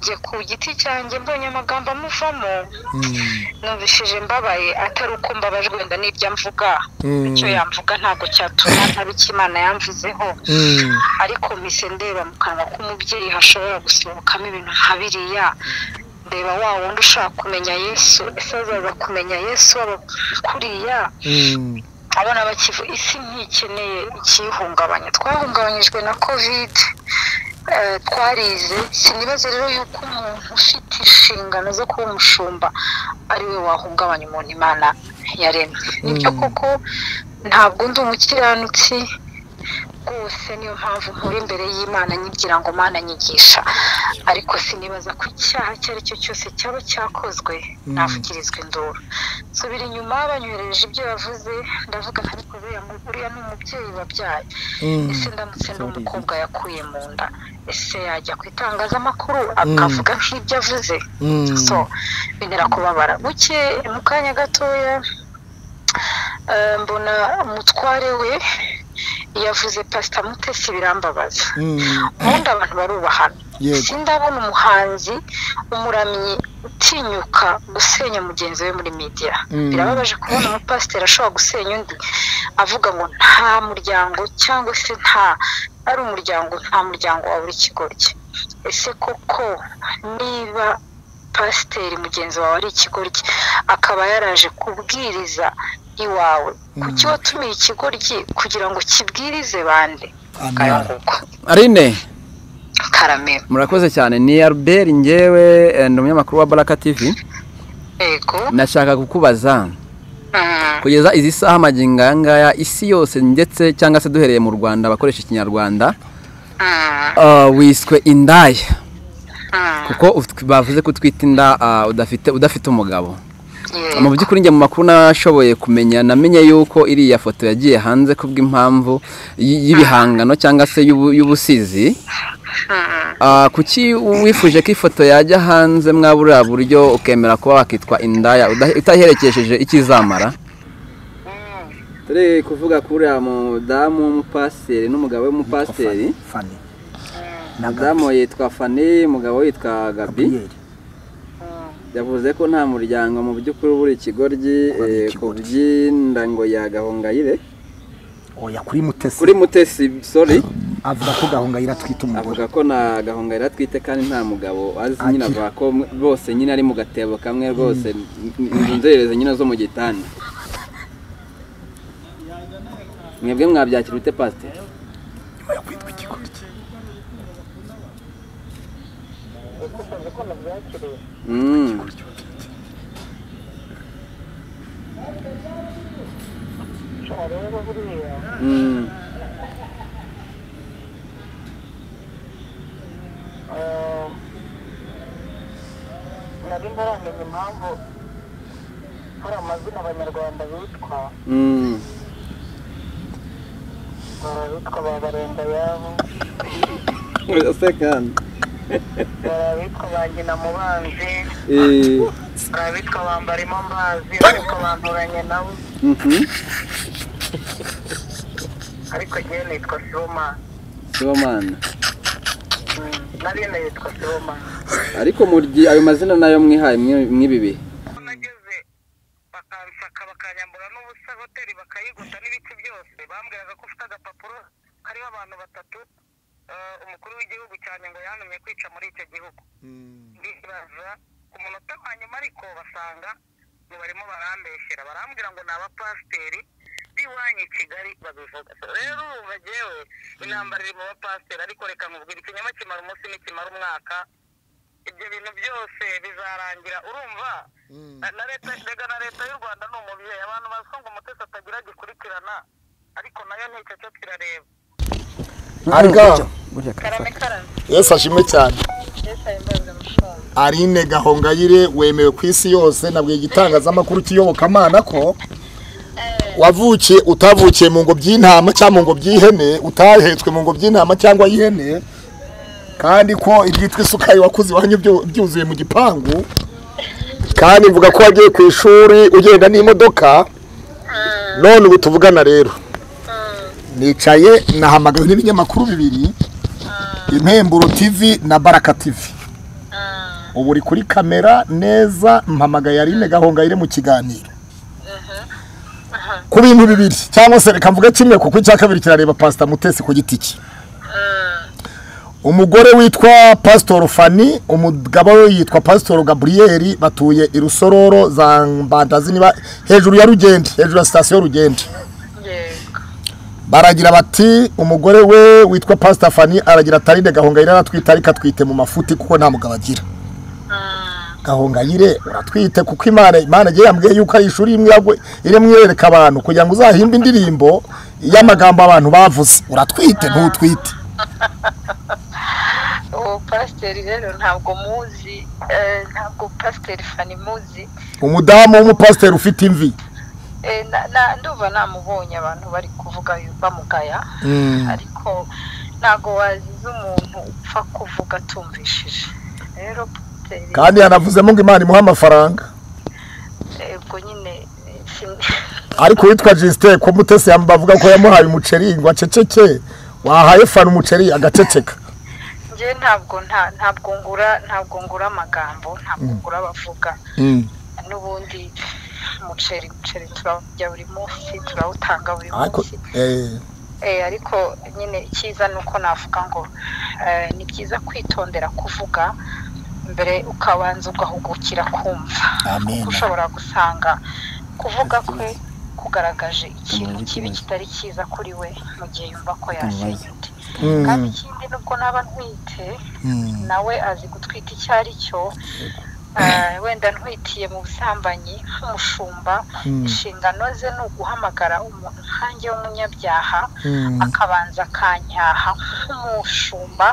njye ku giti cyanjye mbonye amagambo amuvamo numvishije mbabaye atari uko mbabajwe wenda n'ibyo amvuga icyo yamvuga ntabwo cyatuma ntaba icyo imana yamvuzeho ariko mise ndeba mu kanwa k'umubyeyi hashobora gusohokamo ibintu nka biriya ndeba wa wundi ushaka kumenya yesu ese azaza kumenya yesu kuriya abana bakivu isi ntikeneye ikiyihungabanya twahungabanyijwe na kovide twarize sinibaze rero yuko umuntu ufite inshingano zo kuba umushumba ari we wahungabanya umuntu imana yaremye nibyo koko ntabwo ndi umukiranutsi rwose niyo mpamvu nkora imbere y'imana nyibwira ngo mana nyigisha ariko sinibaza ko icyaha icyo ari cyo cyose cyaba cyakozwe navugirizwa induru nsubira inyuma banyohereje ibyo yavuze ndavuga ntabikoze uriya ni umubyeyi wabyaye ese ndamutse ndi umukobwa yakuye mu nda ese yajya ku itangazamakuru akavuga nk'ibyo avuze so bintera kubabara buke mu kanya gatoya mbona umutware we yavuze pasita mutesi birambabaza ubundi abantu barubahana sindabona umuhanzi umuramyi utinyuka gusenya mugenzi we muri media birababaje kubona umupasiteri ashobora gusenya undi avuga ngo nta muryango cyangwa se nta ari umuryango nta muryango wa buri kigo cye ese koko niba pasiteri mugenzi wawe ari ikigoryi akaba yaraje kubwiriza iwawe kuki watumiye ikigoryi kugira ngo kibwirize bande arine karamera murakoze cyane ni albert ngewe ni umunyamakuru wa baraka tivi yego nashaka kukubaza kugeza izi saha amagingo aya ngaya isi yose ndetse cyangwa se duhereye mu rwanda abakoresha ikinyarwanda wiswe indaya kuko bavuze ko twita inda udafite umugabo mu by'ukuri njye mu makuru nashoboye kumenya namenye yuko iriya foto yagiye hanze kubw'impamvu y'ibihangano cyangwa se y'ubusizi kuki wifuje ko ifoto yajya hanze mwabura buryo ukemera kuba wakitwa indaya utaherekejeje icyo izamara turi kuvuga kuri uriya mudamu w'umupasiteri n'umugabo w'umupasiteri mudamu yitwa fani umugabo yitwa gabi yavuze ko nta muryango mu by'ukuri buri ikigoryi ku by'inda ngo yagahungayire kuri mutesi sori avuga ko gahungayira atwite umugore avuga ko na gahungayira atwite kandi nta mugabo azi nyine avuga ko bose nyine ari mu gatebo kamwe rwose inzererezi nyine zo mu gitanda mwebwe mwabyakira ute pasiteri nyuma yo kwitwa ikigoryi Mm. nari ntaramenya impamvu hari amazina abanyarwanda bitwa Mm. hari abitwa ba barenda yabo Urasa kandi. hari abitwa ba nyina mubanzi Eh, hari abitwa bambarimo mbazi ariko banduranye nabo mhm. ariko njyewe nitwa sibomana Sibomana. nari nitwa sibomana Ariko muryi ayo mazina nayo mwihaye mwe- mw'ibi bihe. aho nageze bakansaka bakanyambura n'ubusa hoteli bakayigota n'ibiki byose bambwiraga ko ufite agapapuro kariho abantu batatu eh, umukuru w'igihugu cyane ngo yantumye kwica muri icyo gihugu ndibaza ku munota wa nyuma ariko basanga ngo barimo barambeshyera barambwira ngo ni abapasiteri b'iwanyu i kigali babivuga So rero ubu bagewe intambara iri mu bapasiteri ariko reka nkubwira ikinyoma kimara umunsi n'ikimara umwaka ibyo bintu byose bizarangira urumva Na- na leta mbega na leta y'u rwanda ni umubyeyi abantu bazi ngo umutesi atagira gikurikirana ariko nayo nicyo cyo kirareba arga karame karame yesu ashimwe cyane mbese ayo mbaza amafaranga arine gahongayire wemewe ku isi yose nabwiye igitangazamakuru cy'iyobokamana ko wavukiye utavukiye mu ngobyi y'intama cyangwa mu ngobyi y'ihene utahetswe mu ngobyi y'intama cyangwa y'ihene kandi ko ibyitwa isukari wakoze iwanyu byu- byuzuye mu gipangu kandi mvuga ko wagiye ku ishuri ugenda n'imodoka none ubu tuvugana rero nicaye nahamagawe n'ibinyamakuru bibiri impemburo tv na baraka tv ubu uri kuri kamera neza mpamagaye arine gahongayire mu kiganiro ku bintu bibiri cyangwa se reka mvuge kimwe kuko icya kabiri kirareba pasita mutesi ku giti cye umugore witwa pasitoro fani umugabo we yitwa pasitoro gaburiyeri batuye i rusororo za mbandazi niba hejuru ya rugende hejuru ya sitasiyo rugende baragira bati umugore we witwa pasita fani aragira atarinde gahongayire aratwite ariko atwite mu mafuti kuko nta mugabo agira gahongayire uratwite kuko imana imana igiye yambwiye yuko ari ishuri irimo yereka abantu kugira ngo uzahimbe indirimbo y'amagambo abantu bavuze uratwite ntutwite uwo pasiteri rero ntabwo muzi ntabwo pasiteri fani muzi umudamu w'umupasiteri ufite imvi nduba namubonye abantu bari kuvuga bamugaya ariko ntabwo waziza umuntu upfa kuvuga atumvishije rero kandi yanavuzemo ngo imana imuha amafaranga ubwo nyine ariko uwitwa jisite ko mutesi bavuga ko yamuhaye umuceri ngo aceceke wahaye fana umuceri agaceceka njye ntabwo ntabwo ngura ntabwo ngura amagambo ntabwo ngura abavuga n'ubundi umuceri umuceri turawurya buri munsi turawutanga buri munsi ariko nyine icyiza ni uko navuga ngo ni byiza kwitondera kuvuga mbere ukabanza ugahugukira kumva kuko ushobora gusanga kuvuga kwe kugaragaje ikintu kibi kitari cyiza kuri we mu gihe yumva ko yashimye undi kandi ikindi nubwo naba ntwite nawe azi gutwita icyo ari cyo wenda ntwitiye mu busambanyi nk'umushumba inshingano ze ni uguhamagara umuntu nkange w'umunyabyaha akabanza akanyaha nk'umushumba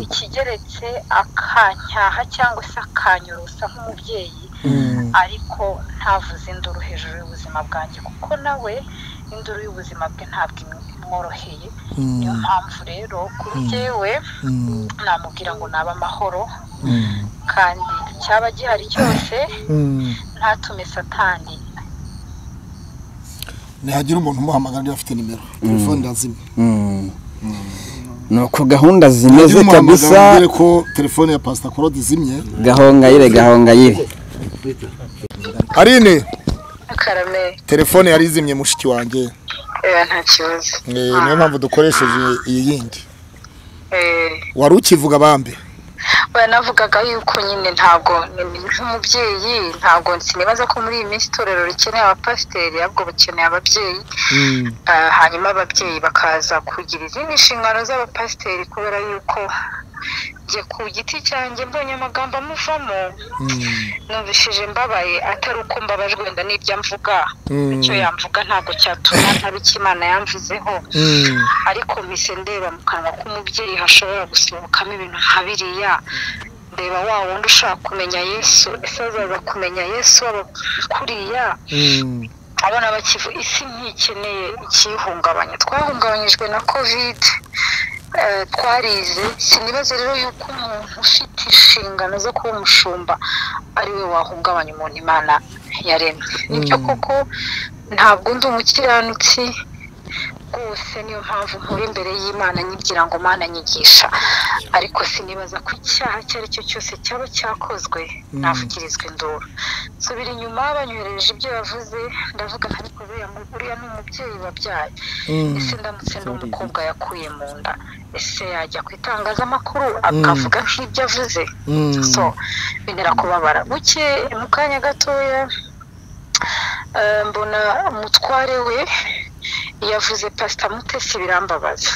ikigeretse akanyaha cyangwa se akanyorosa nk'umubyeyi ariko ntavuze induru hejuru y'ubuzima bwanjye kuko nawe induru y'ubuzima bwe ntabwo imworoheye niyo mpamvu rero kuri jyewe namubwira ngo nabe amahoro kandi cyaba gihari cyose ntatume satani ntihagira umuntu umuhamagara niba afite nimero telefone irazima ni uko gahunda zimeze kabisa ko telefone ya pasita korode izimye gahongayire gahongayire arine karame telefone yari izimye mushiki wanjye nta kibazo niyo mpamvu dukoresheje iyi yindi wari ukivuga bambe banavugaga yuko nyine ntabwo nk'umubyeyi ntabwo sinibaza ko muri iyi minsi itorero rikeneye abapasiteri ahubwo bakeneye ababyeyi hanyuma ababyeyi bakaza kugira izindi nshingano z'abapasiteri kubera yuko njye ku giti cyanjye mbonye amagambo amuvamo nubishije mbabaye atari uko mbabajwe wenda n'ibyo amvuga icyo yamvuga ntabwo cyatuma ntabe icyo imana yamvuzeho ariko mise ndeba mu kanwa k'umubyeyi hashobora gusohokamo ibintu nka biriya ndeba wa wundi ushaka kumenya yesu ese azaza kumenya yesu kuriya abana bakivu isi ntikeneye ikiyihungabanya twahungabanyijwe na kovide twarize sinibaze rero yuko umuntu ufite inshingano zo kuba umushumba ari we wahungabanya umuntu imana yaremye nibyo koko ntabwo ndi umukiranutsi rwose niyo mpamvu nkora imbere y'imana nyibwira ngo mana nyigisha ariko sinibaza ko icyaha icyo ari cyo cyose cyaba cyakozwe navugirizwa induru subira inyuma banyohereje ibyo yavuze ndavuga ntabikoze uriya ni umubyeyi wabyaye ese ndamutse n'umukobwa yakuye mu nda ese yajya ku itangazamakuru akavuga nk'ibyo avuze so bintera kubabara buke mu kanya gatoya mbona umutware we yavuze pasita mutesi birambabaza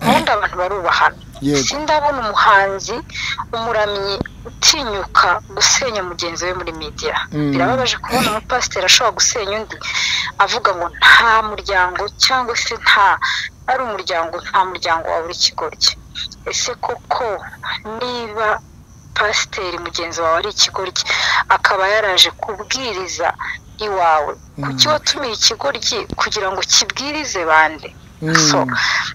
ubundi abantu barubahana si ndabona umuhanzi umuramyi utinyuka gusenya mugenzi we muri media birababaje kubona umupasiteri ashobora gusenya undi avuga ngo nta muryango cyangwa se nta ari umuryango nta muryango wa buri kigo cye ese koko niba pasiteri mugenzi wawe ari ikigoryi akaba yaraje kubwiriza iwawe kuki watumiye ikigoryi kugira ngo kibwirize bande so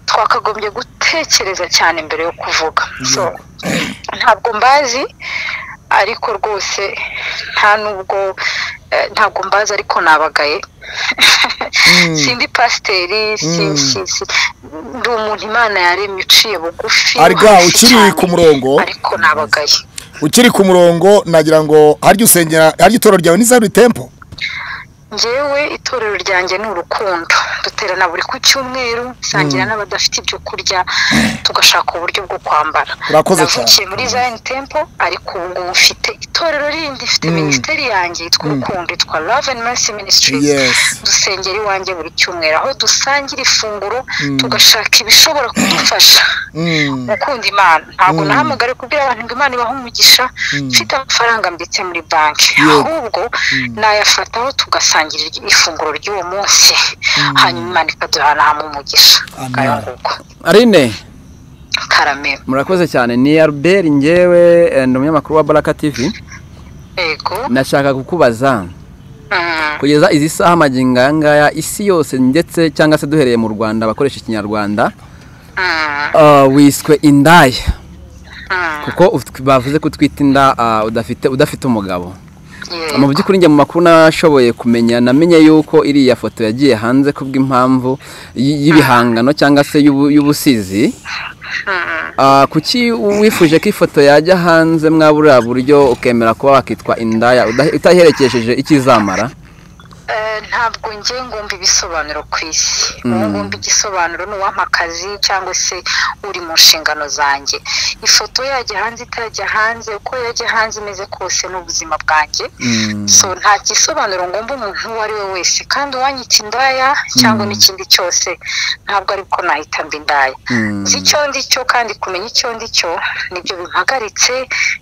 twakagombye gutekereza cyane mbere yo kuvuga so ntabwo mbazi ariko rwose nta nubwo ntabwo mbazi ariko nabagaye sindi pasiteri ndi umuntu imana yaremye uciye bugufi arga ukiri ku murongo ariko nabagaye ukiri ku murongo nagira ngo harya usengera harya itoro ryawe ni zero tempo ngewe itorero ryanjye ni urukundo duterana buri ku cyumweru dusangira n'abadafite ibyo kurya tugashaka uburyo bwo kwambara Urakoze cyane. navukiye muri zayini tempo ariko ubu ngubu mfite itorero rindi mfite minisiteri yanjye yitwa urukundo yitwa love and mercy ministry Yes. dusengera iwanjye buri cyumweru aho dusangira ifunguro tugashaka ibishobora kudufasha gukunda imana ntabwo nahamagare kubwira abantu ngo imana ibahe umugisha mfite amafaranga mbitse muri banki ahubwo nayafataho tugasangira ifunguro ry'uwo munsi hanyuma imana ikaduhanahamo umugisha Amen. ngaho arine karame murakoze cyane ni albert ngewe eh, ni umunyamakuru wa baraka tv yego nashaka kukubaza Mm, kugeza izi saha magingo aya ngaya isi yose ndetse cyangwa se duhereye mu rwanda abakoresha ikinyarwanda mm, ah, wiswe indaya mm, kuko ufit- bavuze ko utwita inda ah, udafite udafite umugabo yego. mu by'ukuri njye mu makuru nashoboye kumenya namenye yuko iriya foto yagiye hanze kubw'impamvu y- y'ibihangano cyangwa se y'ubu- y'ubusizi Mm, Ah, kuki wifuje ko ifoto yajya hanze mwabura buryo ukemera kuba wakitwa indaya udahe- utaherekesheje ikizamara eh, ntabwo nge ngumva ibisobanuro ku isi ubu ngumva igisobanuro ni uwampa akazi cyangwa se uri mu nshingano zanjye ifoto yajya hanze itajya hanze uko yajya hanze imeze kose ni ubuzima bwanjye Mm. so nta gisobanuro ngomba umuntu uwo ari we wese kandi uwanyita indaya cyangwa n'ikindi cyose ntabwo ari ko nahita mba indaya Mm. nzi icyo ndi cyo kandi kumenya icyo ndi cyo nibyo bimpagaritse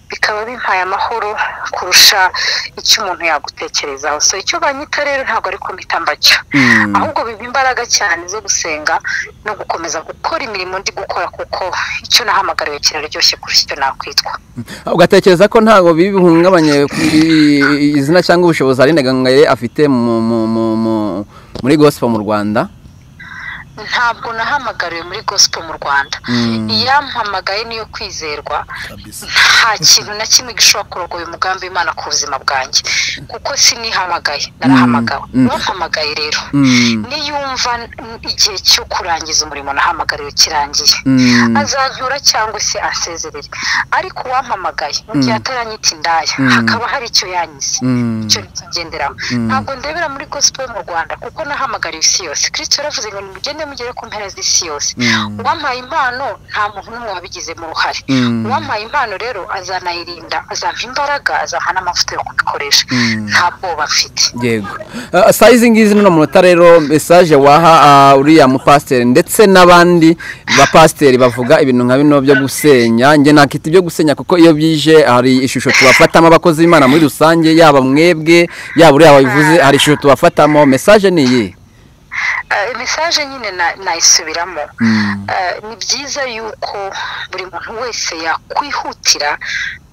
bikaba bimpaye amahoro kurusha icyo umuntu yagutekerezaho so icyo banyita rero ntabwo ariko mpita mbacyo Mm. ahubwo biba imbaraga cyane zo gusenga no gukomeza gukora imirimo ndi gukora kuko icyo nahamagariwe kiraryoshye kurusha icyo nakwitwa ugatekereza ko ntabwo bibi bihungabanye ku- i- i- izina cyangwa ubushobozi Aline Gahongayire afite mu- mu- mu- mu- muri gospel mu rwanda ntabwo nahamagariwe muri gospel mu rwanda Mm. iyampamagaye niyo kwizerwa nta kintu na kimwe gishobora kurogoya umugambi w'imana ku buzima bwanjye kuko sinihamagaye narahamagawe Mm. uwampamagaye rero Mm. niyumva n- igihe cyo kurangiza umurimo nahamagariwe kirangiye Mm. azantura cyangwa se asezerere ariko uwampamagaye mu gihe ataranyita indaya Mm. hakaba hari icyo yanyize Mm. icyo nikigenderamo ntabwo ndebera muri gospel mu rwanda kuko nahamagariye isi yose kirisito yaravuze ngo nimugende mugere ku mpera z'isi yose Mm. uwampaye impano nta muntu n'umwe wabigizemo uruhare Mm. uwampaye impano rero azanayirinda azampa imbaraga azampa n'amavuta yo kubikoresha nta bwoba mfite yego Ah, saa izi ngizi n'uno munota rero mesaje waha ah, uriya mupasiteri ndetse n'abandi bapasiteri bavuga ibintu nka bino byo gusenya njye nakita ibyo gusenya kuko iyo byije hari ishusho tubafatamo abakozi b'imana muri rusange yaba mwebwe yaba uriya wabivuze hari ishusho tubafatamo mesaje ni iyi Eh, mesaje nyine na- nayisubiramo Mm. Eh, ni byiza yuko buri muntu wese yakwihutira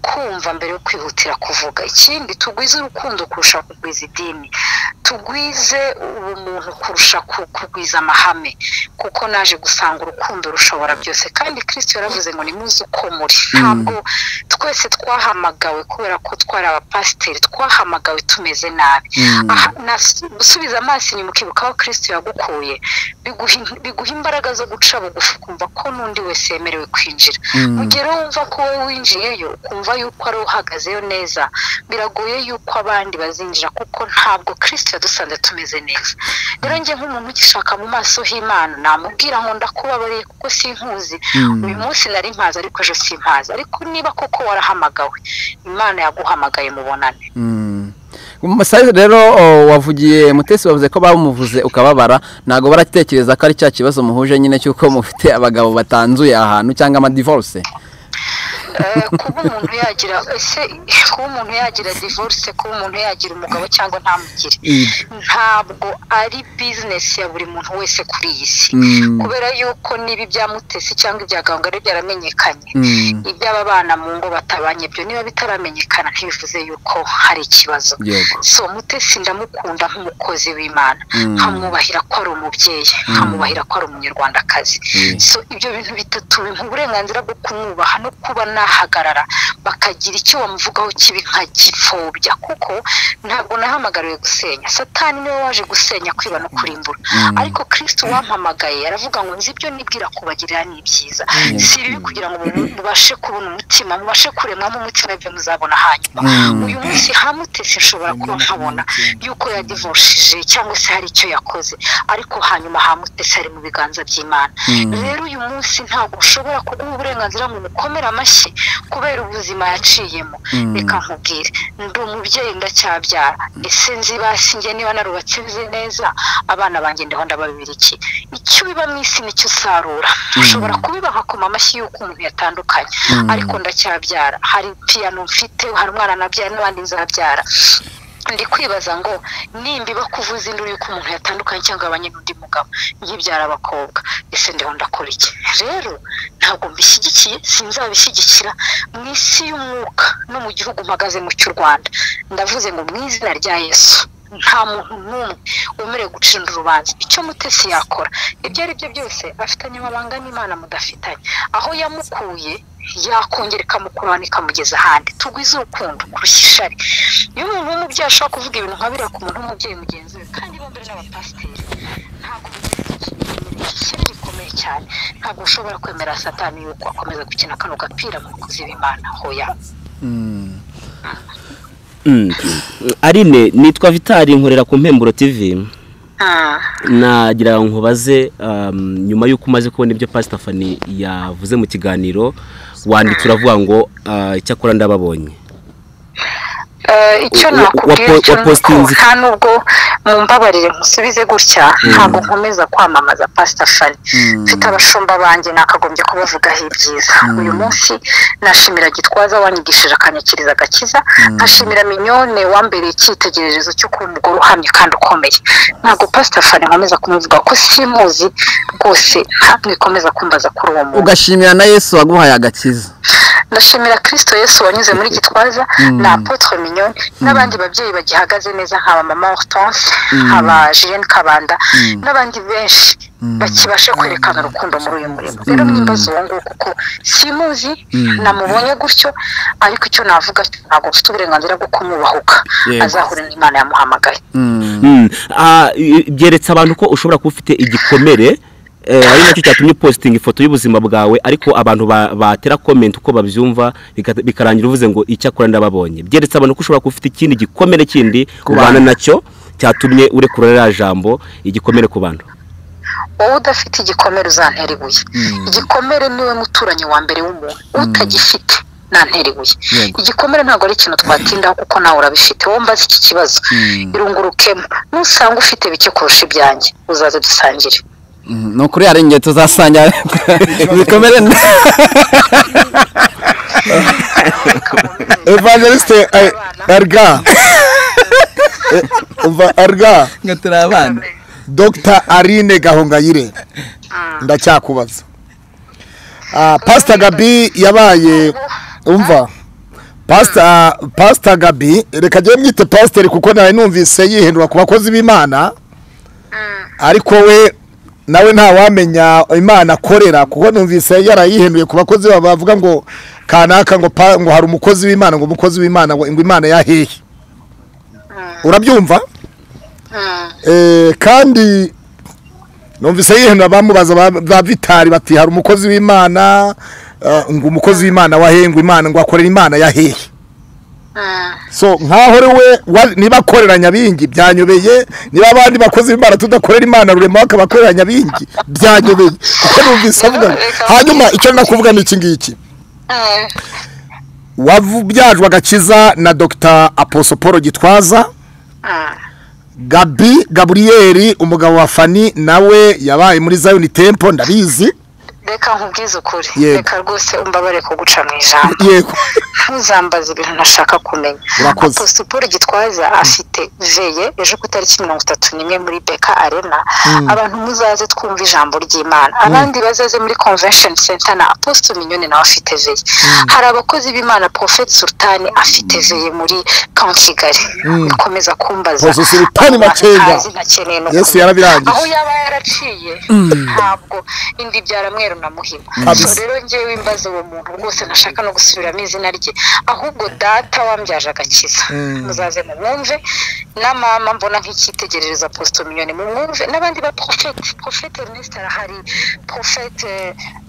kumva mbere yo kwihutira kuvuga ikindi tugwize urukundo kurusha kugwiza idini tugwize ubumuntu kurusha ku- kugwiza amahame kuko naje gusanga urukundo rushobora byose kandi kirisito yaravuze ngo nimuze uko muri ntabwo twese twahamagawe kubera ko twari abapasiteri twahamagawe tumeze nabi Aha, nas- gusubiza amaso inyuma ukibuka aho kirisito yagukuye biguha in- biguha imbaraga zo guca bugufi ukumva ko n'undi wese yemerewe kwinjira mu gihe rero wumva ko wowe winjiyeyo ukumva yuko ari wowe uhagazeyo neza biragoye yuko abandi bazinjira kuko ntabwo kirisito yadusanze tumeze neza rero njye nk'umuntu ugishaka mu maso h'imana namubwira ngo ndakubabariye kuko sinkuzi uyu munsi nari mpazi ariko ejo simpazi ariko niba koko warahamagawe imana yaguhamagaye mubonane Mm. Umusaza rero o, wavugiye mutesi bavuze ko bamuvuze ukababara ntabwo baratekereza ko ari cya kibazo muhuje nyine cy'uko mufite abagabo batanzuye ahantu cyangwa amadivorce Eh, kuba umuntu yagira ese kuba umuntu yagira divorce kuba umuntu yagira umugabo cyangwa ntamugire ntabwo ari bizinesi ya buri muntu wese kuri iyi si Mm. kubera yuko niba ibya mutesi cyangwa ibya gahongayire byaramenyekanye Mm. iby'aba bana mu ngo batabanye byo niba bitaramenyekana ntibivuze yuko hari ikibazo Yego. so mutesi ndamukunda nk'umukozi w'imana nkamwubahira ko ari umubyeyi nkamwubahira ko ari umunyarwandakazi so ibyo bintu bitatu bimuha uburenganzira bwo kumwubaha no kuba na bahagarara bakagira icyo bamuvugaho kibi nka gipfobya kuko ntabwo nahamagariwe gusenya satani niwe waje gusenya kwiba no kurimbura ariko kirisiti wampamagaye aravuga ngo nzi ibyo nibwira kubagirira ni ibyiza si ibibi kugira ngo mubashe kubona umutima mubashe kuremwamo umutima ibyo muzabona hanyuma uyu munsi hamutese nshobora kuba nkabona yuko yadivoshije cyangwa se hari icyo yakoze ariko hanyuma hamutese ari mu biganza by'imana rero uyu munsi ntabwo ushobora kuguha uburenganzira ngo umukomere amashyi kubera ubuzima yaciyemo reka nkubwire ndi umubyeyi ndacyabyara ese nzibasi njye niba narubatse nzi neza abana banjye ndiho ndababira iki icyo ubiba mu isi nicyo usarura ushobora kubibaha akoma amashyi y'uko umuntu yatandukanye ariko ndacyabyara hari piyano mfite hari umwana nabyara n'abandi nzabyara ndi kwibaza ngo nimba iba kuvuza induru y'uko umuntu yatandukanye cyangwa abanye n'undi mugabo nkibyara abakobwa ese ndiho ndakora iki rero ntabwo mbishyigikiye sinzabishyigikira mu isi y'umwuka no mu gihugu mpagaze mu cy'u rwanda ndavuze ngo mu izina rya yesu nta muntu n'umwe wemerewe gucira urubanza icyo mutesi yakora ibyo ari byo byose afitanye amabanga n'imana mudafitanye aho yamukuye yakongera ikamukurana ikamugeza ahandi tugwize urukundo kurusha ishari iyo umuntu w'umubyeyi ashobora kuvuga ibintu nka biriya ku muntu w'umubyeyi mugenzi we kandi bombi n'abapasiteri ntabwo ishyari rikomeye cyane ntabwo ushobora kwemera satani yuko akomeza gukina kano gapira mu bakozi b'imana hoya arine nitwa vitali nkorera ku mpemburo tv nagira nkubaze nyuma y'uko umaze kubona ibyo Fani yavuze mu kiganiro wanditse uravuga ngo icyakora ndababonye icyo nakubwira cyo nuko nta nubwo mumbabarire musubize gutya ntabwo nkomeza kwamamaza Fani mfite abashumba banjye nakagombye kubavugaho ibyiza uyu munsi nashimira gitwaza wanyigishije akanyakiriza agakiza nkashimira minyone wambereye icyitegererezo cyo kuba umugore uhamye kandi ukomeye ntabwo Fani nkomeza kumuvuga ko simuzi rwose ntabwo ikomeza kumbaza kuri uwo muntu ugashimira na yesu waguhaye agakiza ndashimira kirisito yesu wanyuze muri gitwaza na apotre minyoni n'abandi babyeyi bagihagaze neza nkaba mama hortense nkaba jilene kabanda n'abandi benshi bakibasha kwerekana urukundo muri uyu murimo rero mwimbaza uwo nguwo kuko simuzi namubonye gutyo ariko icyo navuga ntabwo mfite uburenganzira bwo kumwubahuka azahure n'imana yamuhamagaye byeretse abantu ko ushobora kuba ufite igikomere ari nacyo cyatumye upositinga ifoto y'ubuzima bwawe ariko abantu batera komenti uko babyumva bikarangira uvuze ngo icyakora ndababonye byeretse abantu ko ushobora kuba ufite ikindi gikomere kindi ubana nacyo cyatumye urekura ririya jambo igikomere ku bantu wowe udafite igikomere uzantera ibuye igikomere niwe muturanyi wa mbere w'umuntu utagifite nantera ibuye igikomere ntabwo ari ikintu twatindaho kuko nawe urabifite wowe mbaze iki kibazo irungurukemo nusanga ufite bike kurusha ibyanjye uzaze dusangire ni ukuri hari ingendo tuzasangira bikomere evangeliste arga umva arga ngo turi abana dr arine gahongayire ndacyakubaza pasita gabi yabaye umva pasita gabi reka njyewe mwite pasiteri kuko nawe numvise yihindura ku bakozi b'imana ariko we nawe ntawamenya imana akorera kuko numvise yarayihinduye ku bakozi bavuga ngo kanaka ngo ngo hari umukozi w'imana ngo umukozi w'imana ngo imana yahehe urabyumva kandi numvise yihindura bamubaza ba vitari bati hari umukozi w'imana ngo umukozi w'imana wahengwa imana ngo akorera imana yahehe so nkaho we niba akorera nyabingi byanyobeye niba abandi bakozi b'imana tudakorera imana rurema bakabakorera nyabingi byanyobeye kuko numvise avuga hanyuma icyo nakuvuga ni iki ngiki wabyajwe agakiza na dr aposoporo gitwaza gabi gaburiyeri umugabo wa fani nawe yabaye muri zayoni tempo ndabizi reka nkubwize ukuri reka rwose umbabare kuguca mu ijambo ntuzambaze ibintu ntashaka kumenya aposiporo gitwaza afite veye ejo ku itariki mirongo itatu n'imwe muri beka arena abantu muzaze twumva ijambo ry'imana abandi bazaze muri convention center na aposito minyoni nawe afite veye hari abakozi b'imana profete sultani afite veye muri kamu kigali ukomeza kumbaza yesu yarabirangiye aho yaba yaraciye ntabwo indi byara mweru na muhima Kabisa. so rero ngewe imbaza uwo muntu rwose ntashaka no gusubiramo izina rye ahubwo data wambyaje agakiza muzaze mumwumve na mama mbona nk'icyitegerereza positomiyoni mumwumve n'abandi ba porofete porofete ernest arahari porofete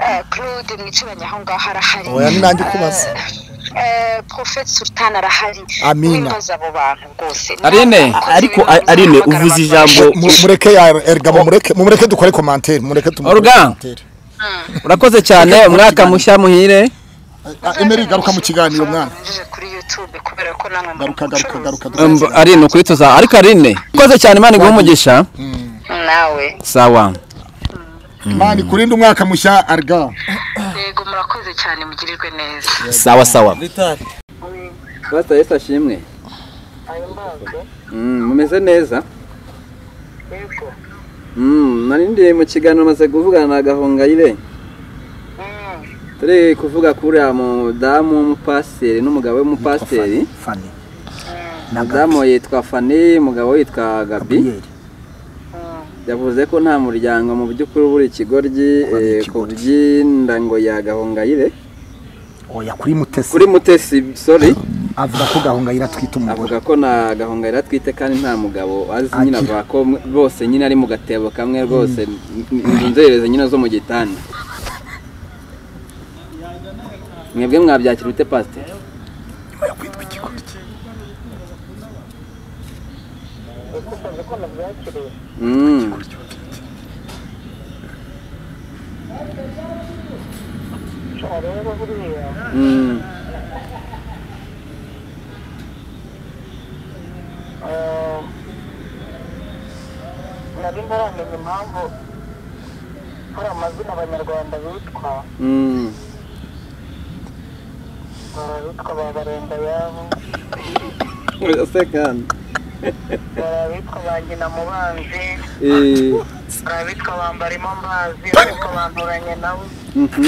eh, claude mwicaranye aho ngaho arahari Oya, ni nanjye kubaza. Eh, eh, porofete sultan arahari Amina. wimbaza abo bantu rwose Aline, ariko Aline, uvuze ijambo Mu- mureke ya erga mureke mumureke dukore commentaire mureke tumukore Olga. commentaire. urakoze cyane umwaka mushya muhire Ah, Emery garuka mu kiganiro mwana Ngejeje kuri YouTube kubera ko namwe muri garuka garuka umucuruzi. garuka garuka. Mb- Aline ukuri tuza ariko Aline urakoze cyane imana iguhe umugisha nawe sawa mani kurinde umwaka mushya arga yego murakoze cyane mugirirwe neza sawa sawa pastor Yesu ashimwe Mm, mumeze neza Mm, nari ndi mu kiganiro maze kuvugana na gahongayire turi kuvuga kuri ya mudamu w'umupasiteri n'umugabo w'umupasiteri fani mudamu yitwa fani umugabo we yitwa gabi yavuze ko nta muryango mu by'ukuri ubura ikigoryi eh, ku by'inda ngo ya gahongayire oya kuri mutesi kuri mutesi sorry avuga ko gahongayira atwite umugore avuga ko na gahongayire atwite kandi nta mugabo azi nyine Agira. avuga ko mwe- bose nyine ari mu gatebo kamwe rwose ni inzererezi nyine zo mu gitanda mwebwe mwabyakira bite pasiteri nyuma yo kwitwa ikigoryi Mm. Mm. nari ntaramenya impamvu hari amazina abanyarwanda bitwa Mm. hari abitwa ba barenda yabo Urasa kandi. hari abitwa ba nyina mubanzi Eh, hari abitwa ba mbarimo mbazi ariko banduranye nabo mhm.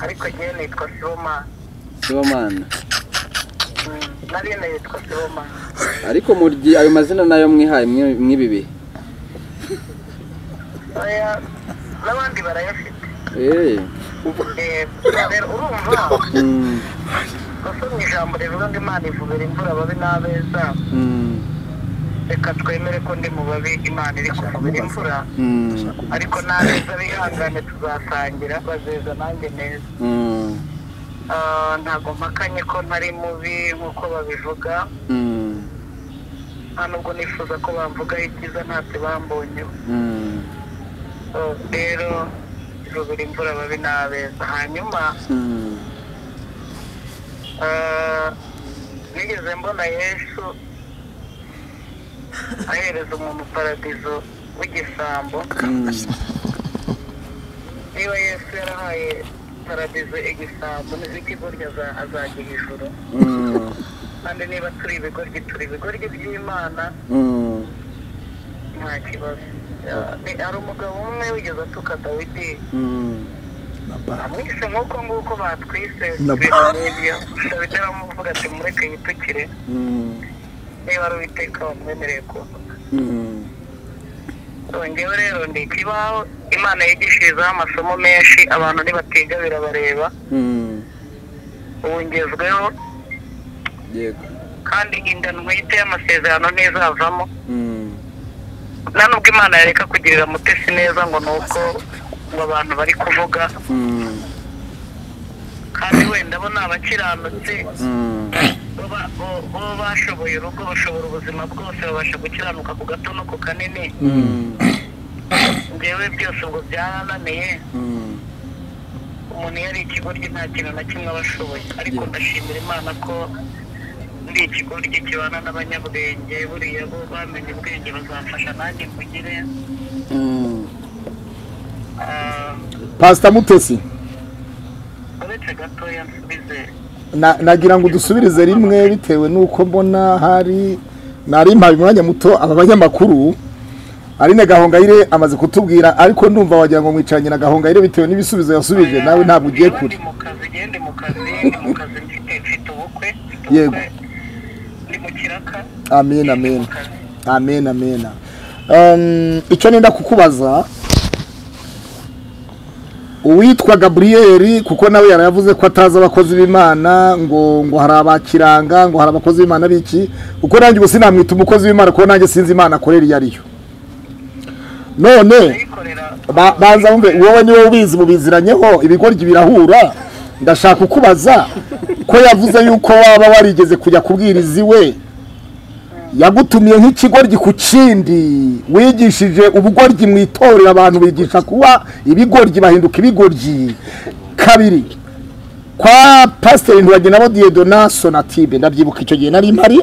ariko njyewe nitwa sibomana Sibomana. nariyo nitwa sibomana ariko muryi ayo mazina nayo mwihaye mwe- mw'ibi bihe oya n'abandi barayafite Eh, Eh, rero urumva mm, gusa mu ijambo rivuga ngo imana ivubira imvura ababi n'abeza mm, reka twemere ko ndi mu babi imana iri kuvubira imvura mm, ariko n'abeza bihangane tuzasangira bazeza nanjye neza mm, Ah, ntabwo mpakanye ko ntari mubi nk'uko babivuga mm, nta nubwo nifuza ko bamvugaho ibyiza ntacyo bambonyeho mm. Ah, rero ivubira imvura ababi n'abeza hanyuma Mm. Ah, nigeze mbona yesu ahereza umuntu paradizo w'igisambo niba yesu yarahaye paradizo igisambo n'ikigoryi aza- azajya ijuru Mm. kandi niba turi ibigoryi turi ibigoryi by'imana Mm. nta kibazo Ah, ni- hari umugabo umwe wigeze atuka dawidi Mm. amwise nk'uko nguko batwise Na- ibintu nk'ibyo dawidi aramuvuga ati mureke yitukire Mm. niba ari uwiteka wamwemereye kuvuga Mm. ngewe rero ni ikibaho imana yigishirizaho amasomo menshi abantu ntibatiga birabareba Mm. ubu ngezweho yego kandi inda ntwite y'amasezerano ntizavamo Mm. nta nubwo imana yareka kugirira mutesi neza ngo ni uko ngo abantu bari kuvuga Mm. kandi wenda bo ni abakiranutse Mm. bo ba- bo- bo bashoboye urugo bashobora ubuzima bwose babasha gukiranuka ku gato no ku kanini Mm. ngewe byose ubwo byarananiye Mm. umuntu iyo ari ikigoryi nta kintu na kimwe aba ashoboye ariko ndashimira imana ko ndi ikigoryi kibana n'abanyabwenge buriya bo bamenye ubwenge bazamfasha nanjye kugire Mm. Ah, pastor mutesi uretse gatoya nsubize Na- nagira ngo udusubirize rimwe bitewe nuko mbona hari nari mpaye umwanya muto aba banyamakuru Aline Gahongayire amaze kutubwira ariko ndumva wagira ngo mwicaranye na Gahongayire bitewe n'ibisubizo yasubije nawe ntabwo ugiye Niba kure ndi mu kazi njyewe ndi mu kazi ndi mu kazi mfite mfite ubukwe mfite Yego. ubukwe ndi mu kiraka amen ndi amen mu kazi amen amen Um, icyo nenda kukubaza uwitwa gaburiyeri kuko nawe yaravuze ko atazi abakozi b'imana ngo ngo hari abakiranga ngo hari abakozi b'imana biki kuko nanjye ubu sinamwita umukozi w'imana kuko nanjye sinzi imana akorera iyo ariyo none ba- banza wumve wowe niwe ubizi mubiziranyeho ibigoryi birahura ndashaka kukubaza ko yavuze yuko waba warigeze kujya kubwiriza iwe yagutumiye nk'ikigoryi ku kindi wigishije ubugoryi mu itorero abantu bigisha kuba ibigoryi bahinduka ibigoryi kabiri kwa pasiteri ntiwajye nabo diyedona sonatibe ndabyibuka icyo gihe nari mpari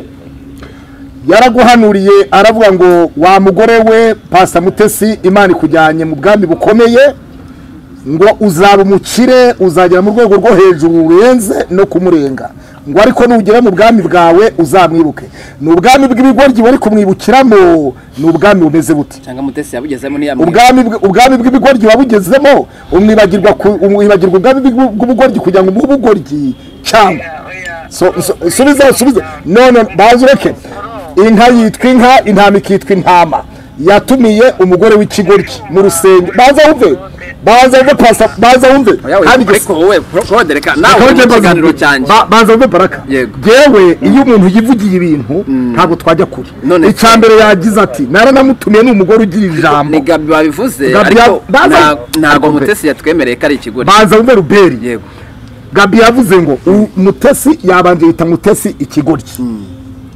yaraguhanuriye aravuga ngo wa mugore we pasa mutesi imana ikujyanye mu bwami bukomeye ngo uzaba umukire uzagera mu rwego rwo hejuru rurenze no kumurenga ngo ariko nugera mu bwami bwawe uzamwibuke ni ubwami bw'ibigoryi bari kumwibukiramo ni ubwami bumeze bute cyangwa mutesi yabugezemo niya ubwami bw- ubwami bw'ibigoryi wabugezemo umwibagirwa ku- umwibagirwa ubwami bw'ibu- bw'ubugoryi kugira ngo umuhe ubugoryi cyangwa So- so- subiza subiza none bazi ureke inka yitwa inka intama ikitwa intama yatumiye umugore w'ikigoryi mu rusenge baza wumve baza wumve pasa baza wumve kandi gusa- ariko wowe prodereka nawe Akaba uri ari mu byo kiganiro mbaza- cyanjye ba- baza wumve baraka Yego. yewe iyo umuntu yivugiye ibintu ntabwo twajya kure None- icya mbere yagize ati naranamutumiye ni umugore ugira ijambo ni gabi babivuze Gabi ariko ya- baza- nta- ntago Ariko- mutesi yatwemereye ko ari ikigori baza wumve ruberi yego gabi yavuze ngo u- mutesi yabanje yita mutesi ikigoryi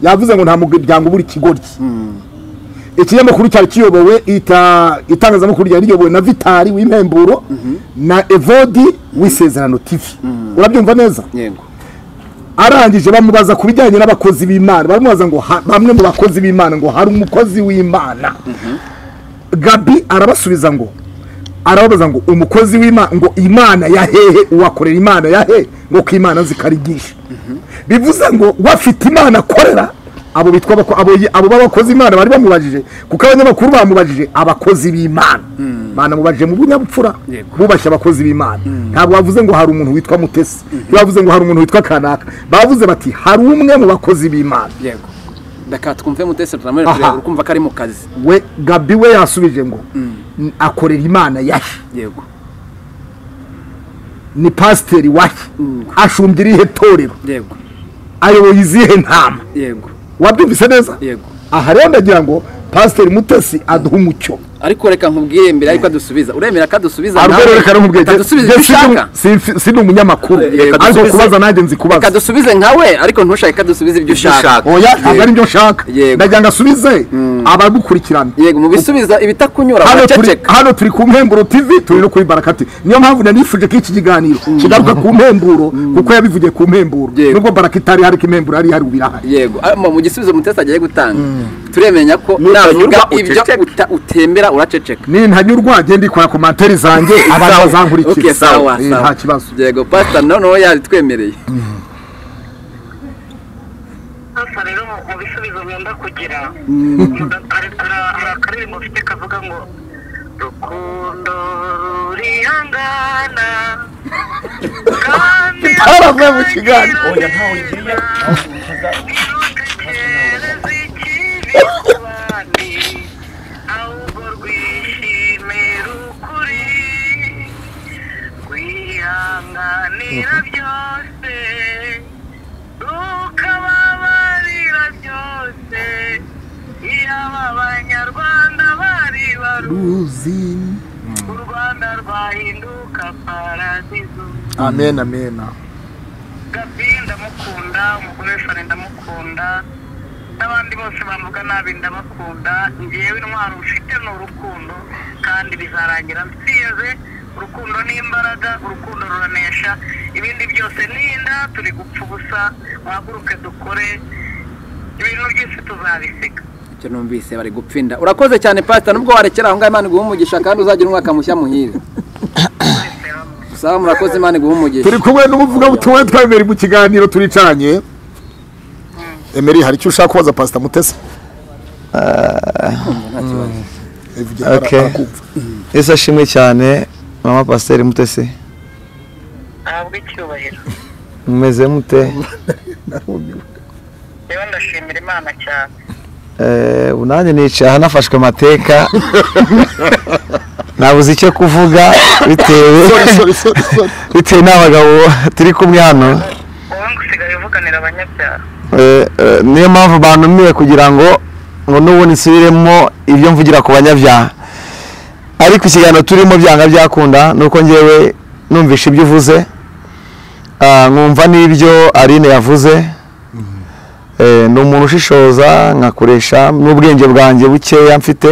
yavuze ngo nta muryango ubura ikigoryi ikinyamakuru cyari kiyobowe ita- itangazamakuru ryari riyobowe na vitari w'impemburo na evodi w'isezerano tv urabyumva neza yego arangije bamubaza ku bijyanye n'abakozi b'imana baramubaza ngo ha- bamwe mu bakozi b'imana ngo hari umukozi w'imana gabi arabasubiza ngo arababaza ngo umukozi w'imana ngo imana ya hehe uwakorera imana ya he ngo ko imana zikarigisha bivuze ngo wafite imana akorera abo bitwa abako- abo yi- abo b'abakozi imana bari bamubajije kuko abanyamakuru bamubajije abakozi b'imana banamubajije mu bunyabupfura bubashye abakozi b'imana ntabwo bavuze ngo hari umuntu witwa mutesi bavuze ngo hari umuntu witwa kanaka bavuze bati hari umwe mu bakozi b'imana yego reka twumve mutesi turamwereka Aha. ureba uri kumva ko ari mu kazi we gabi we yasubije ngo "N- akorera imana yahe yego ni pasiteri wahe ashumbye irihe torero yego ayoboye izihe ntama yego wabyumvise neza yego aha rero ndagira ngo pasiteri mutesi aduhe umucyo ariko reka nkubwire mbere ariko adusubiza uremera ko adusubiza arwero reka rumubwiye adusubiza ibyo ushaka si ni umunyamakuru Reka ariko dusubize. kubaza nanjye nzi reka kubaza dusubize nkawe ariko ntushake ko adusubiza ibyo ushaka oya ntabwo ari byo nshaka Yego. ndagira ngo asubize abagukurikirana yego mu bisubiza ibitakunyura hano turi, uraceceka hano turi ku mpemburo tv turi no kuri barakati niyo mpamvu nanifuje ko iki kiganiro kigaruka ku mpemburo kuko yabivugiye ku mpemburo Yego. nubwo baraka itari hari ko impemburo yari ihari ubu irahari yego ah, mu gisubizo mutesi agiye gutanga turemenya ko Nutanyurwa navuga ibyo uceceke. uta- utembera uraceceka nintanyurwa genda ikora komantere zanjye abantu Sawa. Okay, bazankurikira sawa Eh, sawa nta kibazo yego pastor noneho yabitwemereye hasa rero mu- mu bisubizo ngenda kugira Muda- hari hari- hari akaririmbo mfite kavuga ngo rukundo rurihangana kandi Twaravuye mu kiganiro. oya ntawe ugiriye ntirutegereze ikibi ku bandi ahubwo rwishime rukuri rwihanganira byose rukababarira byose yaba abanyarwanda bari baruzi u rwanda rwahinduka paradizo amen amen gabi ndamukunda umugore we fane ndamukunda n'abandi bose bavuga nabi ndabakunda ngewe intwaro mfite ni urukundo kandi bizarangira mfite urukundo ni imbaraga urukundo ruranesha ibindi byose ni inda turi gupfa ubusa duhaguruke dukore ibintu byose tuzabisiga icyo numvise bari gupfinda urakoze cyane pastor nubwo warekera aho ngaho imana iguha umugisha kandi uzagira umwaka mushya muhire sawa murakoze imana iguha umugisha turi kumwe n'umuvugabutumwa twemera mu kiganiro turicaranye Emery hari icyo ushaka kubaza pasita mutesi Ivugira ara- Okay. arakumva. ese ashimwe cyane mama pasiteri mutesi ahabwe icyubahiro mumeze mute rero ndashimira imana cyane Eh, ubu nanjye nicaye ahanafashwe amateka nabuze icyo kuvuga bitewe Sorry, sorry, sorry, sorry. bitewe n'abagabo turi kumwe hano wowe ngo usigaye uvuganira abanyabyaha Eh, eh, niyo mpamvu bantumiye kugira ngo ngo n'ubu nsubiremo ibyo mvugira ku banyabyaha ariko ikiganiro turimo byanga byakunda ni uko ngewe numvisha ibyo uvuze Ah, nkumva n'ibyo Aline yavuze Eh, ni umuntu ushishoza nkakoresha n'ubwenge bwanjye bukeya mfite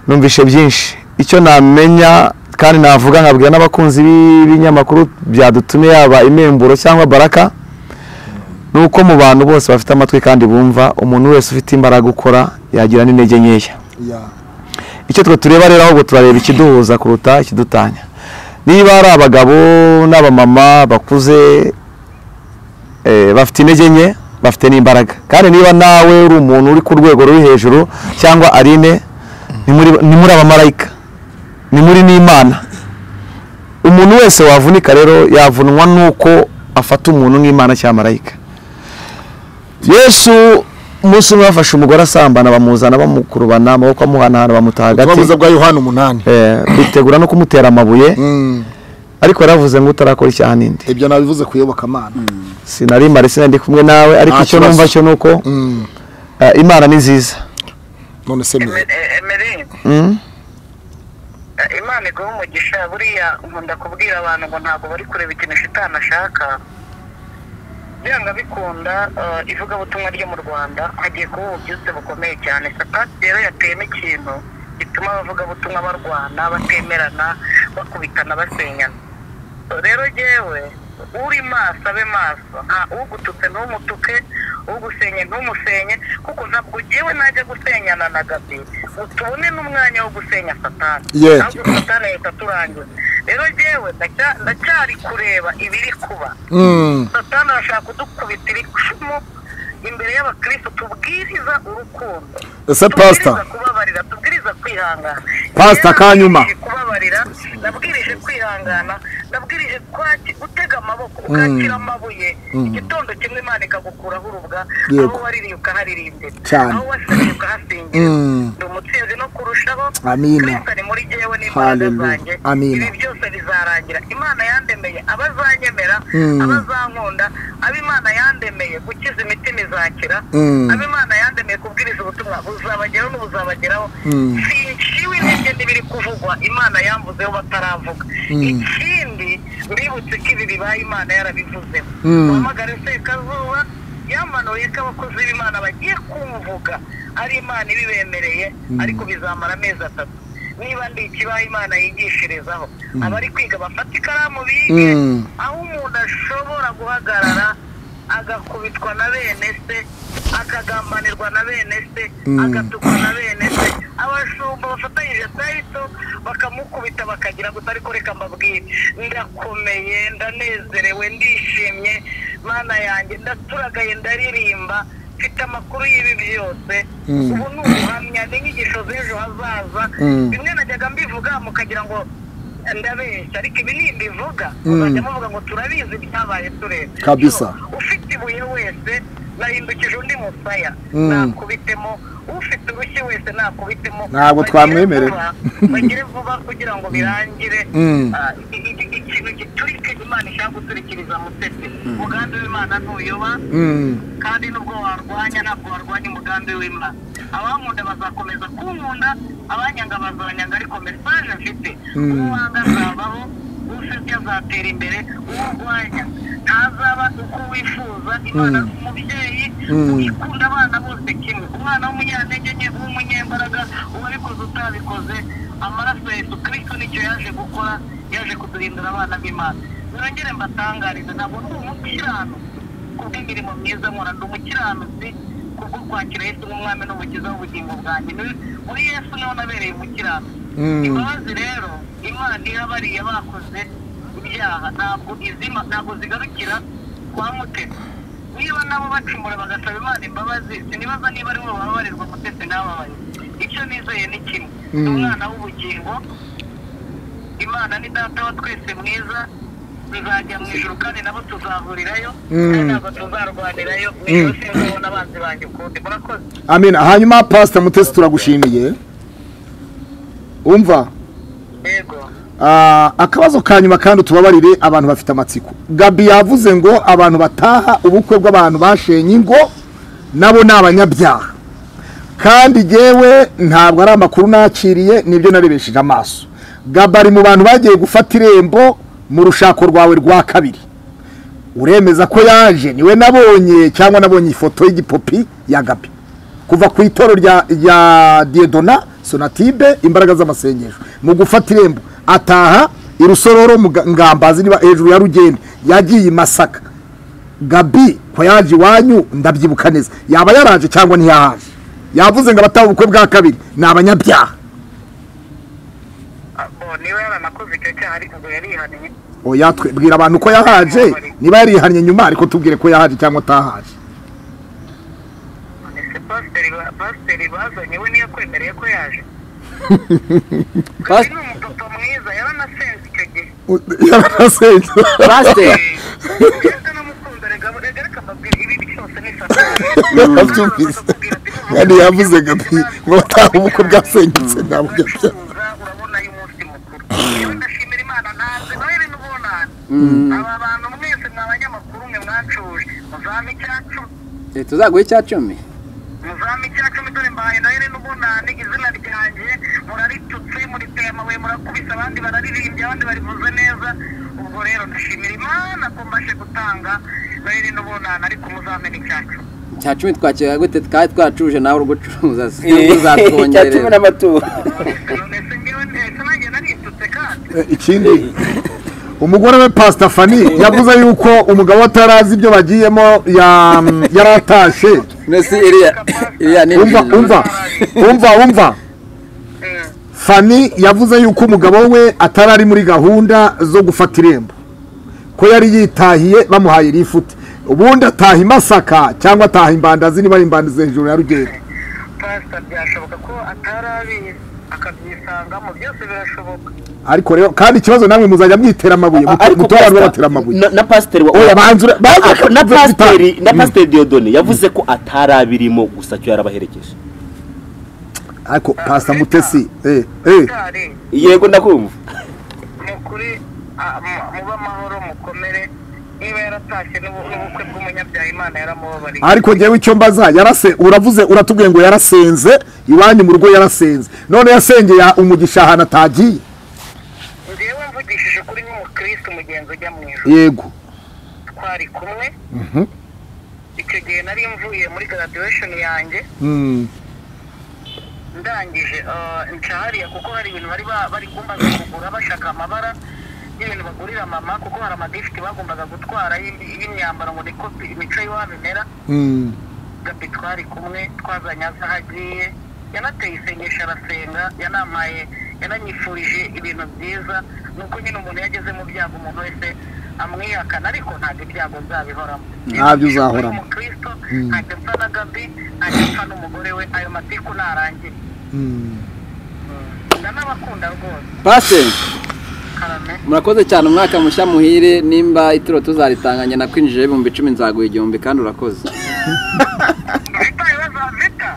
numvishe byinshi icyo namenya kandi navuga nkabwira n'abakunzi b'ibinyamakuru byadutumye yaba imemburo cyangwa baraka ni uko mu bantu bose bafite amatwi kandi bumva umuntu wese ufite imbaraga ukora yagira n'intege nkeya Yeah. icyo twe tureba rero ahubwo turareba ikiduhuza kuruta ikidutanya niba ari abagabo n'abamama bakuze eh, bafite intege nke bafite n'imbaraga kandi niba nawe uri umuntu uri ku rwego ruri hejuru cyangwa arine ni muri- ni muri abamarayika ni muri n'imana umuntu wese wavunika rero yavunwa n'uko afata umuntu nk'imana cyangwa marayika yesu umunsi umwe bafashe umugore asambana bamuzana bamukurubana amaboko amuhanahana bamuta hagati Ubutumwa bwiza bwa Yohana umunani. Eh, bitegura no kumutera amabuye Mm. ariko yaravuze ngo utarakora icyaha n'indi Ibyo nabivuze ku iyobokamana. sinari mare sinari kumwe nawe ariko Nta icyo kibazo. numva cyo ni uko Mm. eh, imana ni nziza None se mwe. emerin Mm. imana iguha umugisha buriya nkunda kubwira abantu ngo ntabwo bari kureba ikintu shitani ashaka byanga bikunda eh, ivugabutumwa ryo mu rwanda hagiye kuba ububyutse bukomeye cyane satani rero yateyemo ikintu gituma abavugabutumwa barwana batemerana bakubitana basenyana rero jyewe uri maso abe maso nta ugututse ntumutuke ugusenye ntumusenye kuko ntabwo jyewe najya gusenyana na gabi ngo tubone n'umwanya wo gusenya satani Yeah. ahubwo satani yahita aturangiza rero jyewe ndacya- ndacyari kureba ibiri kuba Mm. satani arashaka kudukubita ibicumu imbere y'abakristo tubwiriza urukundo Ese pastor? Tubwiriza kubabarira tubwiriza kwihangana Pastor, kanyuma. Nabwirije kubabarira nabwirije kwihangana nabwirije kwaki- gutega amaboko ukakira amabuye igitondo kimwe imana ikagukuraho urubwa Yego. aho waririye ukaharirimbira Cyane. aho wasenye ukahasingira Mm. ndi umutsinzi no kurushaho Amina. kristo ari muri jyewe n'imbaraga Hallelujah. zanjye Amina. ibi byose bizarangira imana yandemeye abazanyemera Mm. abazankunda abo imana yandemeye gukiza imitima izakira Mm. abo imana yandemeye kubwiriza ubutumwa buzabageraho n'ubuzabageraho Mm. sinciwe intege n'ibiri kuvugwa imana yamvuzeho bataravuga ikindi mbibutse ko ibi bibaye imana yarabivuzeho uhamagare sekazuba yamanuye ko abakozi b'imana bagiye kumvuga ari imana ibibemereye ariko bizamara amezi atatu niba ndi ikibaho imana yigishirizaho abari kwiga bafata ikaramu bige Mm. aho umuntu ashobora guhagarara agakubitwa na bene se akagambanirwa na bene se agatukwa na bene se abashumba bafatanyije kristo bakamukubita bakagira gusa ariko reka mbabwire ndakomeye ndanezerewe ndishimye mana yanjye ndaturagaye ndaririmba mfite amakuru y'ibi byose ubu ni ubuhamya ni inyigisho z'ejo hazaza bimwe najyaga mbivuga mukagira ngo ndabeshya ariko ibi nimbivuga muzajya muvuga ngo turabizi ibyabaye tureba Kabisa. So, ufite ibuye wese nahindukije undi musaya nakubitemo ufite urushyi wese nakubitemo Ntabwo Bagire twamwemerera. vuba, bagire vuba kugira ngo birangire Mm. Ah, i- i- i- ikintu giturika imana ishaka guturikiriza mutesi umugambi w'imana ntuyoba Mm. kandi nubwo warwanya ntabwo warwanya umugambi w'imana abankunda bazakomeza kunkunda abanyanga bazanyanga ariko mesaje mfite uwanga azabaho usebya azatera imbere urwanya ntazaba uko wifuza imana ni umubyeyi ikunda abana bose kimwe umwana w'umunyantege nke w'umunyembaraga uwabikoze utabikoze amaraso ya yesu kristo nicyo yaje gukora yaje kuduhindura abana b'imana nongere mbatangarize ntabwo ndi umukirano kubw'imirimo myiza nkora ndi umukiranutsi kubwo kwakira yesu nk'umwami n'umukiza w'ubugingo bwanjye Ni- muri yesu niho nabereye umukiranutsi imbabazi rero imana iha bariya bakoze ibyaha ntabwo izima ntabwo zigarukira kwa mutesi niba nabo bacumura bagasaba imana imbabazi sinibaza niba ari bo bababarirwa mutesi n'ababaye icyo nizeye ni kimwe ni umwana w'ubugingo imana ni data wa twese mwiza tuzajya mu ijuru kandi nabo tuzahurirayo kandi ntabwo tuzarwanirayo mu ijuru sinzabona abanzi banjye ukundi murakoze Amina. Hanyuma Pastor Mutesi turagushimiye. Umva. yego Ah, akabazo ka nyuma kandi tubabarire abantu bafite amatsiko gabi yavuze ngo abantu bataha ubukwe bw'abantu bashenye ingo nabo ni abanyabyaha kandi jyewe ntabwo ari amakuru nakiriye nibyo narebesheje amaso gabi ari mu bantu bagiye gufata irembo mu rushako rwawe rwa kabiri uremeza ko yaje niwe nabonye cyangwa nabonye ifoto y'igipopi ya gabi kuva ku itoro rya rya diedona sonatibe imbaraga z'amasengesho mu gufata irembo ataha irusororo mu ga- ngambazi niba hejuru ya rugende yagiye i masaka gabi ko yaje iwanyu ndabyibuka neza yaba yaraje cyangwa ntiyahaje yavuze ngo abataha ubukwe bwa kabiri ni abanyabyaha abo niba yaranakoze icyo cyaha ariko ngo yarihaniye oya twe- bwira abantu ko yahaje niba yarihannye nyuma ariko tubwire ko yahaje cyangwa atahaje ese pasiteri ba- pasiteri bazanye we niyo kwemereye ko yaje Pas- ni umupapa mwiza yaranasenze icyo gihe yaranasenze pasiteri ndetse n'umukunda reka reka reka mbabwire ibi byose ni satani yarabyumvise kandi yavuze gabi ngo bataha ubukwe bwasenyutse ni abanyabyaha Uracuruza, urabona uyu munsi mukuru yewe ndashimira imana ntazi nawe ibintu ubonana aba bantu mwese ni abanyamakuru mwe mwacuje muzame icyacu tuzaguhe icya cumi muzame icyacumi dore mbahaye noheli n'ubunani izina ryanjye muraritutse muriteye amabuye murakubise abandi bararirimbye abandi barivuze neza ubwo rero ndashimira imana ko mbashe gutanga noheli n'ubunani ariko muzamena icyacu icya cumi twakira gute twari twacuruje nawe uri gucuruza cya cumi uzatwongerera n'amaturo none se ngewe ndetse nanjye naritutse kandi ikindi umugore we pasita fani yavuze yuko umugabo atarazi ibyo bagiyemo ya- yaratashye mbese iriya iriya ni umva umva umva umva fani yavuze yuko umugabo we atari ari muri gahunda zo gufata irembo ko yari yitahiye bamuhaye rifute ubundi ataha i masaka cyangwa ataha imbandazi niba ari imbandazi hejuru ya rugendo pasita byashoboka ko atari abizi akabyisangamo byose birashoboka ariko rero kandi ikibazo namwe muzajya mwitera amabuye mutora abantu babatera amabuye na pasiteri wa oya banza ura- banza Ah, ah, na ukavuga pasiteri bitanu. na Mm. pasiteri Dieudonne yavuze ko atari abirimo gusa cyo yarabaherekeje ariko pasita mutesi eh eh cyari yego ndakumva ni ukuri ah, mu- mube amahoro mukomere niba yaratashye n'ubu- n'ubukwe bw'umunyabyaha imana yaramubabariye ariko ngewe icyo mbaza yarase uravuze uratubwiye ngo yarasenze iwanyu mu rugo yarasenze none yasengeye umugisha ahantu atagiye njyewe mvugishije ukuri nk'umukirisitu umugenzi ujya mu ijoro yego twari kumwe icyo gihe nari mvuye muri graduation yanjye Mm. ndangije ah, nca hariya kuko hari ibintu bari ba- bari kumbaza kugura bashaka amabara y'ibintu bagurira mama kuko hari amadifiti bagombaga gutwara y'im- y'imyambaro ngo niko imico y'iwabo imera Mm. gabi twari kumwe twazanye aza aho agiye yanateye isengesho arasenga yanampaye yananyifurije ibintu byiza ni uko nyine umuntu yageze mu byago umuntu wese amwihakana ariko ntabwo ibyago nzabihoramo Ntabyo uzahoramo. umukristo ntajya mfa na gabi ntajya mfa n'umugore we ayo matiku ntarangiye ndanabakunda rwose pasiteri karame murakoze cyane umwaka mushya muhire nimba ituro tuzaritanganya nakwinjije ibihumbi icumi nzaguha igihumbi kandi urakoze vita ibibazo vita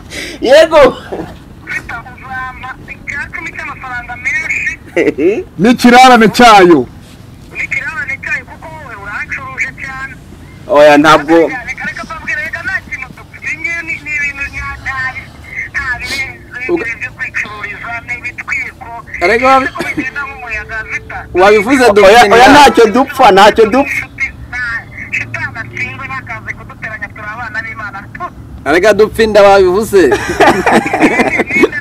yego vita uzampa icyacumi cy'amafaranga menshi n'ikirarane cyayo n'ikirarane cyayo kuko wowe urancuruje cyane oya ntabwo Ariko wabi- wabivuze oya dufite oya ntacyo dupfa ntacyo dupfa arega dupfa inda wabivuze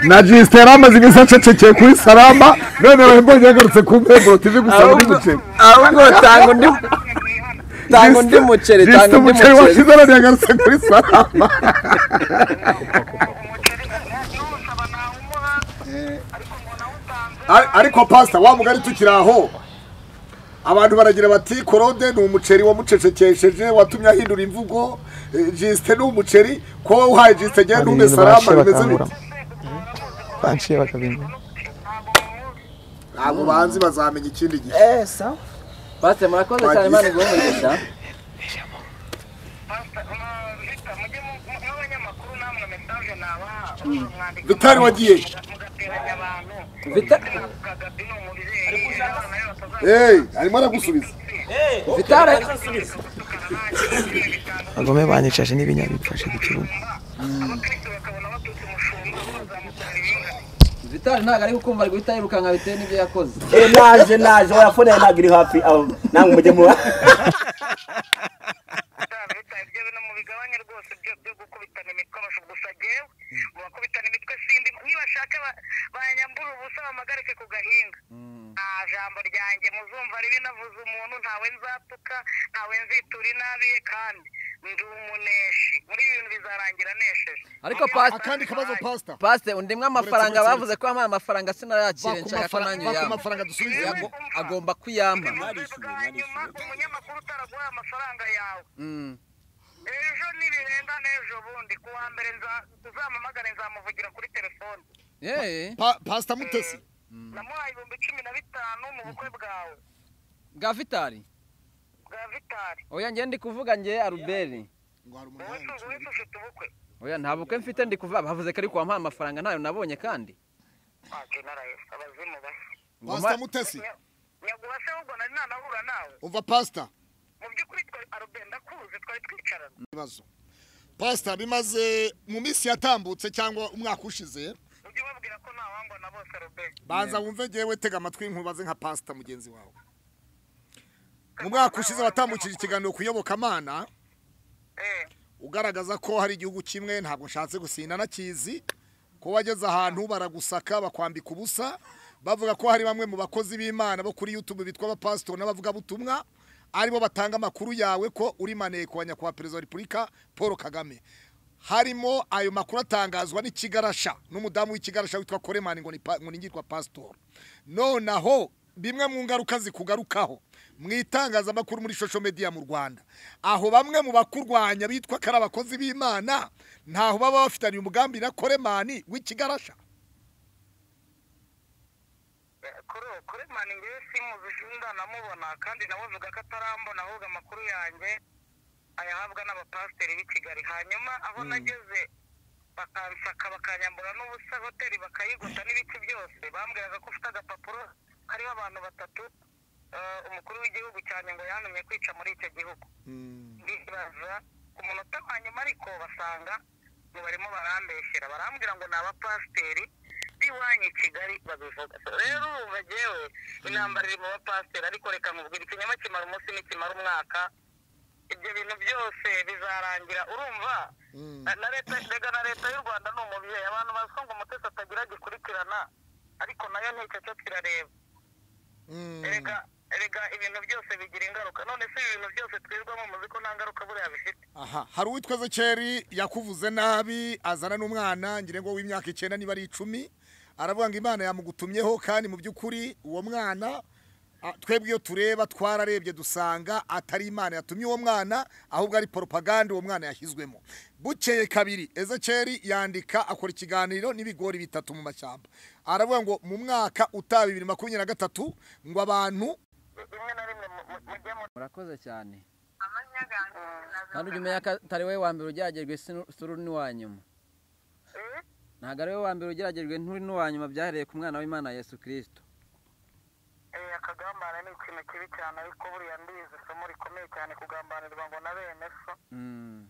na jisite yari amaze iminsi acecekeye kuri salama none rero yagarutse ku mbemburo tv gusa muri muceri ahubwo tanga undi tanga undi muceri jisite tanga undi muceri umuceri washize none yagarutse kuri salama Ari- ariko pasita wa mugari tukiri aho abantu baragira bati korode ni umuceri wamucecekesheje watumye ahindura imvugo eh, jisite ni umuceri ko wowe uhaye jisite genda Hari umwe ibintu barashe salama bimeze bite bakanguramo banshiye bakabimba ntabwo banzi bazamenya ikindi gihe Eh, sawa. pasiteri murakoze cyane imana iguhe umugisha vitari wagiye guteranya abantu Vita- gagabi ni umubyeyi abana be batazaza eee arimo aragusubiza Vitale abagome banyicaje n'ibinya bipfashe gucuruza abakristo bakabona baturutse umushumba bazamukorera ibingana Vitale ntabwo ari gukumva ari guhita yirukanka bitewe n'ibyo yakoze Eh, naje naje oya fone yawe ntabwo iri hafi aho namwe mujye muba bitaba bitaye ibyo bintu mubigabanye rwose byo byo gukubitana imitwe abasha gusa jyewe mu bakubitana imitwe sindi nibashaka ba- banyambura ubusa bamagarike ku gahinga nta jambo ryanjye muzumva ribi navuze umuntu ntawe nzatuka ntawe nzitura inabi ye kandi ndi umuneshi muri ibi bintu bizarangira nesheje ariko pasite akandi kabazo pasita pasite undimwe amafaranga bavuze ko yampaye amafaranga sinayakire nshaka ko nanjye baka yampa amafaranga dusubize Yago- agomba kuyampa bwa nyuma umunyamakuru utaraguhaye amafaranga yawe Mm. ejo nibirenga n'ejo bundi ku wa mbere nza- uzampamagare nzamuvugira kuri telefone Yee. Pa- pasita mutesi namuhaye ibihumbi cumi na bitanu mu bukwe bwawe bwa vitali bwa vitari oya njye ndi kuvuga njye aruberi ngo hari umuntu wowe tu- wowe tufite ubukwe oya nta bukwe mfite ndi kuvuga bavuze ko ari kuwampaye amafaranga ntayo nabonye kandi waje narayesa abazimu basa pasita mutesi nyaguha se ahubwo nari nanahura nawe umva pasita mu by'ukuri twari aroberi ndakuzi twari twicarana ibibazo pasita bimaze mu minsi yatambutse cyangwa umwaka ushize ujye ubabwira ko ntawangwa na bose aroberi banza wumve ngewe tega amatwi nkubaze nka pasita mugenzi wawe mu mwaka ushize watambukije ikiganiro ku iyobokamana eh ugaragaza ko hari igihugu kimwe ntabwo nshatse gusinda nakizi ko wageze ahantu baragusaka bakwambika ubusa bavuga ko hari bamwe mu bakozi b'imana bo kuri youtube bitwa abapasitori n'abavugabutumwa aribo batanga amakuru yawe ko uri maneko wa nyakubahwa perezida wa repubulika paul kagame harimo ayo makuru atangazwa n'ikigarasha n'umudamu w'ikigarasha witwa koremani ngo ni pa- ngo ni ngirwa pasitori nonaho bimwe mu ngaruka zikugarukaho mu itangazamakuru muri social media mu Rwanda aho bamwe mu bakurwanya bitwa ko ari abakozi b'Imana ntaho baba bafitanye umugambi na Koremani w'ikigarasha kuri kuri mani ngewe simuzi ndanamubona kandi namuvuga ko atarambona ahubwo amakuru yanjye ayahabwa n'abapasiteri b'i kigali hanyuma aho nageze bakansaka bakanyambura n'ubusa hoteli bakayigota n'ibiki byose bambwiraga ko ufite agapapuro kariho abantu batatu eh, umukuru w'igihugu cyane ngo yantumye kwica muri icyo gihugu ndibaza ku munota wa nyuma ariko basanga ngo barimo barambeshyera barambwira ngo ni abapasiteri b'iwanyu i kigali babivuga So, rero ubu jewe intambara iri mu bapasiteri ariko reka nkubwira ikinyoma kimara umunsi n'ikimara umwaka ibyo bintu byose bizarangira urumva Na- na leta rega na leta y'u rwanda ni umubyeyi abantu bazi ko ngo umutesi atagira gikurikirana ariko nayo nticyo kirareba erega erega ibintu byose bigira ingaruka none se ibi bintu byose twirwamo muzi ko nta ngaruka buriya bifite aha hari uwitwa Zekeri yakuvuze nabi azana n'umwana ngire ngo w'imyaka icyenda niba ari icumi aravuga ngo Imana yamugutumyeho kandi mu by'ukuri uwo mwana a- twebwe iyo tureba twararebye dusanga atari Imana yatumye uwo mwana ahubwo ari propaganda uwo mwana yashyizwemo bukeye kabiri Ezekeri yandika akora ikiganiro n'ibigori bitatu mu mashyamba aravuga ngo mu mwaka utaha bibiri makumyabiri na gatatu ngo abantu rimwe na rimwe mu- mu- mujye mu murakoze cyane amanyaganga kandi ujya umenya ko atari wowe wa mbere ugeragejwe si- si uri n'uwa nyuma ntabwo ari wowe wa mbere ugeragejwe nturi n'uwa nyuma byahereye ku mwana w'imana yesu kirisito Eh, akagambana ni ikintu kibi cyane ariko buriya ndizi isomo rikomeye cyane kugambanirwa ngo na bene so Mm,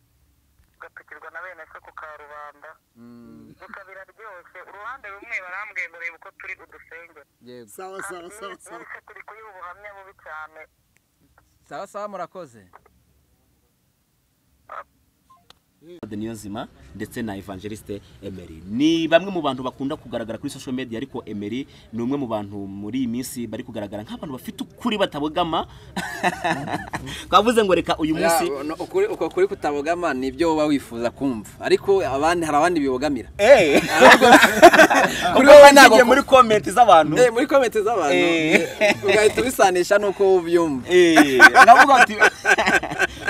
ugatukirwa na bene so ku karubanda mm, bikabira ryose uruhande rumwe barambwiye ngo reba uko turi udusenge yego sawa sawa sawa sawa mwese turi kuyiha ubuhamya bubi cyane sawa sawa murakoze de Niyonzima ndetse na Evangeliste Emery ni bamwe mu bantu bakunda kugaragara kuri social media ariko Emery ni umwe mu bantu muri iyi minsi bari kugaragara nk'abantu bafite ukuri batabogama twavuze ngo reka uyu munsi Ya, no, ukuri- uko kuri kutabogama ni ibyo wowe wifuza kumva ariko abandi hari abandi bibogamira Eh, kuri kuko wowe ntabwo nagiye muri comment z'abantu Eh, muri komenti z'abantu Eh. eh, ugahita ubisanisha n'uko ubyumva Eh, ndavuga ati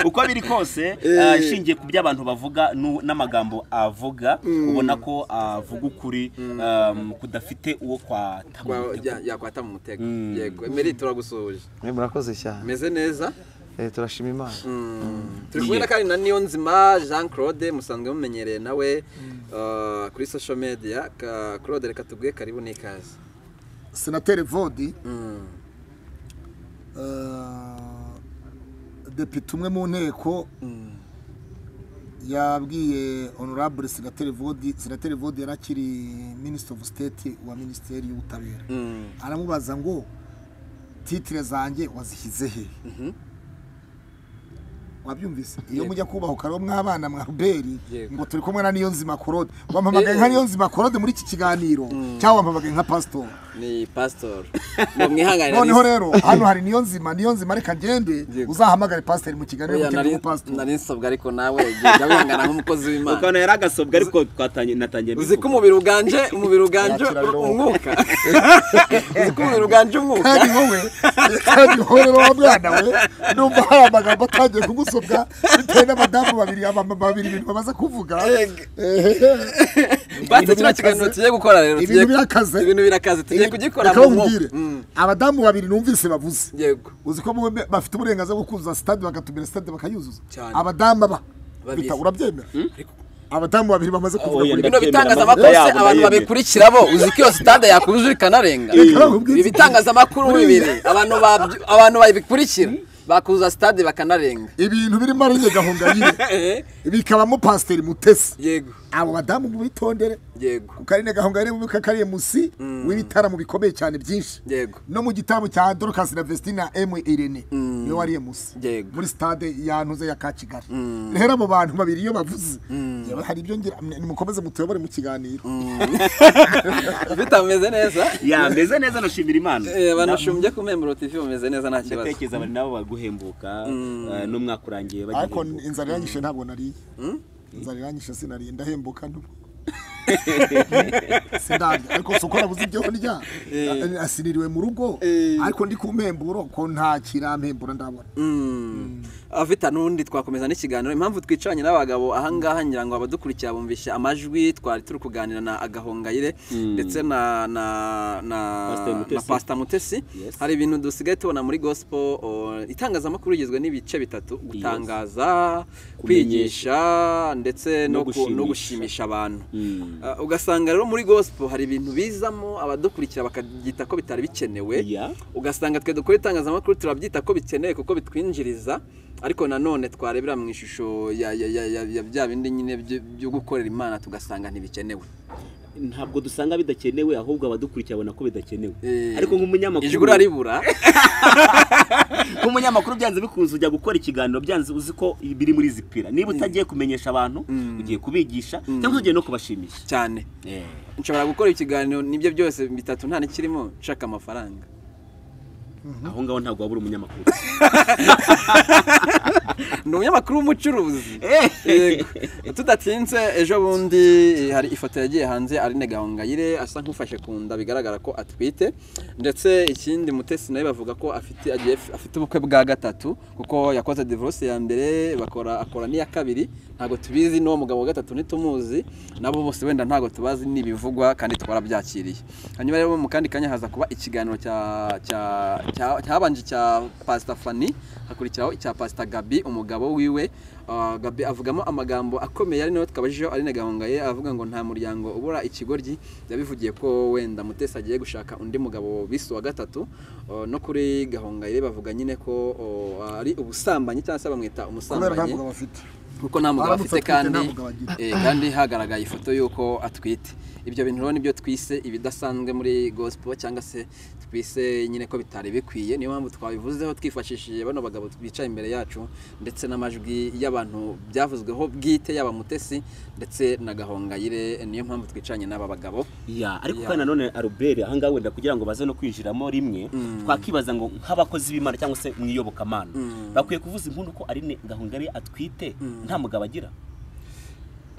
uko biri kose ah, ishingiye ku byo abantu bavuga nu- n'amagambo avuga ubona ko avuga ukuri um, kudafite uwo kwata mu Kwa- mutego. ya- yakwata mu mutego Mm. yego emeri turagusuhuje murakoze cyane meze neza Eh, turashima imana Mm. turi kumwe na kandi na niyonzima jean claude musanzwe mumenyereye nawe eh, kuri social media Ka- claude reka tubwiye karibu n'ikaze senateri vodi depite umwe mu nteko yabwiye honorable senateri vodi senateri vodi yari akiri minisitiri ofu siteti wa minisiteri y'ubutabera aramubaza ngo titire zanjye wazishyize he wabyumvise iyo mujya kubahuka rero mw'abana mwa ruberi Yego. ngo turi kumwe na niyo nzima korode wampamagaye nka niyo nzima korode muri iki kiganiro cyangwa wampamagaye nka pasitori ni pastor ngo mwihangane noneho rero hano hari niyo nzima niyo nzima reka ngende Yego. uzahamagare pasiteri mu kiganiro Oya, mukende nari- umupasitori nari nsabwa ariko nawe jya wihangana nk'umukozi w'imana ukabona yari agasobwa ariko twatangiye natangiye uzi ko umubiri uganje umubiri uganje umwuka uzi ko umubiri uganje umwuka kandi wowe kandi wowe rero wa mwana we numva hari amagambo atangiye kugusobwa bitewe n'abadamu babiri abamama babiri ibintu bamaze kuvuga basi kino kiganiro tugiye gukora rero Ibintu tugiye- birakaze. ibintu birakaze tugiye kugikora Reka mu nkubwire, mwuka Mm, abadamu babiri numvise bavuze yego uzi ko muwe bafite uburenganzira bwo kuzuza sitade bagatumira sitade bakayuzuza Cyane. abadamu aba Babizi. bita- urabyemera abadamu babiri bamaze kuvuga oya, kuri bino Ndabyemera, bitangazamakuru amazina se yabo abantu ndayemera. babikurikira bo uzi ko iyo sitade yakujuje ikanarenga Reka- ibi bitangazamakuru bibiri abantu babyo- abantu babikurikira bakuza sitade bakanarenga ibintu birimo ari gahongayire Eh, bikabamo pasiteri mutesi yego abo badamu mubitondere yego ku karine gahongayire mu kakariye musi w'ibitaramo bikomeye cyane byinshi yego no mu gitaramo cya dorokasi na vestina emu irene niwe wariye musi Yego. muri sitade yantuze ya ka kigali rero abo bantu babiri iyo bavuze yewe hari ibyo ngira nimukomeze mutuyobore mu kiganiro bitameze neza ya meze neza nashimira imana Eh, banashumbye ku membro tv bameze neza nta kibazo ndatekereza bari nabo baguhembuka eh, n'umwaka urangiye ariko bagiye inzara iranyishe ntabwo nariye inzara iranyishe sinariye ndahembuka nto sindarya ariko si uko nabuze ibyo ndya asiniriwe mu rugo ariko ndi ku mpemburo ko nta kirampembura ndabona afite n'undi twakomeza n'ikiganiro impamvu twicaranye n'abagabo ahangaha ngira ngo abadukurikira bumvishe amajwi twari turi kuganira na agahongayire ndetse na na na Pastor Mutesi. na pasita mutesi Yes. hari ibintu dusigaye tubona muri gospel o, itangazamakuru rigizwe n'ibice bitatu gutangaza kwigisha ndetse no No ku- no gushimisha. gushimisha abantu Mm. Uh, ugasanga rero muri gospel hari ibintu bizamo abadukurikira bakabyita ko bitari bikenewe Yeah. ugasanga twe dukora itangazamakuru turabyita ko bikenewe kuko bitwinjiriza ariko nanone twarebera mu ishusho ya, ya, ya, ya, ya bya bindi nyine byo- byo gukorera imana tugasanga ntibikenewe ntabwo dusanga bidakenewe ahubwo abadukurikira babona ko bidakenewe Eh, ariko nk'umunyamakuru ijwi uraribura nk'umunyamakuru byanze bikunze ujya gukora ikiganiro byanze uzi ko biri muri zipira niba utagiye kumenyesha abantu ugiye kubigisha cyangwa se ugiye no kubashimisha cyane nshobora gukora ikiganiro n'ibyo byose bitatu nta n'ikirimo nshaka amafaranga aho ngaho ntabwo wabura umunyamakuru ni umunyamakuru w'umucuruzi Yego. tudatinze ejo bundi hari ifoto yagiye hanze Aline Gahongayire asa nk'ufashe ku nda bigaragara ko atwite ndetse ikindi mutesi nawe bavuga ko afite agiye afite ubukwe bwa gatatu kuko yakoze divorce ya mbere bakora akora n'iya kabiri ntabwo tubizi n'uwo mugabo wa gatatu ntitumuzi nabo bose wenda ntabwo tubazi n'ibivugwa kandi twarabyakiriye hanyuma rero mu kandi kanya haza kuba ikiganiro cya cya- cya- cyabanje cya Pastor Fanny hakurikiraho icya Pastor Gabi umugabo wiwe Ah, Gabi avugamo amagambo akomeye ari nayo twabajijeho Aline Gahongaye avuga ngo nta muryango ubura ikigoryi yabivugiye ko wenda Mutesi agiye gushaka undi mugabo bise wa gatatu Ah, no kuri Gahongaye bavuga nyine ko ah, ari ubusambanyi cyangwa se bamwita kubera nta umusambanyi mugabo bafite kuko nta mugabo Aramutse afite atwite kandi nta mugabo agira. eh, kandi hagaragaye ifoto y'uko atwite ibyo bintu rero nibyo twise ibidasanzwe muri gospel cyangwa se twise nyine ko bitari bikwiye niyo mpamvu twabivuzeho twifashishije bano bagabo bicaye imbere yacu ndetse n'amajwi y'abantu byavuzweho bwite yaba mutesi ndetse na gahongayire niyo mpamvu twicanye n'aba bagabo ya ariko Ya. kandi nanone aruberi ahangaha wenda kugira ngo baze no kwinjiramo rimwe twakibaza ngo nk'abakozi b'imana cyangwa se mu iyobokamana bakwiye kuvuza impundu ko arine gahongari atwite nta mugabo agira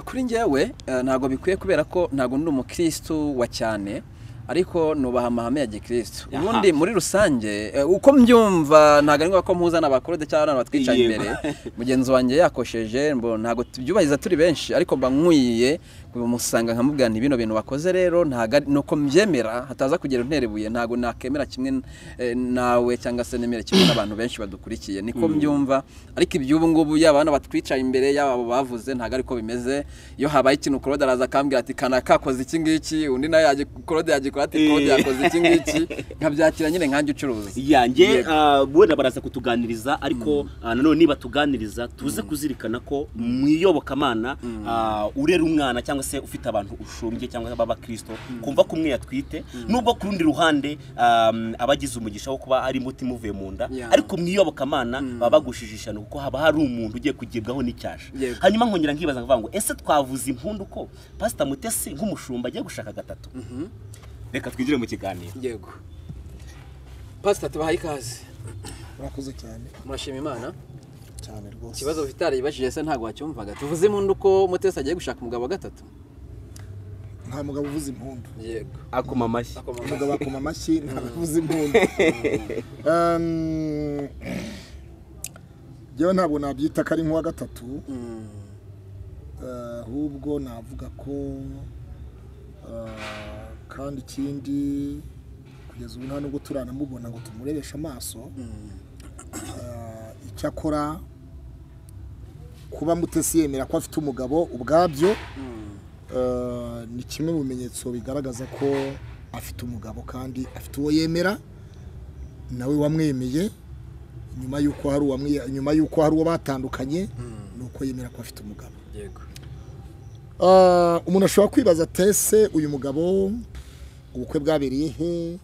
kuri njyewe eh, ntabwo bikwiye kubera ko ntabwo ndi umukirisitu wa cyane ariko nubaha amahame ya gikirisitu Aha. ubundi muri rusange eh, uko mbyumva ntabwo ari ngombwa ko mpuza n'abakorode cyangwa n'abantu batwicaye Yego. imbere mugenzi wanjye yakosheje mbo ntabwo tubyubahiriza turi benshi ariko mba nkwiye musanga nkamubwira nti bino bintu wakoze rero ntago ari- nuko mbyemera hataza kugera unterebuye ntago nakemera kimwe n- eh, nawe cyangwa se nemere kimwe n'abantu benshi badukurikiye niko mbyumva ariko iby'ubu ngubu yaba hano batwicaye imbere yaba abo bavuze ntago ariko bimeze iyo habaye ikintu korode araza akambwira ati kanaka koze iki ngiki undi nawe yaje korode yagikora ati korode Eh. yakoze iki ngiki nkabyakira nyine nkanjye ucuruza yanjye Yego. wenda baraza kutuganiriza ariko ah, nanone nibatuganiriza tuze kuzirikana ko mu iyobokamana ah, urera umwana cyangwa se ufite abantu ushumbye cyangwa se b'abakirisito kumva ko umwe yatwite nubwo ku rundi ruhande um, aba agize umugisha wo kuba ari umutima uvuye mu nda Yeah. ariko mu iyobokamana baba bagushije ishyano kuko haba hari umuntu ugiye kugibwaho n'icyasha Yego. hanyuma nkongera nkibaza nkavuga ngo ese twavuze impundu ko pasita mutesi nk'umushumba agiye gushaka gatatu reka twinjire mu kiganiro yego pasita tubahaye ikaze Urakoze cyane murashima imana cyane rwose ikibazo bafite aribajije se ntabwo wacyumvaga tuvuze impundu ko mutesi agiye gushaka umugabo wa gatatu nta mugabo uvuza impundu yego akoma amashyi umugabo akoma amashyi ntabwo avuza impundu Um, Njyewe ntabwo nabyita ko ari nk'uwa gatatu Uh, ahubwo navuga ko uh, kandi ikindi kugeza ubu nta nubwo turanamubona ngo tumurebeshe amaso Uh, icyakora kuba mutesi yemera ko afite umugabo ubwabyo uh, ni kimwe mu bimenyetso bigaragaza ko afite umugabo kandi afite uwo yemera nawe wamwemeye nyuma y'uko hari uwamwiye nyuma y'uko hari uwo batandukanye ni uko yemera ko afite umugabo yego Ah, umuntu ashobora kwibaza tese uyu mugabo ubukwe bwabereye he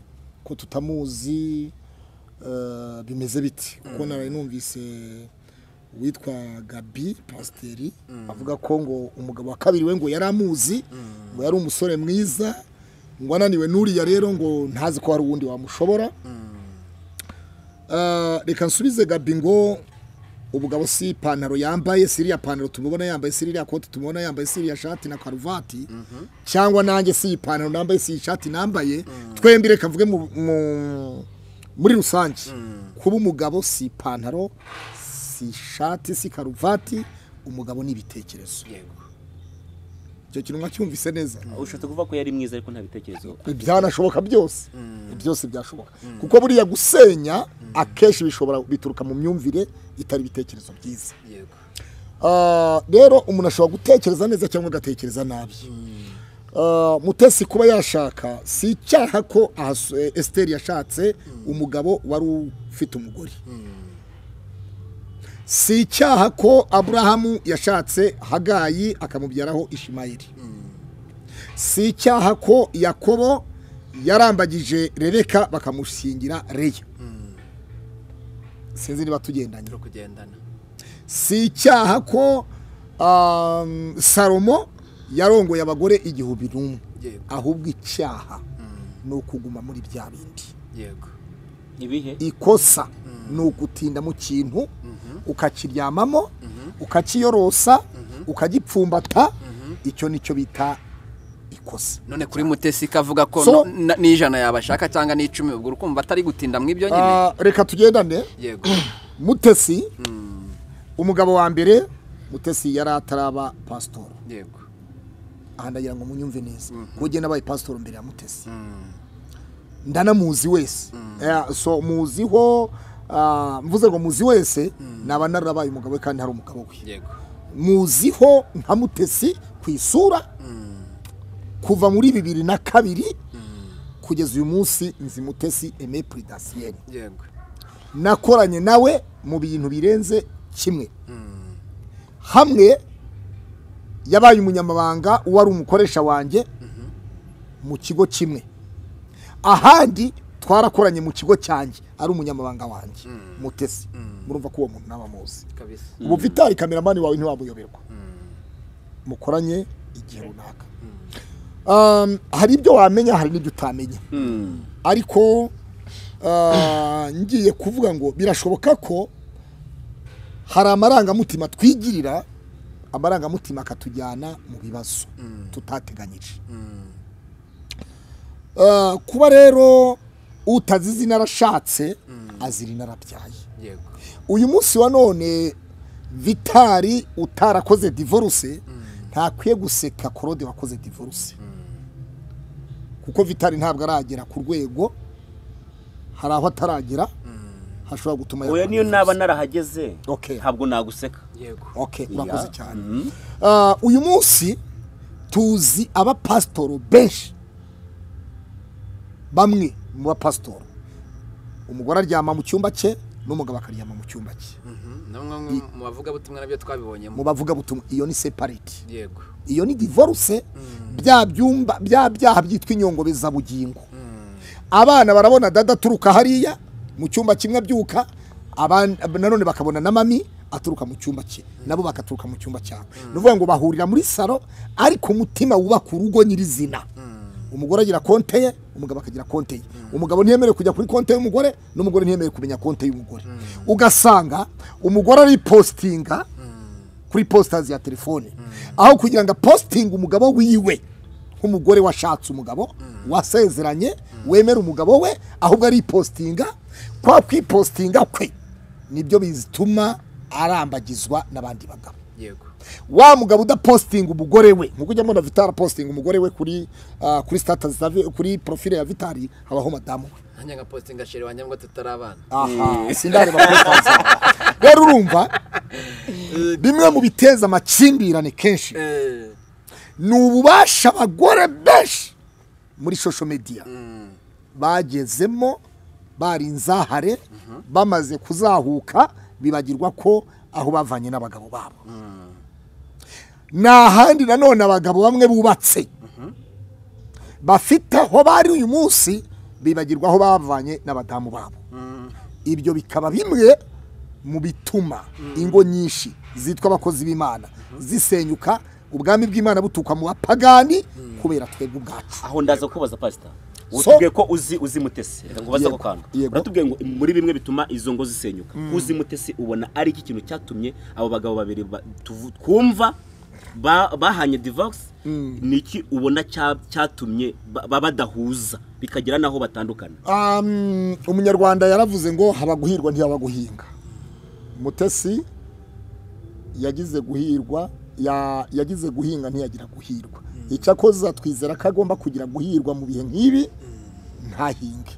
ko tutamuzi ah, bimeze bite kuko naraye numvise uwitwa gabi pasiteri avuga ko ngo umugabo wa kabiri we ngo yari amuzi ngo yari umusore mwiza ngo ananiwe n'uriya rero ngo ntazi ko hari uwundi wamushobora Ah, reka nsubize gabi ngo ubugabo si ipantaro yambaye si iriya pantaro tumubona yambaye si iriya koti tumubona yambaye si iriya shati na karuvati cyangwa nanjye si iyi pantaro nambaye si iyi shati nambaye twembi reka mvuge mu- mu- muri rusange kuba umugabo si ipantaro si ishati si karuvati umugabo ni ibitekerezo yego icyo kintu mwacyumvise neza ushatse kuvuga ko yari mwiza ariko nta bitekerezo ibyanashoboka byose byose byashoboka kuko buriya gusenya akenshi bishobora bituruka mu myumvire itari ibitekerezo byiza yego Ah, rero umuntu ashobora gutekereza neza cyangwa agatekereza nabi Ah, mutesi kuba yashaka si icyaha ko ahas- eh, esiteri yashatse umugabo wari ufite umugore si icyaha ko aburahamu yashatse hagayi akamubyaraho ishimayeli si icyaha ko yakobo yarambagije rebeka bakamushingira reya sinzi niba tugendanye turi kugendana si icyaha ko um, salomo yarongoye abagore igihumbi n'umwe Yego. ahubwo icyaha ni ukuguma muri bya bindi yego ibihe ikosa ni ugutinda mu kintu ukakiryamamo ukakiyorosa ukagipfumbata icyo nicyo bita ikosa none kuri mutesi kavuga ko no- So- na- n'ijana yabashaka cyangwa n'icumi ubwo ukumva atari gutinda mu ibyo nyine Ah, reka tugendane yego mutesi umugabo wa mbere mutesi yari ataraba pasitori yego aha ndagira ngo munyumve neza kuko njye nabaye pasitoro mbere ya mutesi ndanamuzi wese Eh, so muziho ah, mvuze ngo muzi wese naba narabaye umugabo we kandi hari umugabo we yego muziho nka mutesi ku isura kuva muri bibiri na kabiri kugeza uyu munsi nzi mutesi eme puridasiyeni yego nakoranye nawe mu bintu birenze kimwe hamwe yabaye umunyamabanga wari umukoresha wanjye mu kigo kimwe ahandi twarakoranye mu kigo cyanjye ari umunyamabanga wanjye mutesi murumva ko uwo muntu n'abamuzi kabisa ubu vitari kameramani wawe ntiwamuyoberwa mukoranye igihe runaka Um, hari ibyo wamenya hari n'ibyo utamenya ariko ah, ngiye kuvuga ngo birashoboka ko hari amarangamutima twigirira amarangamutima akatujyana mu bibazo tutateganyije Ah, kuba rero utazi izina arashatse azira inarabyaye yego uyu munsi wa none vitari utarakoze divorce ntakwiye guseka korode wakoze divorce kuko vitari ntabwo aragera ku rwego hari aho ataragera hashobora gutuma uyu niyo yakora naba divorce. narahageze Okay. ntabwo naguseka okay Yeah. urakoze cyane Ah, uyu munsi tuzi abapasitoro benshi bamwe mu bapasitoro umugore aryama mu cyumba cye n'umugabo akaryama mu cyumba cye mu bavugabutumwa nabyo twabibonyemo mu bavugabutumwa iyo ni separate yego iyo ni divorce bya byumba bya byaha byitwa inyongobezabugingo abana barabona dada aturuka hariya mu cyumba kimwe abyuka aban- nanone bakabona na mami aturuka mu cyumba cye nabo bakaturuka mu cyumba cyawe ni ukuvuga ngo bahurira muri saro ariko umutima wubaka urugo nyirizina umugore agira konte ye umugabo akagira konte ye umugabo ntiyemerewe kujya kuri konte y'umugore n'umugore ntiyemerewe kumenya konte y'umugore ugasanga umugore aripositinga kuri positazi ya telefone aho kugira ngo apositinge umugabo wiwe nk'umugore washatse umugabo wasezeranye wemera umugabo we ahubwo aripositinga kwa kwipositinga kwe nibyo bituma arambagizwa n'abandi bagabo yego wa mugabo udapositinga umugore we nk'uko ujya mbona vitari apositinga umugore we kuri ah, kuri statusi za Vi- kuri porofile ya vitari habaho madamu we nanjye nka postinga sheri wanjye ngo tutari abana aha sindare bakotanza rero urumva bimwe mu biteza amakimbirane kenshi ni ububasha abagore benshi muri social media bagezemo bari inzahare bamaze kuzahuka bibagirwa ko aho bavanye n'abagabo babo ni ahandi nanone abagabo bamwe bubatse bafite aho bari uyu munsi bibagirwa aho bavanye n'abadamu babo ibyo bikaba bimwe mu bituma ingo nyinshi zitwa abakozi b'imana zisenyuka ubwami bw'imana buturuka mu bapagani kubera twebwe ubwacu aho ndaza kubaza pasita So- utubwiye ko uzi uzi mutesi reka ngo baze Yego, ako kantu yego. uratubwiye ngo muri bimwe bituma izo ngo zisenyuka uzi mutesi ubona ari iki kintu cyatumye abo bagabo babiri ba- tuvu- twumva ba- bahanye divorce ni iki ubona cya- cyatumye ba- ba- badahuza bikagera n'aho batandukana Um, umunyarwanda yaravuze ngo haba guhirwa ntihaba guhinga mutesi yagize guhirwa ya- yagize guhinga ntiyagira guhirwa icyakoza twizera ko agomba kugira guhirwa mu bihe nk'ibi ntahinge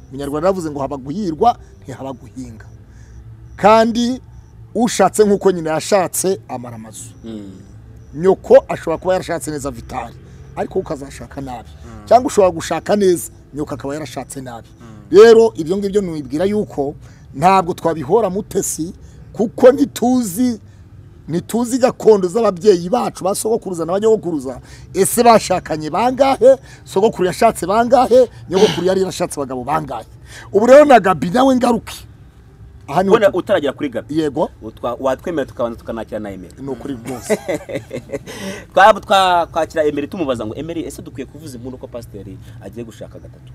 umunyarwanda yaravuze ngo haba guhirwa ntihaba guhinga kandi ushatse nk'uko nyina yashatse amara amazu nyoko ashobora kuba yarashatse neza vitari ariko wowe ukazashaka nabi cyangwa ushobora gushaka neza nyoko akaba yarashatse nabi rero ibyo ngibyo nubibwira yuko ntabwo twabihora mutesi kuko ntituzi ntituzi gakondo z'ababyeyi bacu ba sogokuruza na ba nyogokuruza ese bashakanye bangahe sogokuru yashatse bangahe nyogokuru yari yarashatse abagabo bangahe ubu rero na gabi nawe ngaruke aha niho ubona tu- utaragera kuri gabi yego utwa- watwemera tukabanza tukanakira na emeri ni ukuri rwose twaba twa- twakira emeri tumubaza ngo emeri ese dukwiye kuvuza impundu ko pasiteri agiye gushaka gatatu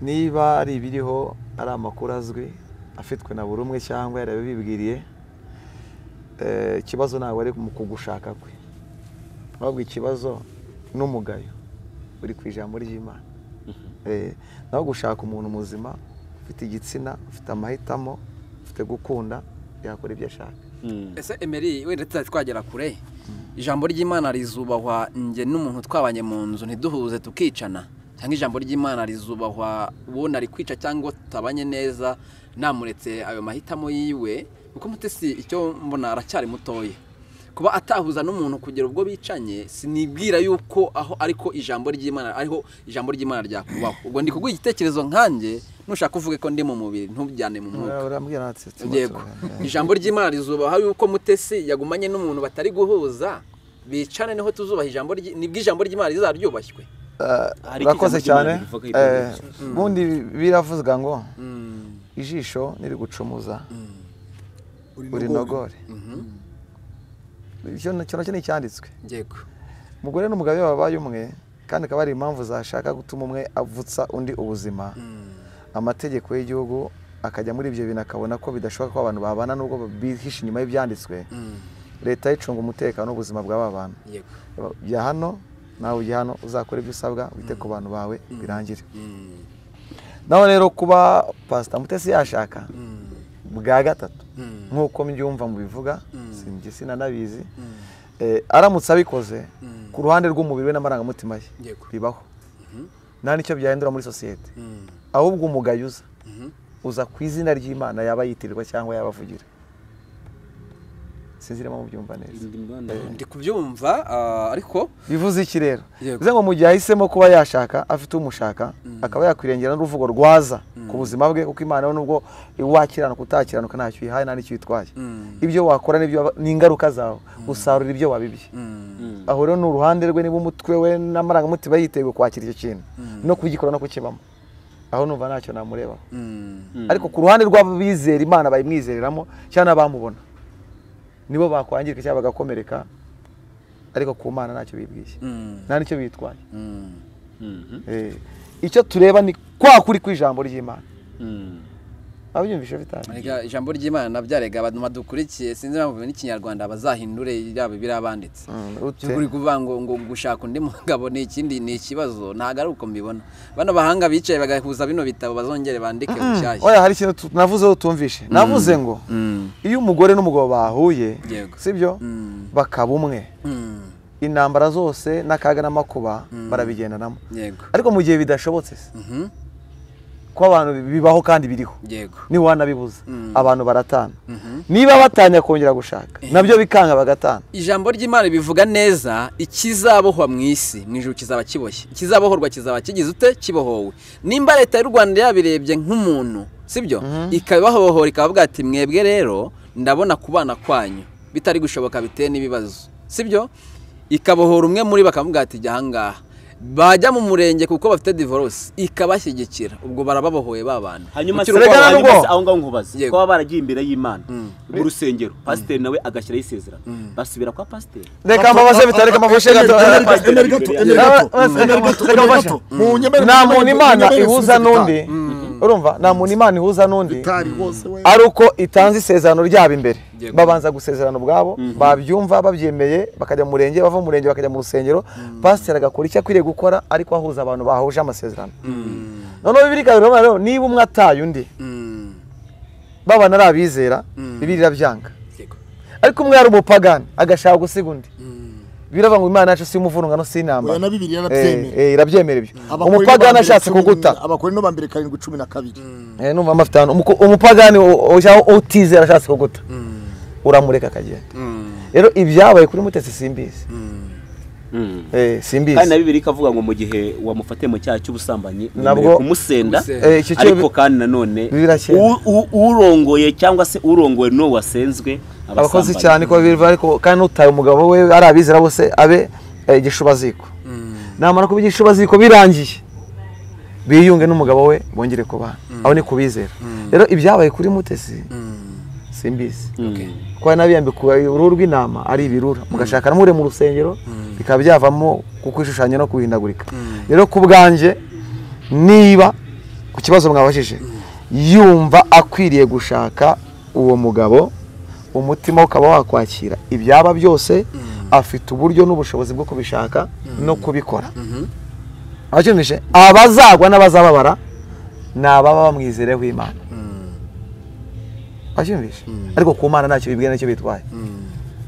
niba ari ibiriho ari amakuru azwi afitwe na buri umwe cyangwa yarabibibwiriye eh, ikibazo ntabwo ari mu kugushaka kwe ahubwo ikibazo n'umugayo uri ku ijambo ry'imana Eh, naho gushaka umuntu muzima ufite igitsina ufite amahitamo ufite gukunda yakora ibyo ashaka ese emeri wenda tutari twagera kure ijambo ry'imana rizubahwa njye n'umuntu twabanye mu nzu ntiduhuze tukicana cyangwa ijambo ry'imana rizubahwa uwo nari kwica cyangwa tutabanye neza namuretse ayo mahitamo yiwe kuko mutesi icyo mbona aracyari mutoya kuba atahuza n'umuntu kugera ubwo bicanye sinibwira yuko aho ariko ijambo ry'imana ariho ijambo ry'imana ryakubaho ubwo ndi kuguha igitekerezo nkanjye nushaka uvuge ko ndi mu mubiri ntujyane mu mwuka urambwira natse tuba yego tubana. ijambo ry'imana rizubaha yuko mutesi yagumanye n'umuntu batari guhuza bicane niho tuzubaha ijambo ry'i- nibwo ijambo ry'imana rizaryubashywe Hari urakoze ijambo ry'Imana cyane rivuga ibyo Eh, ubundi biravuzwa ngo ijisho nirigucumuza urinogore icyo na- icyo nacyo ni icyanditswe yego umugore n'umugabo iyo babaye umwe kandi akaba ari impamvu zashaka gutuma umwe avutsa undi ubuzima amategeko y'igihugu akajya muri ibyo bintu akabona ko bidashoboka ko abantu babana n'ubwo bihishe inyuma y'ibyanditswe leta icunga umutekano n'ubuzima bw'aba bantu yego jya hano nawe ujya hano uzakora ibyo usabwa wite ku bantu bawe birangire naho rero kuba pasita mutesi yashaka bwa gatatu nk'uko mbyumva mubivuga sinjye sinanabizi Eh, aramutse abikoze ku ruhande rw'umubiri we n'amarangamutima ye Yego. bibaho nta n'icyo byahindura muri sosiyete ahubwo umugayo uza uza ku izina ry'imana yaba yitirirwa cyangwa yaba avugira sinzi niba mubyumva neza ndi kubyumva ah, ariko bivuze iki rero Yego. bivuze ngo mu gihe ahisemo kuba yashaka afite umushaka akaba yakwirengera n'uruvugo rwaza ku buzima bwe kuko imana we nubwo wakiranuka utakiranuka ntacyo uyihaye nta n'icyo uyitwaye ibyo wakora n'ibyo waba- ni ingaruka zawe usarura ibyo wabibye aho rero ni uruhande rwe niba umutwe we n'amarangamutima yiteguye kwakira icyo kintu no kugikora no kukibamo aho numva ntacyo namurebaho ariko ku ruhande rw'abizera imana bayimwizereramo cyangwa n'abamubona nibo bakwangirika cyangwa bagakomereka ariko ku mana ntacyo bibwishye nta n'icyo bitwaye Eh, icyo tureba ni kwa kuri kw'ijambo ry'imana abyumvishe bitari Erega ijambo ry'imana byarega abantu badukurikiye sinzi impamvu n'ikinyarwanda bazahindure yaba birabanditse ute? uri kuvuga ngo ngo gushaka undi mugabo ni ikindi ni ikibazo ntabwo ari uko mbibona bano bahanga bicaye bagahuza bino bitabo bazongere bandike bushyashya oya hari ikintu tu- navuze utumvishe navuze ngo iyo umugore n'umugabo bahuye Yego. sibyo Mm. bakaba umwe Mm, intambara zose n'akaga n'amakuba barabigendanamo yego ariko mu gihe bidashobotse se, Mhm, ko abantu bibaho kandi biriho yego niwanabibuza abantu baratana niba batanya kongera gushaka nabyo bikanga bagatana ijambo ry'imana bivuga neza ikizabohwa mu isi mu ijuru kizaba kiboshye ikizabohorwa kizaba kigize ute kibohowe nimba leta y'u rwanda yabirebye nk'umuntu sibyo ikabibahohora ikabavuga ati mwebwe rero ndabona kubana kwanyu bitari gushoboka biteye n'ibibazo sibyo ikabohora umwe muri bakavuga ati jya ahangaha bajya mu murenge kuko bafite divorce ikabashyigikira ubwo barababohoye babana hanyuma se Urugero hanyuma nubwo- se aho ngaho nkubaze Yego. kuba baragiye imbere y'imana mu rusengero pasiteri nawe agashyiraho isezerano basubira kwa pasiteri reka mbabaze bitari reka mbabaze gato Emera gato, emera gato, emera gato, emera gato. Munyemere, nta munyemere, muntu imana munyemere, ihuza sinzi n'undi urumva nta muntu imana ihuza n'undi Gitari wose we. ari uko itanze isezerano ryabo imbere Yego. babanza gusezerana ubwabo babyumva babyemeye bakajya mu murenge bava mu murenge bakajya mu rusengero pasiteri agakora icyo akwiriye gukora ariko ahuza abantu bahuje amasezerano noneho bibiri ikabiroba rero niba umwe ataye undi Mm, babana ari abizera bibiri irabyanga yego. ariko umwe yari umupagani agashaka gusiga undi biravuga ngo imana yacu si umuvurungano si Oya na intambara Bibiliya Eh, arabyemera. eh, irabyemera ibyo Abakorino ba umupagani mbere ashatse cumi kuguta na- Abakorino ba mbere karindwi cumi na kabiri. Eh, numva amafitano umupagani u- u- cyangwa utizera ashatse kuguta uramureka akagenda rero ibyabaye kuri mutesi simbizi Eh, kandi na simbizi bibiri ikavuga ngo mu gihe wamufatiye mu cyaha cy'ubusambanyi wemerewe Nabwo- kumusenda kumusenda. Eh, icyo cyo- ariko kandi nanone Birakera. u- u- urongoye cyangwa se urongowe n'uwo wasenzwe abakozi abasambanyi. cyane ko biva ariko kandi utaye umugabo we ari abizera bose abe eh, igishubaziko namara kuba igishubaziko birangiye biyunge n'umugabo we bongere kubana aho ni kubizera rero ibyabaye kuri mutesi simbizi Mm. kuba nabiyambikuwe uruhu rw'intama ari ibirura mugashaka namure mu rusengero bikaba byavamo kukwishushanya no kuhindagurika rero ku bwanjye niba ku kibazo mwabajije yumva akwiriye gushaka uwo mugabo umutima we ukaba wakwakira ibyaba byose afite uburyo n'ubushobozi bwo kubishaka no kubikora abakemuje abazagwa n'abazababara ni ababa bamwizereho imana wabyumvise ariko ku mana ntacyo bibwiye nicyo bitwaye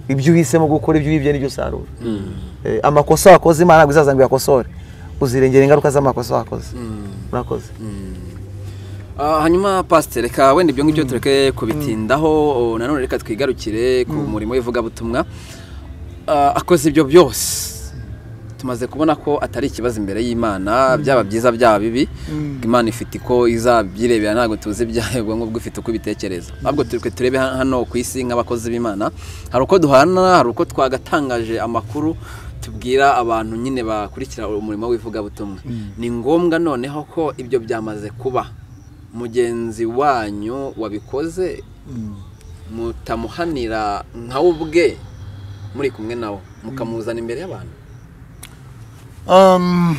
ibyo uhisemo gukora ibyo wibye nibyo usarura Eh, amakosa wakoze imana ntabwo izaza ngo uyakosore uzirengera ingaruka z'amakosa wakoze urakoze Ah, hanyuma pasiteri reka wenda ibyo ngibyo tureke kubitindaho o, nanone reka twigarukire ku murimo w'ivugabutumwa Ah, akoze ibyo byose tumaze kubona ko atari ikibazo imbere y'imana byaba byiza byaba bibi imana ifite iko izabyirebera ntabwo tuzi ibyayo ubwonko bw'ufite uko ibitekereza ahubwo turi turebe ha- hano ku isi nk'abakozi b'imana hari uko duhana hari uko twagatangaje amakuru tubwira abantu nyine bakurikira umurimo w'ivugabutumwa ni ngombwa noneho ko ibyo byamaze kuba mugenzi wanyu wabikoze mutamuhanira nka we ubwe muri kumwe nawe mukamuzana imbere y'abantu Um,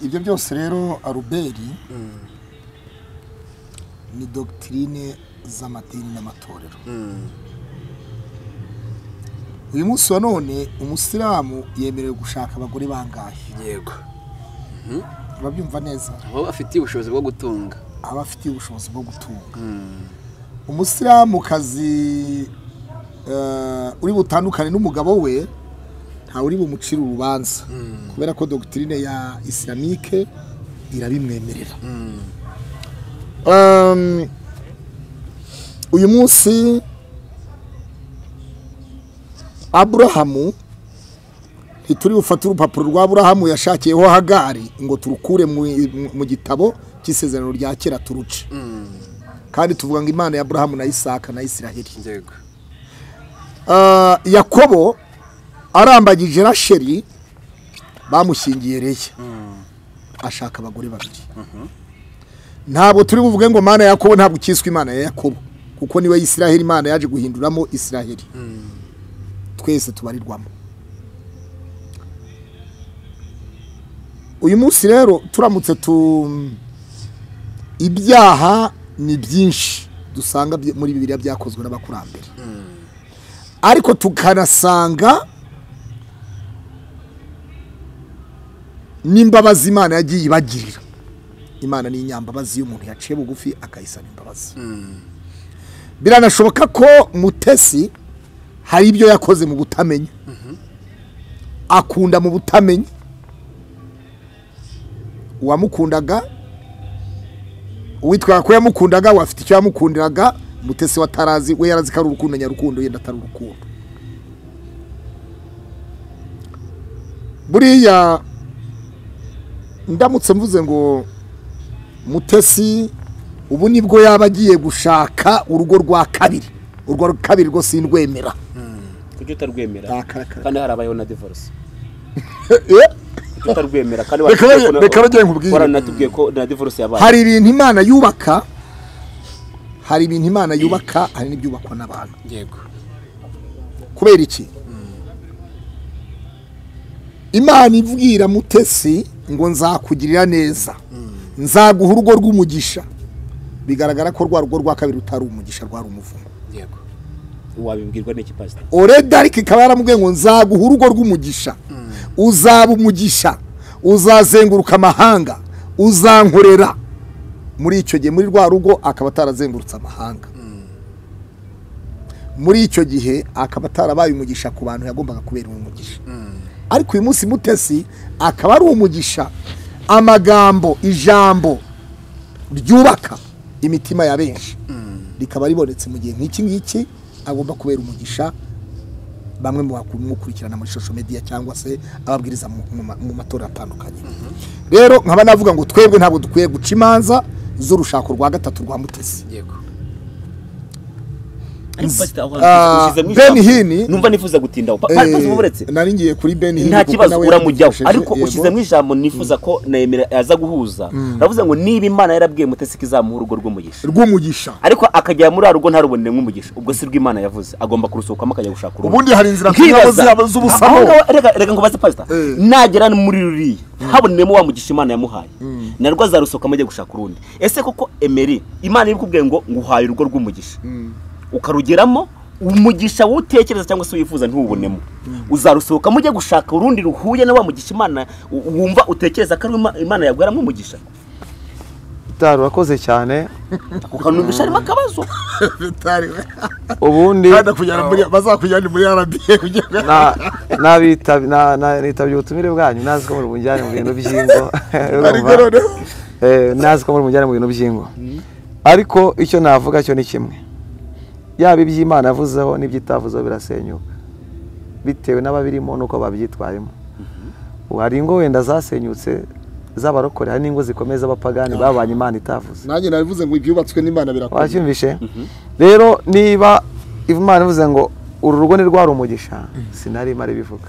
ibyo byose rero aruberi ni dogitirine z'amadini n'amatorero uyu munsi wa none umusilamu yemerewe gushaka abagore bangahe yego ababyumva neza aho bafitiye ubushobozi bwo gutunga aba afitiye ubushobozi bwo gutunga umusilamukazi uri butandukane n'umugabo we ntawe uri bumucire urubanza kubera ko dogitirine ya isilamike irabimwemerera Um, uyu munsi aburahamu ntituri bufate urupapuro rwa aburahamu yashakiyeho hagari ngo turukure mu mu gitabo cy'isezerano rya kera turuce kandi tuvuga ngo imana ya aburahamu na isaka na isiraheli yego Ah, yakobo arambagije rasheri bamushyingiye reya ashaka abagore babiri ntabwo turi buvuge ngo mana ya yakobo ntabwo ukiswe imana ya yakobo kuko niwe yisiraheli imana yaje guhinduramo isiraheli twese tubarirwamo uyu munsi rero turamutse tu ibyaha ni byinshi dusanga byi- muri bibiliya byakozwe n'abakurambere ariko tukanasanga n'imbabazi imana yagiye ibagirira imana ni inyambabazi y'umuntu yaciye bugufi akayisana imbabazi biranashoboka ko mutesi hari ibyo yakoze mu butamenya akunda mu butamenya uwamukundaga uwitwaga ko yamukundaga we afite icyo yamukundiraga mutesi watarazi we yarazi ko ari urukundo nyarukundo yenda atari urukundo buriya ndamutse mvuze ngo mutesi ubu nibwo yaba agiye gushaka urugo rwa kabiri urwo rwa kabiri rwo sindwemera kuki utarwemera Akarakara. kandi harabayeho na divorce Eh, kuki utarwemera kandi Reka watubwiye bage- ko na- reka bagende nkubwire. waranatubwiye ko na divorce yabaye hari ibintu imana yubaka hari ibintu imana yubaka hari n'ibyubakwa n'abantu yego kubera iki imana ibwira mutesi ngo nzakugirira neza nzaguha urugo rw'umugisha bigaragara ko rwa rugo rwa kabiri rutari umugisha rwari umuvumo yego wabibwirwa n'iki pastor oredi ariko ikaba yaramubwiye ngo nzaguha urugo rw'umugisha uzaba umugisha uzazenguruka amahanga uzankorera muri icyo gihe muri rwa rugo akaba atarazengurutse amahanga muri icyo gihe akaba atarabaye umugisha ku bantu yagombaga kubera umugisha ariko uyu munsi mutesi akaba ari umugisha amagambo ijambo ryubaka imitima ya benshi rikaba ribonetse mu gihe nk'iki ngiki agomba kubera umugisha bamwe mu bamukurikirana muri social media cyangwa se ababwiriza mu- mu ma- mu matora atandukanye rero nkaba navuga ngo twebwe ntabwo dukwiye guca imanza z'urushako rwa gatatu rwa mutesi yego Ariko pastor, aho hantu Ah, ushyize mu Ben ijambo. Hini- numva nifuza gutindaho Pa- pa- pastor uburetse Eh, nari ngiye kuri ben Hinn nta kuko kibazo nawe uramujyaho yadufashije, ariko yego. ushyizemo ijambo nifuza ko nemera yaza guhuza ndavuze ngo niba imana yarabwiye mutesi ko izamuha urugo rw'umugisha rw'umugisha ariko akagera muri rugo ntarubonere nk'umugisha ubwo si rw'imana yavuze agomba kurusohokamo akajya gushaka urugo ubundi hari inzira tunyuramo Nkibaza. z'aba- Aho z'ubusamo ngaho- reka- reka ngo baze pasita nagera muri ruriya haboneyemo wa mugisha imana yamuhaye narwo azarusohokamo ajya gushaka urundi ese koko emeri imana ibikubwiye ngo nguhaye urugo rw'umugisha ukarugeramo umugisha wutekereza cyangwa se wifuza ntuwubonemo uzarusohokamo ujye gushaka urundi ruhuye na wa mugisha imana u- wumva utekereza ko ari wo Ima- imana yaguheramo umugisha bitari urakoze cyane ako kantu numvisha harimo akabazo Bitariwe. ubundi Kandi kujyana muri- bazakujyana muri RBA kugira ngo na- nabita- na- na- nitabye ubutumire bwanyu nazi ko muri bujyane mu bintu by'ingo ariko noneho Eh, nazi ko muri bujyane mu bintu by'ingo ariko icyo navuga cyo ni kimwe yaba iby'imana yavuzeho n'iby'itavuzeho birasenyuka bitewe n'ababirimo n'uko babyitwayemo ubu hari ingo wenda zasenyutse z'abarokore hari n'ingo zikomeye z'abapagani babanye imana itavuze nanjye nabivuze ngo ibyubatswe n'imana birakomeye wacyumvishe rero niba imana ivuze ngo uru rugo ni rwari umugisha sinari imara ibivuga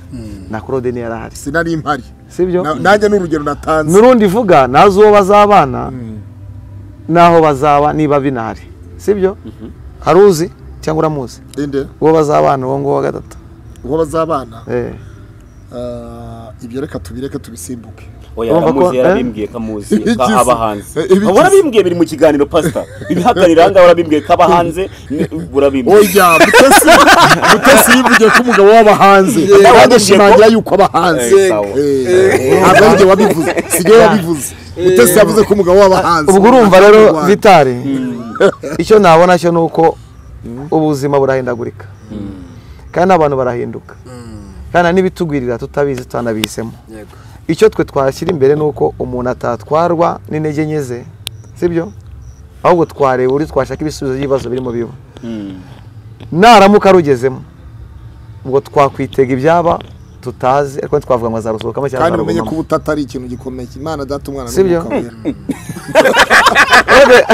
na claude niyo yarahari sinari impari sibyo Na- nanjye ni urugero natanze n'urundi ivuga ntazi uwo bazabana n'aho bazaba niba binahari sibyo hari uzi cyangwa uramuzi inde uwo bazabana uwo nguwo wa gatatu uwo bazabana Eh, Ah, ibyo reka tubireke tubisimbuke oya Urumva ko- aramuzi eh? yarabimbwiye ko amuzi Ibigize- ko aba hanze eh, ibigize- warabimbwiye biri mu kiganiro pasita ibihagarira ahangaha warabimbwiye ko aba hanze ni- urabimbwiye oya mutesi mutesi yivugiye ko umugabo waba hanze wabibwiye bagashimangira yuko aba hanze Eh, sawa. Eh, ntabwo ari njye wabivuze sigaye wabivuze mutesi yavuze ko umugabo waba hanze ubwo urumva rero Mu Rwanda. vitari icyo nabona cyo ni uko ubuzima burahindagurika kandi abantu barahinduka kandi hari n'ibitugwirira tutabizi tutanabihisemo icyo twe twashyira imbere ni uko umuntu atatwarwa n'intege nke ze sibyo ahubwo twareba uburyo twashaka ibisubizo by'ibibazo birimo biba naramuka arugezemo ngo twakwitega ibyaba tutazi ariko ntitwavuga ngo azarusohokamo cyangwa kandi mumenye ko azarugumamo ubutata ari ikintu gikomeye imana data umwana Sibyo? n'umwuka wera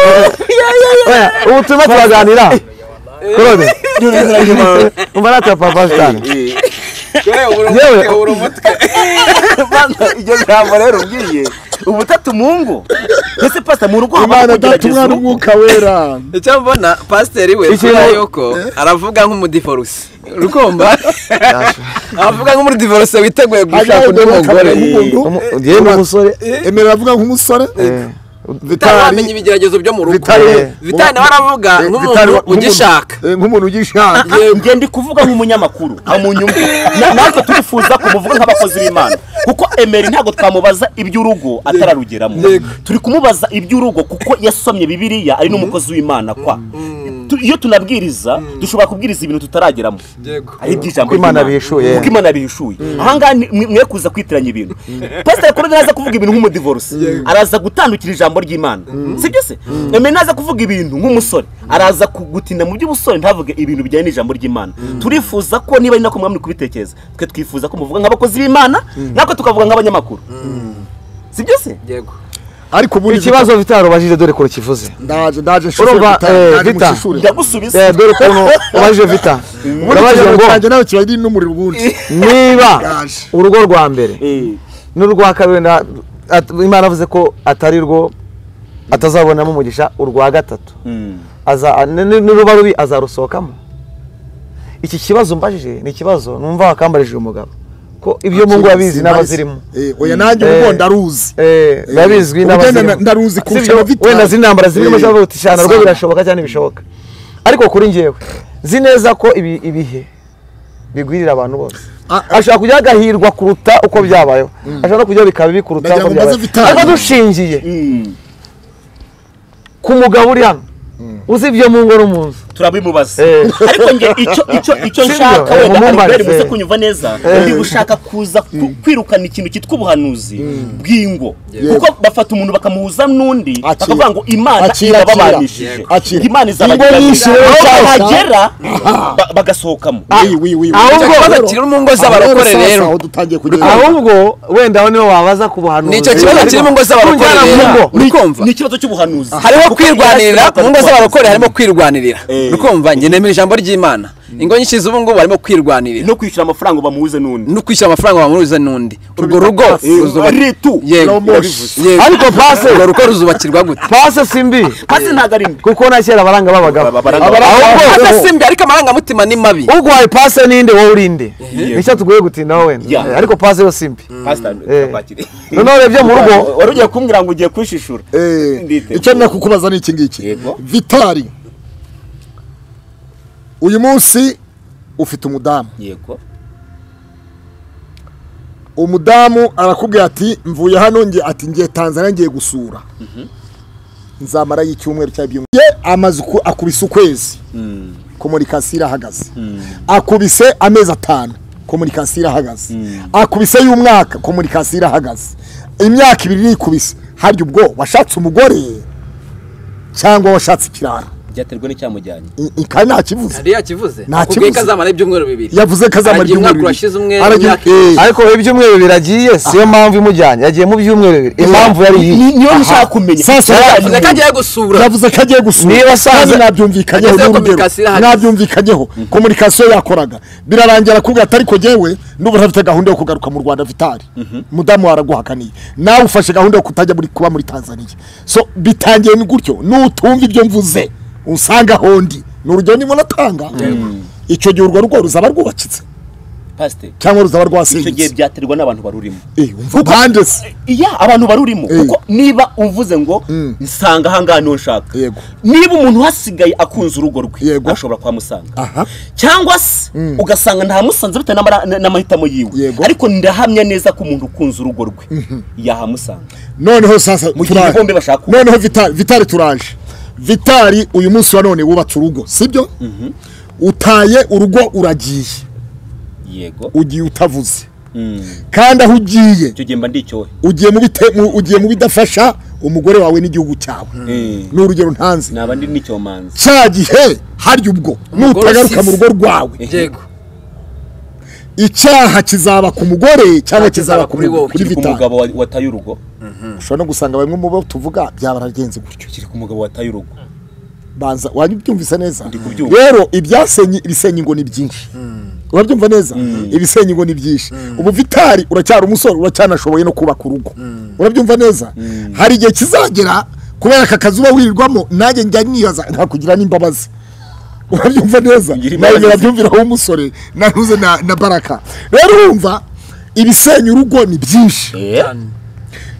Oya, ubu turimo turaganira claude umva natwe papa cyane yewe iryo jambo rero ubwiye ubutatu mu ngo ese pasita mu rugo haba imana data kugerageza umwana n'umwuka wera icyo mbona pasiteri we Ikintu- kubera yuko aravuga nk'umudivoruse rukumba aravuga nk'umudivoruse witeguye gushaka undi mugore Umu- yewe n'umusore emera avuga nk'umusore utaramenya ibigeragezo byo mu rugo vitari nawe aravuga nk'umuntu ugishaka Eh, nk'umuntu ugishaka nge ndi kuvuga nk'umunyamakuru nka mu nyungu Na- natwe turifuza kumuvuga nk'abakozi b'imana kuko emeri ntabwo twamubaza iby'urugo atararugeramo turi kumubaza iby'urugo kuko yasomye bibiriya ari n'umukozi w'imana kwa Tu- iyo tunabwiriza dushobora kubwiriza ibintu tutarageramo ari iby'ijambo Kuko Imana ry'Imana. bihishuye. kuko imana bihishuye ahangaha ni- mwe mwe kuza kwitiranya ibintu pasiteri kuri ntaza kuvuga ibintu nk'umudivorisi araza gutandukira ijambo ry'imana sibyo se emeri ntaza kuvuga ibintu nk'umusore araza ku- gutinda mu by'ubusore ntavuge ibintu bijyanye n'ijambo ry'imana turifuza ko niba ari nako mwamwe kubitekereza twe twifuza ko muvuga nk'abakozi b'imana natwe tukavuga nk'abanyamakuru sibyo se ariko ubundi ikibazo vitari ubajije dore ko rukivuze ndaje ndaje nshishura Urumva, Vita- eh, ndaje Vita. mushishure. ndagusubiza Eh, dore ukuntu ubajije vita ubundi urabajije ikibazo ngo cyanjye nawe kiba ari n'umuriro ubundi niba Yaje. urugo rwa mbere Eh, n'urwa kabiri na- at- imana avuze ko atari rwo atazabonamo umugisha urwa gatatu mm. Aza- ni- ni- niruba rubi azarusohokamo iki kibazo mbajije ni ikibazo numva wakambarije uyu mugabo ko ibyo mu ngo abizi n'abazirimo Eh, oya nanjye Eh. ubundi ndaruzi Eh, biba bizwi Ubugenda n'abazirimo na- ndaruzi kurusha Sibyo? abavitari. wenda ziri intambara zirimo Eh. zavuga uti cyane rwo Sana. birashoboka cyane bishoboka ariko kuri njyewe nzi neza ko ibi- ibihe bigwirira abantu bose Ah, ah. ashobora kujya agahirwa kuruta uko byabayeho ashobora no kujya bikaba bikuruta Ndagira uko ngo byabayeho mbaze Vitali. ariko dushingiye Mm. ku mugabo uri hano uzi ibyo mu ngo no mu nzu turabimubaza Eh. ariko nge icyo icyo icyo Sibyo, nshaka eh, wenda mumubaze. Albert muze kunyumva neza ndi gushaka kuza ku- kwirukana ikintu cyitwa ubuhanuzi bw'ingo kuko bafata umuntu bakamuhuza n'undi Akira. bakavuga ngo imana Akira, akira. irababanishije Akira. imana Ingo nyinshi rero izabagiranira aho cyangwa- bagera ba- bagasohokamo Wi- wi- wi- wi. ahubwo- ikibazo kiri mu ngo z'abarokore Sasa, rero aho dutangiye kugenda ahubwo wenda aho nibo wabaza ku buhanuzi nicyo kibazo kiri mu ngo z'abarokore Tunjyana mu rero ngo. rukumva ni ikibazo cy'ubuhanuzi hariho Kuko kwirwanirira Yesu mu ngo z'abarokore harimo yatanze kwirwanirira Eh. rukumva njye nemera ijambo ry'imana ingo nyinshi z'ubu ngubu harimo kwirwanirira no kwishyura amafaranga bamuhuze n'undi no kwishyura amafaranga bamuruza n'undi urwo rugo Eh, ruzuba- ritu yego yego ariko pase urwo rugo ruzubakirwa gute pase simbi maze ntabwo ari mbi kuko na kera abaranga b'abagabo Ba- baranga Ahubwo- Asa simbi ariko amarangamutima ni mabi uguhaye pase ninde wowe urinde nicyo tugoye gutindaho wenda Yeah. Eh, ariko pase yo simbi Pastor, Eh. kapakire. noneho urebye mu rugo wari ugiye kumbwira ngo ugiye kwishishura Eh, Nditeguye. icyo nina kukubaza ni iki ngiki Yego. vitari uyu munsi ufite umudamu yego umudamu arakubwira ati mvuye hano nge ati ngiye tanzania ngiye gusura nzamarayo icyumweru cyangwa ibyumweru Ye, amaze uku- akubise ukwezi komunikasiyo irahagaze akubise amezi atanu komunikasiyo irahagaze akubise y'umwaka komunikasiyo irahagaze imyaka ibiri irikubise harya ubwo washatse umugore cyangwa washatse ikirara byaterwa n'icyamujyanye I- i- kandi nta kivuze yari yakivuze Nta akubwiye kibuze. ko azamara ibyumweru bibiri yavuze ko azamara Aragiye ibyumweru umwaka urashize umwe, Aragiye- imyaka ibiri. eh. ariko ibyumweru biragiye siyo mpamvu imujyanye yagiye mu byumweru bibiri impamvu yari iyi Ni- niyo nshaka kumenya Sasa, yavuze ko agiye gusura yavuze ko agiye gusura Niba asanze- kandi nabyumvikanyeho Agezeho n'urugero. communication irahari. nabyumvikanyeho komunikasiyo yakoraga birarangira kubwira ati ariko jyewe n'ubu ntafite gahunda yo kugaruka mu rwanda vitari mudamu wawe araguhakaniye nawe ufashe gahunda yo kutajya muri kuba muri tanzania so bitangiye ni gutyo nutumva ibyo mvuze usanga hondi ni urugero niba unatanga icyo gihe urwo rugo ruzaba rwubakitse pasiteri cyangwa ruzaba icyo gihe rwasenyutse byaterwa n'abantu barurimo Eh, umva bandese iya abantu barurimo Eh. kuko niba uvuze ngo nsanga ahangaha niho nshaka Yego. niba umuntu uhasigaye akunze urugo rwe Yego. ashobora kuhamusanga aha cyangwa se ugasanga ntamusanze bitewe n'amara- n- n'amahitamo yiwe Yego. ariko ndahamya neza ko umuntu ukunze urugo rwe yahamusanga noneho sasa Mu gihe turaje. bombi bashaka uko. noneho vitari vitari turaje vitari uyu munsi wa none wubatse urugo sibyo utaye urugo uragiye yego ugiye utavuze Mm. kandi aho ugiye icyo gihe mba ndi icyohe ugiye mu bite- mu- ugiye mu bidafasha umugore wawe n'igihugu cyawe Mm. ni urugero ntanze naba ndi n'icyomanzi cya gihe harya ubwo Umugore nutagaruka mu usize. rugo rwawe yego icyaha kizaba ku mugore cyangwa kizaba kuri kuri wowe, wowe kuri kiri ku vitari mugabo wa- wataye urugo ushobora no gusanga bamwe mu bo tuvuga byabaragenze gutyo kiri ku mugabo wataye urugo banza wajya ubyumvise neza Ndi kubyumva. rero ibyasenye ibisenye ngo ni byinshi urabyumva neza ibisenye ngo ni byinshi ubu vitari uracyari umusore uracyanashoboye no kubaka urugo urabyumva neza hari igihe kizagera kubera aka kazi uba wirirwamo nanjye njya nibaza ntakugira n'imbabazi urabyumva neza Ngira imbabazi. nawe birabyumviraho umusore nahuze na na baraka rero urumva ibisenya urugo ni byinshi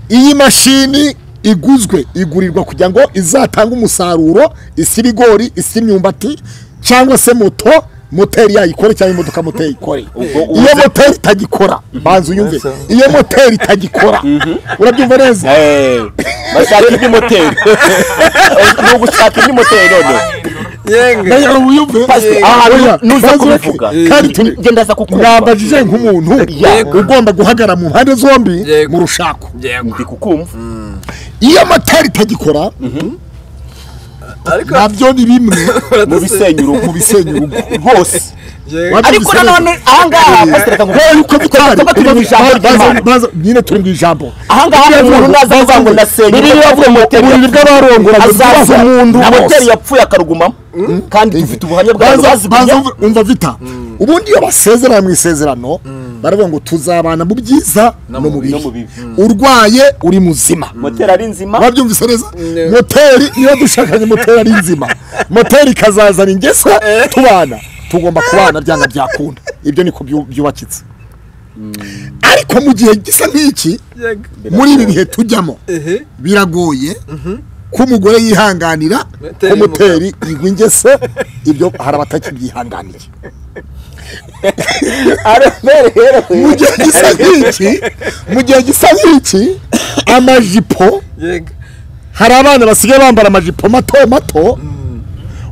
iyi mashini iguzwe igurirwa kugira ngo izatange umusaruro isi ibigori isi imyumbati cyangwa se moto moteri yayikore cyangwa imodoka moteri ikore iyo moteri itagikora banza uyumve iyo moteri itagikora urabyumva neza bashaka iby'imoteri ni ugushaka iby'imoteri none yego nawe wiyumve aha Oya, nuza banza uyumve. kubivuga kandi tuni- njye ndaza kukumva mwambajije nk'umuntu ugomba guhagarara mu mpande zombi mu rushako ndi kukumva iyo moteri itagikora nabyo ni bimwe mu bisenya urugo mu bisenya urugo rwose ariko Wabyumvise nanone ahangaha pasiteri Kubera yuko bitari Tuba turi mu ijambo ry'Imana. nyine turi mu ijambo ahangaha hari umuntu naza kuvuga ngo ndasenya Bibiliya avuga ngo uburiri bw'abarongora azaza umuntu na moteri yapfuye akarugumamo kandi dufite ubuhamya bwayo baza bazibwiye umva vita ubundi iyo basezerana mu isezerano baravuga ngo tuzabana mu byiza no mu bibi no mu bibi. urwaye uri muzima moteri ari nzima wabyumvise neza moteri iyo dushakanye moteri ari nzima moteri ikazazana ingeso tubana tugomba kubana byanga byakunda ibyo niko byu- byubakitse ariko mu gihe gisa nk'iki muri ibi bihe tujyamo biragoye ko umugore yihanganira ko Moteri moteri igwa ingeso ibyo hari abatakibyihanganiye mu gihe gisa nk'iki mu gihe gisa nk'iki amajipo yego hari abana basigaye bambara amajipo mato mato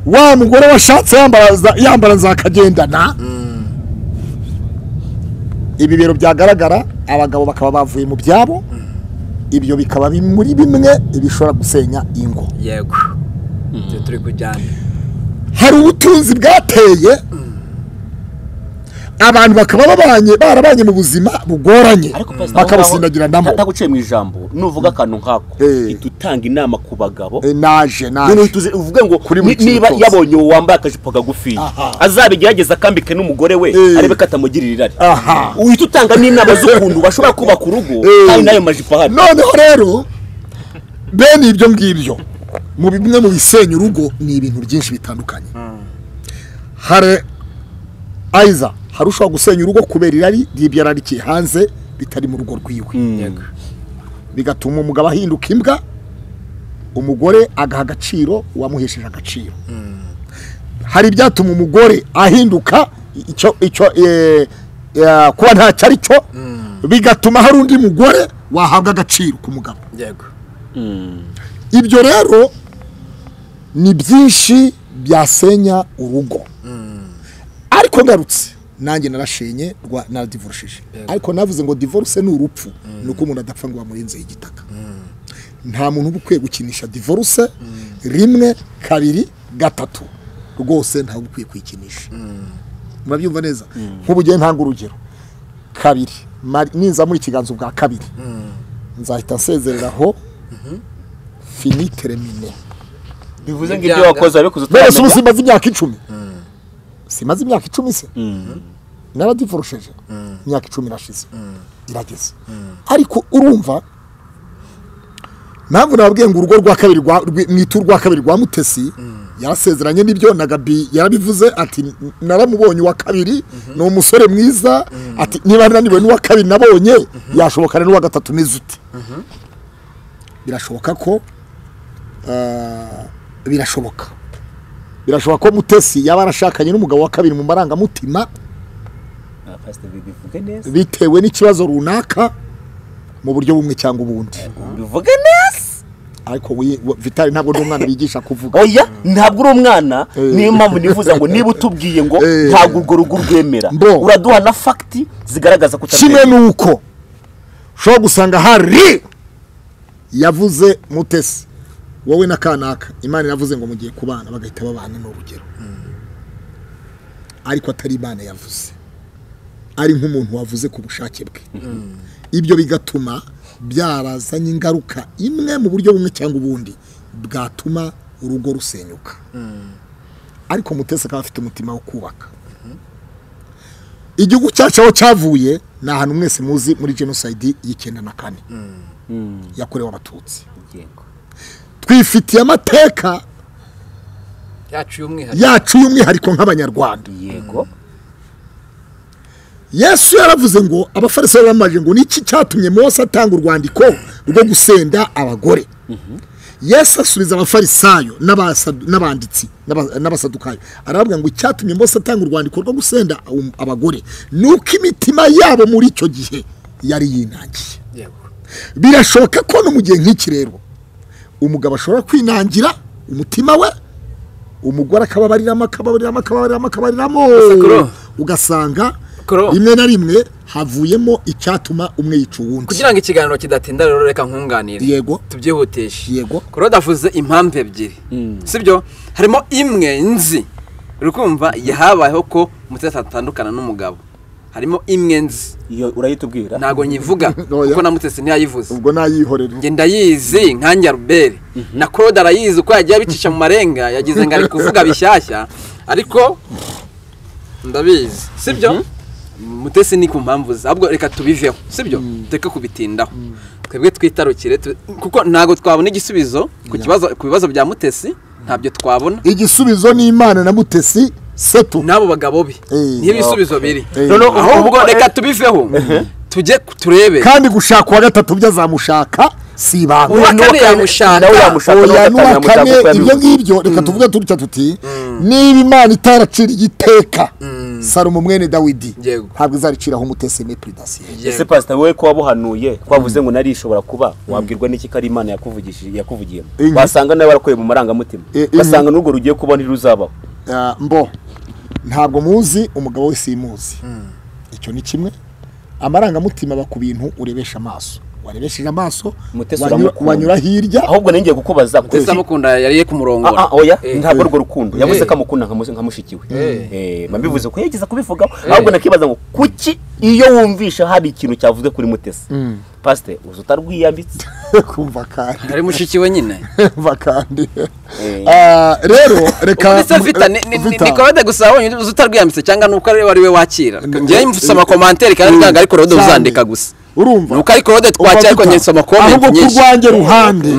wa mugore washatse yambara za- yambara za kagendana ibi biro byagaragara abagabo bakaba bavuye mu byabo ibyo bikaba biri muri bimwe bishobora gusenya ingo yego ibyo turi kujyana hari ubutunzi bwateye abantu bakaba babanye barabanye mu buzima bugoranye ariko pasiteri bakabusindagiranamo ataguciye mu ijambo nuvuga akantu nk'ako Eh. ihita utanga inama ku bagabo Eh, naje noneho naje uhita uze- uvuge ngo Kuri ni- buri kintu niba cyose. yabonye uwo wambaye akajipo kagufi azabigerageze akambike n'umugore we Eh. arebe ko atamugirira irari Aha. uhita utanga n'inama z'ukuntu bashobora kubaka urugo Eh. kandi n'ayo majipo ahari noneho rero bene ibyo ngibyo mu bimwe mu bisenya urugo ni ibintu byinshi bitandukanye hari ayiza hari ushobora gusenya urugo kubera irari ry'ibyo ararikiye hanze bitari mu rugo rwiwe bigatuma umugabo ahinduka imbwa umugore agaha agaciro uwamuhesheje agaciro hari ibyatuma umugore ahinduka icyo icyo eh, eh, kuba ntacyo ari cyo bigatuma hari undi mugore wahabwa agaciro ku mugabo yego ibyo rero ni byinshi byasenya urugo ariko ngarutse nanjye narashenye rwa naradivorushije ariko navuze ngo divorce ni urupfu ni uko umuntu adapfa ngo bamurenzeho igitaka nta muntu uba ukwiye gukinisha divorce rimwe kabiri gatatu rwose ntawe uba ukwiye kuyikinisha murabyumva neza nk'ubu ngiye ntanga urugero kabiri mari- ninza muri ikiganza ubwa kabiri nzahita nsezerera aho fini teremine bivuze ngo Ibyanga. ibyo wakoze wabikoze none se ubu utaramenya simaze imyaka icumi simaze imyaka icumi se naradivorosheje imyaka icumi irashize irageze ariko urumva mpamvu nababwiye ngo urugo rwa kabiri rwa- rwi- mwita urwa kabiri rwa mutesi yarasezeranye n'ibyo na gabi yarabivuze ati "N- naramubonye uwa kabiri ni umusore mwiza ati niba naniwe n'uwa kabiri nabonye yashobokana n'uwa gatatu umeze ute birashoboka ko ah, birashoboka birashoboka ko mutesi yaba yarashakanye n'umugabo wa kabiri mu marangamutima Ah, Pastor, bivuge neza bitewe n'ikibazo runaka mu buryo bumwe cyangwa ubundi bivuge neza ariko we- we- vitali ntabwo ni umwana bigisha kuvuga oya ntabwo uri umwana niyo mpamvu nifuza ngo niba utubwiye ngo Eh. ntabwo urwo rugo urwemera Bro. uraduha na fagiti zigaragaza ko kimwe utarwemera. ni uko ushobora gusanga hari yavuze mutesi wowe na kanaka imana yavuze ngo mugiye kubana bagahita babana ni urugero ariko atari imana yavuze ari nk'umuntu wavuze ku bushake bwe ibyo bigatuma byarazanye ingaruka imwe mu buryo bumwe cyangwa ubundi bwatuma urugo rusenyuka ariko mutesi akaba afite umutima wo kubaka igihugu cyacu aho cyavuye ni ahantu mwese muzi muri jenoside y'icyenda na kane yakorewe abatutsi twifitiye amateka yacu y'umwihariko yacu y'umwihariko nk'abanyarwanda yego yesu yaravuze ngo abafarisayo bamaje ngo niki cyatumye mose atanga urwandiko rwo gusenda abagore yesu asubiza abafarisayo n'abasadu- n'abanditsi n'aba- n'abasadukayo aravuga ngo icyatumye mose atanga urwandiko rwo gusenda um- abagore ni uko imitima yabo muri icyo gihe yari yinangiye birashoboka ko no mu gihe nk'iki rero umugabo ashobora kwinangira umutima we umugore akababariramo akababariramo akababariramo akababariramo Sakuro. ugasanga Sakuro. rimwe na rimwe havuyemo icyatuma umwe yica uwundi kugira ngo ikiganiro kidatinda rero reka nkunganire Yego. tubyihutishe Yego. claude avuze impamvu ebyiri sibyo harimo imwe nzi uri kumva yahabayeho ko mutesi atandukana n'umugabo harimo imwe nzi iyo urayitubwira ntago nyivuga Oya. kuko na mutesi ntiyayivuze ubwo nayihorera njye ndayizi nkanjye aruberi na claude arayizi uko yagiye abicisha mu marenga yagize ngo ari kuvuga bishyashya ariko ndabizi sibyo mutesi ni ku mpamvu ze ahubwo reka tubiveho sibyo tureke kubitindaho twebwe twitarukire tu- kuko ntabwo twabona igisubizo ku kibazo ku bibazo bya mutesi ntabyo twabona igisubizo n'imana na mutesi setu n'abo bagabo be Eh. niyo ibisubizo biri Eh. Noneho ahubwo reka tubiveho tujye ku- turebe kandi gushaka uwa gatatu byo azamushaka si ibanga uwa kane nawe yamushaka yamushaka nawe oya n'uwa yamushaka kane kuko ibyo yabivuze. ngibyo reka tuvuge turutya tuti niba imana itaraciriye iteka salomo mwene dawidi Yego. ntabwo izariciraho umutesi mepridasiye ese pasita wowe ko wabuhanuye ko wavuze ngo nari ishobora kuba wabwirwa n'iki ko ari imana yakuvugishije yakuvugiyemo Inki. wasanga nawe warakoreye mu marangamutima Eh, inki. ugasanga n'urwo rugiye kuba ntiruzabaho Ah, mbo ntabwo muzi umugabo we simuzi icyo ni kimwe amarangamutima aba ku bintu urebesha amaso warebesheje amaso Mutesi wanyura- uramukunda. wanyura hirya ahubwo nari ngiye kukubaza ko mutesi amukunda yariye kumurongora Ah, ah, oya Eh. ntabwo urwo rukundo yavuze Eh. ko amukunda nka musi- nka mushikiwe Eh. Eh, mbivuze ko yageza kubivugaho ahubwo nakibaza ngo kuki iyo wumvisha hari ikintu cyavuze kuri mutesi pasite uzi utarwiyambitse kumva kandi ari mushiki we nyine kumva kandi Eh. Ah, rero reka ndetse vita ni- ni- ni Vita. korode gusa wonyine uzi utarwiyambitse cyangwa ni uko ari we ari we wakira njyewe nsoma komantere kandi Mm. ntabwo ari korode Cyane. uzandika gusa urumva ni uko ari korode twakira ariko njye nsoma komenti ahubwo ku nyinshi rwanjye ruhande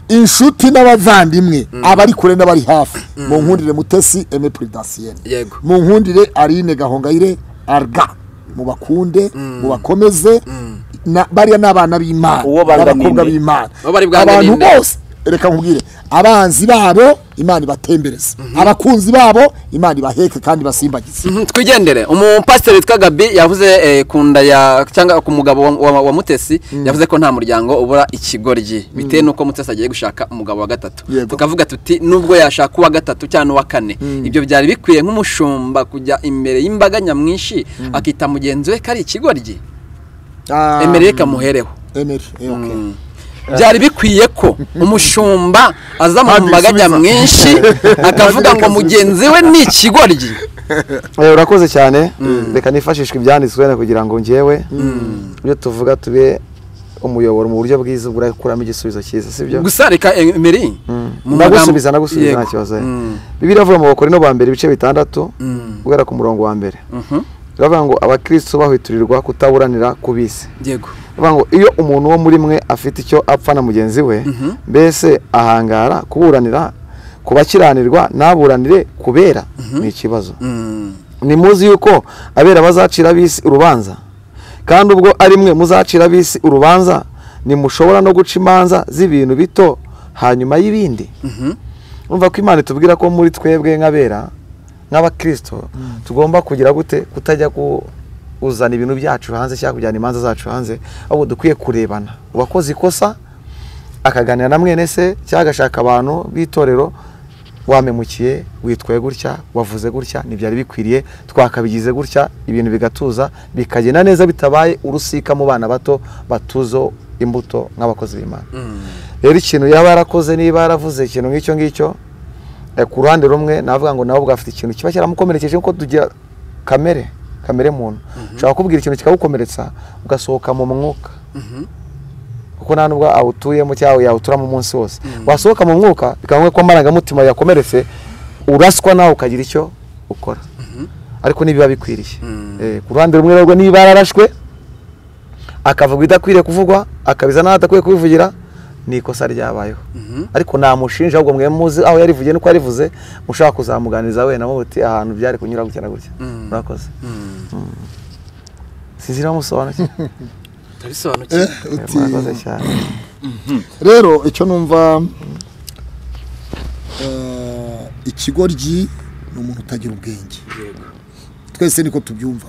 inshuti n'abavandimwe abari kure n'abari hafi mu nkundire mutesi eme puridasiyene Yego. mu nkundire arine gahongayire arga mu bakunde mu bakomeze na- bariya ni abana b'imana Uwo bangamine. n'abakobwa b'imana Uwo bari bwangamine. abantu bose reka nkubwire abanzi babo imana ibatembereze abakunzi babo imana ibaheke kandi basimbagize Mhm, twigendere umupasiteri witwa gabi yavuze eh, ku nda ya cyangwa ku mugabo wa- wa wa mutesi yavuze ko nta muryango ubura ikigoryi bitewe n'uko mutesi agiye gushaka umugabo wa gatatu Yego. tukavuga tuti nubwo yashaka uwa gatatu cyangwa n'uwa kane ibyo byari bikwiye nk'umushumba kujya imbere y'imbaga nyamwinshi akita mugenzi we ko ari ikigoryi Ah, emerere kamuhereho Emery, eh, okay. byari bikwiye ko umushumba aza mu Kandi mbaga bisubiza. nyamwinshi akavuga ngo mugenzi we ni ikigoryi Eh, urakoze cyane reka nifashishwe ibyanditswe wenda kugira ngo njyewe ibyo tuvuga tube umuyoboro mu buryo bwiza burakuramo igisubizo cyiza sibyo gusa reka emeri mu nagusubiza magambo- nagusubiza nta Yego. kibazo Mm. bibiri avuga mu bakorino ba mbere ibice bitandatu guhera ku murongo wa mbere biravuga ngo abakristo bahwiturirwa kutaburanira ku bisi yego Bivuga ngo iyo umuntu wo muri mwe afite icyo apfa na mugenzi we mbese ahangara kuburanira ku bakiranirwa ntaburanire kubera ni ikibazo ntimuzi yuko abera bazacira ab'isi urubanza kandi ubwo ari mwe muzacira ab'isi urubanza ntimushobora no guca imanza z'ibintu bito hanyuma y'ibindi urumva ko imana itubwira ko muri twebwe nk'abera nk'abakirisito tugomba kugira gute kutajya kuzana ibintu byacu hanze cyangwa kujyana imanza zacu hanze ahubwo dukwiye kurebana uwakoze ikosa akaganira na mwene se cyangwa agashaka abantu b'itorero wamemukiye witwaye gutya wavuze gutya ntibyari bikwiriye twakabigize gutya ibintu bigatuza bikagenda neza bitabaye urusika mu bana bato batuzo imbuto nk'abakozi b'imana rero ikintu yaba yarakoze niba yaravuze ikintu nk'icyo ngicyo eh, ku ruhande rumwe navuga ngo nawe bwafite ikintu kiba cyaramukomerekeje kuko tugira kamere kamere muntu ushobora kubwira ikintu kikagukomeretsa ugasohoka mu mwuka kuko nta nubwo awutuyemo cyangwa yawuturamo umunsi wose wasohoka mu mwuka bikaba ngombwa ko amarangamutima yakomeretse uraswa nawe ukagira icyo ukora ariko ntibiba bikwiriye Eh, ku ruhande rumwe rwo niba yararashwe akavuga ibidakwiriye kuvugwa akabiza n'aho adakwiye kubivugira ni ikosa ryabayeho ariko namushinja ahubwo mwe muzi aho yarivugiye nuko yarivuze mushaka kuzamuganiriza wenda muti ahantu byari kunyura gutya na gutya murakoze sinzi niba musobanukiwe ndabisobanukiwe uti murakoze cyane rero icyo numva eh, ikigoryi ni umuntu utagira ubwenge twese niko tubyumva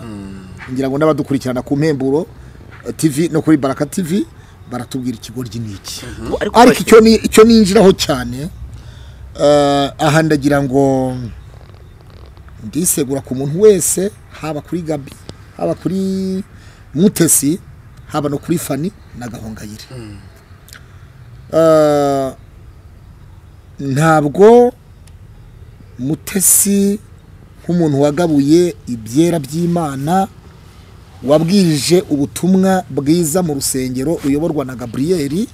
ngira ngo n'abadukurikirana ku mpemburo eh, tv no kuri baraka tv baratubwira ikigoryi ni iki Ariko ariko icyo ni icyo ninjiraho cyane eh, aha ndagira ngo ndisegura ku muntu wese haba kuri gabi haba kuri mutesi haba no kuri fani na gahongayire Eh, ntabwo mutesi nk'umuntu wagabuye ibyera by'imana wabwirije ubutumwa bwiza mu rusengero uyoborwa na gaburiyeri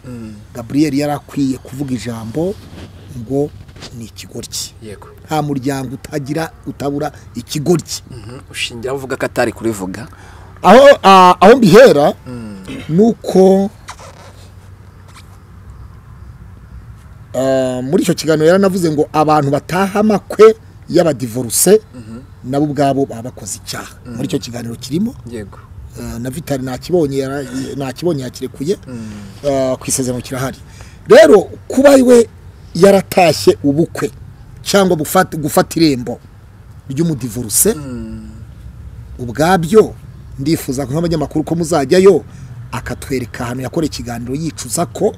gaburiyeri yari akwiye kuvuga ijambo ngo ni ikigoryi yego nta muryango utagira utabura ikigoryi ushingira uvuga ko atari kurivuga aho ah, aho mbihera ni uko ah, muri icyo kiganiro yaranavuze ngo abantu bataha amakwe y'abadivoruse nabo ubwabo baba bakoze icyaha muri icyo kiganiro kirimo yego Ah, na vitali ntakibonye yara- ntakibonye yakirekuye Ah, ku isezerano kirahari rero kuba we yaratashye ubukwe cyangwa gufata gufata irembo ry'umudivoruse ubwabyo ndifuza ko nk'abanyamakuru ko muzajyayo akatwereka ahantu yakora ikiganiro yicuza ko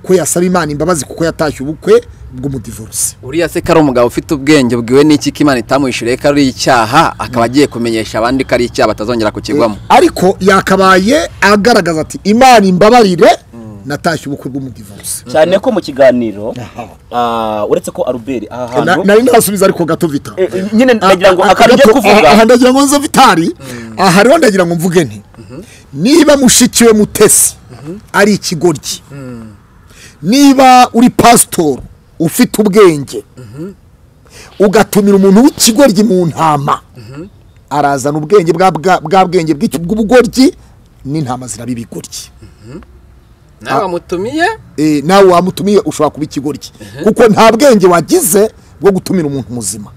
ko yasaba imana imbabazi kuko yatashye ubukwe bw'umudivoruse uriya se ko ari umugabo ufite ubwenge bwiwe n'iki ko imana itamwishyuriye ko ari icyaha akaba agiye kumenyesha abandi ko ari icyaha batazongera kukigwamo ariko yakabaye agaragaza ati imana imbabarire natashye ubukwe bw'umudivoruse cyane ko mu kiganiro ah, uretse ko Albert aha Na- hantu nari nasubiza ariko gato vita Eh, eh, nyine ndagira ngo Ah, ah, akaryo gato, kuvuga. aha aha ndagira ngo nzo vitari aha rero ndagira ngo mvuge nti niba mushiki we mutesi ari ikigoryi niba uri pasitoro ufite ubwenge ugatumira umuntu w'ikigoryi mu ntama arazana ubwenge bwa bwa- bwa bwenge bw'icyo- bw'ubugoryi n'intama ziraba ibigoryi nawe wamutumiye Eh, nawe wamutumiye ushobora kuba ikigoryi kuko nta bwenge wagize bwo gutumira umuntu muzima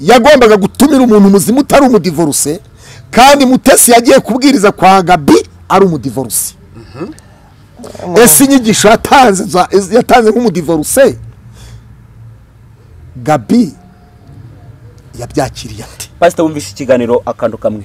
yagombaga gutumira umuntu muzima utari umudivoruse kandi mutesi yagiye kubwiriza kwa gabi ari umudivoruse ese inyigisho yatanze za- yatanze nk'umudivoruse gabi yabyakiriye ate pastor wumvise ikiganiro akantu kamwe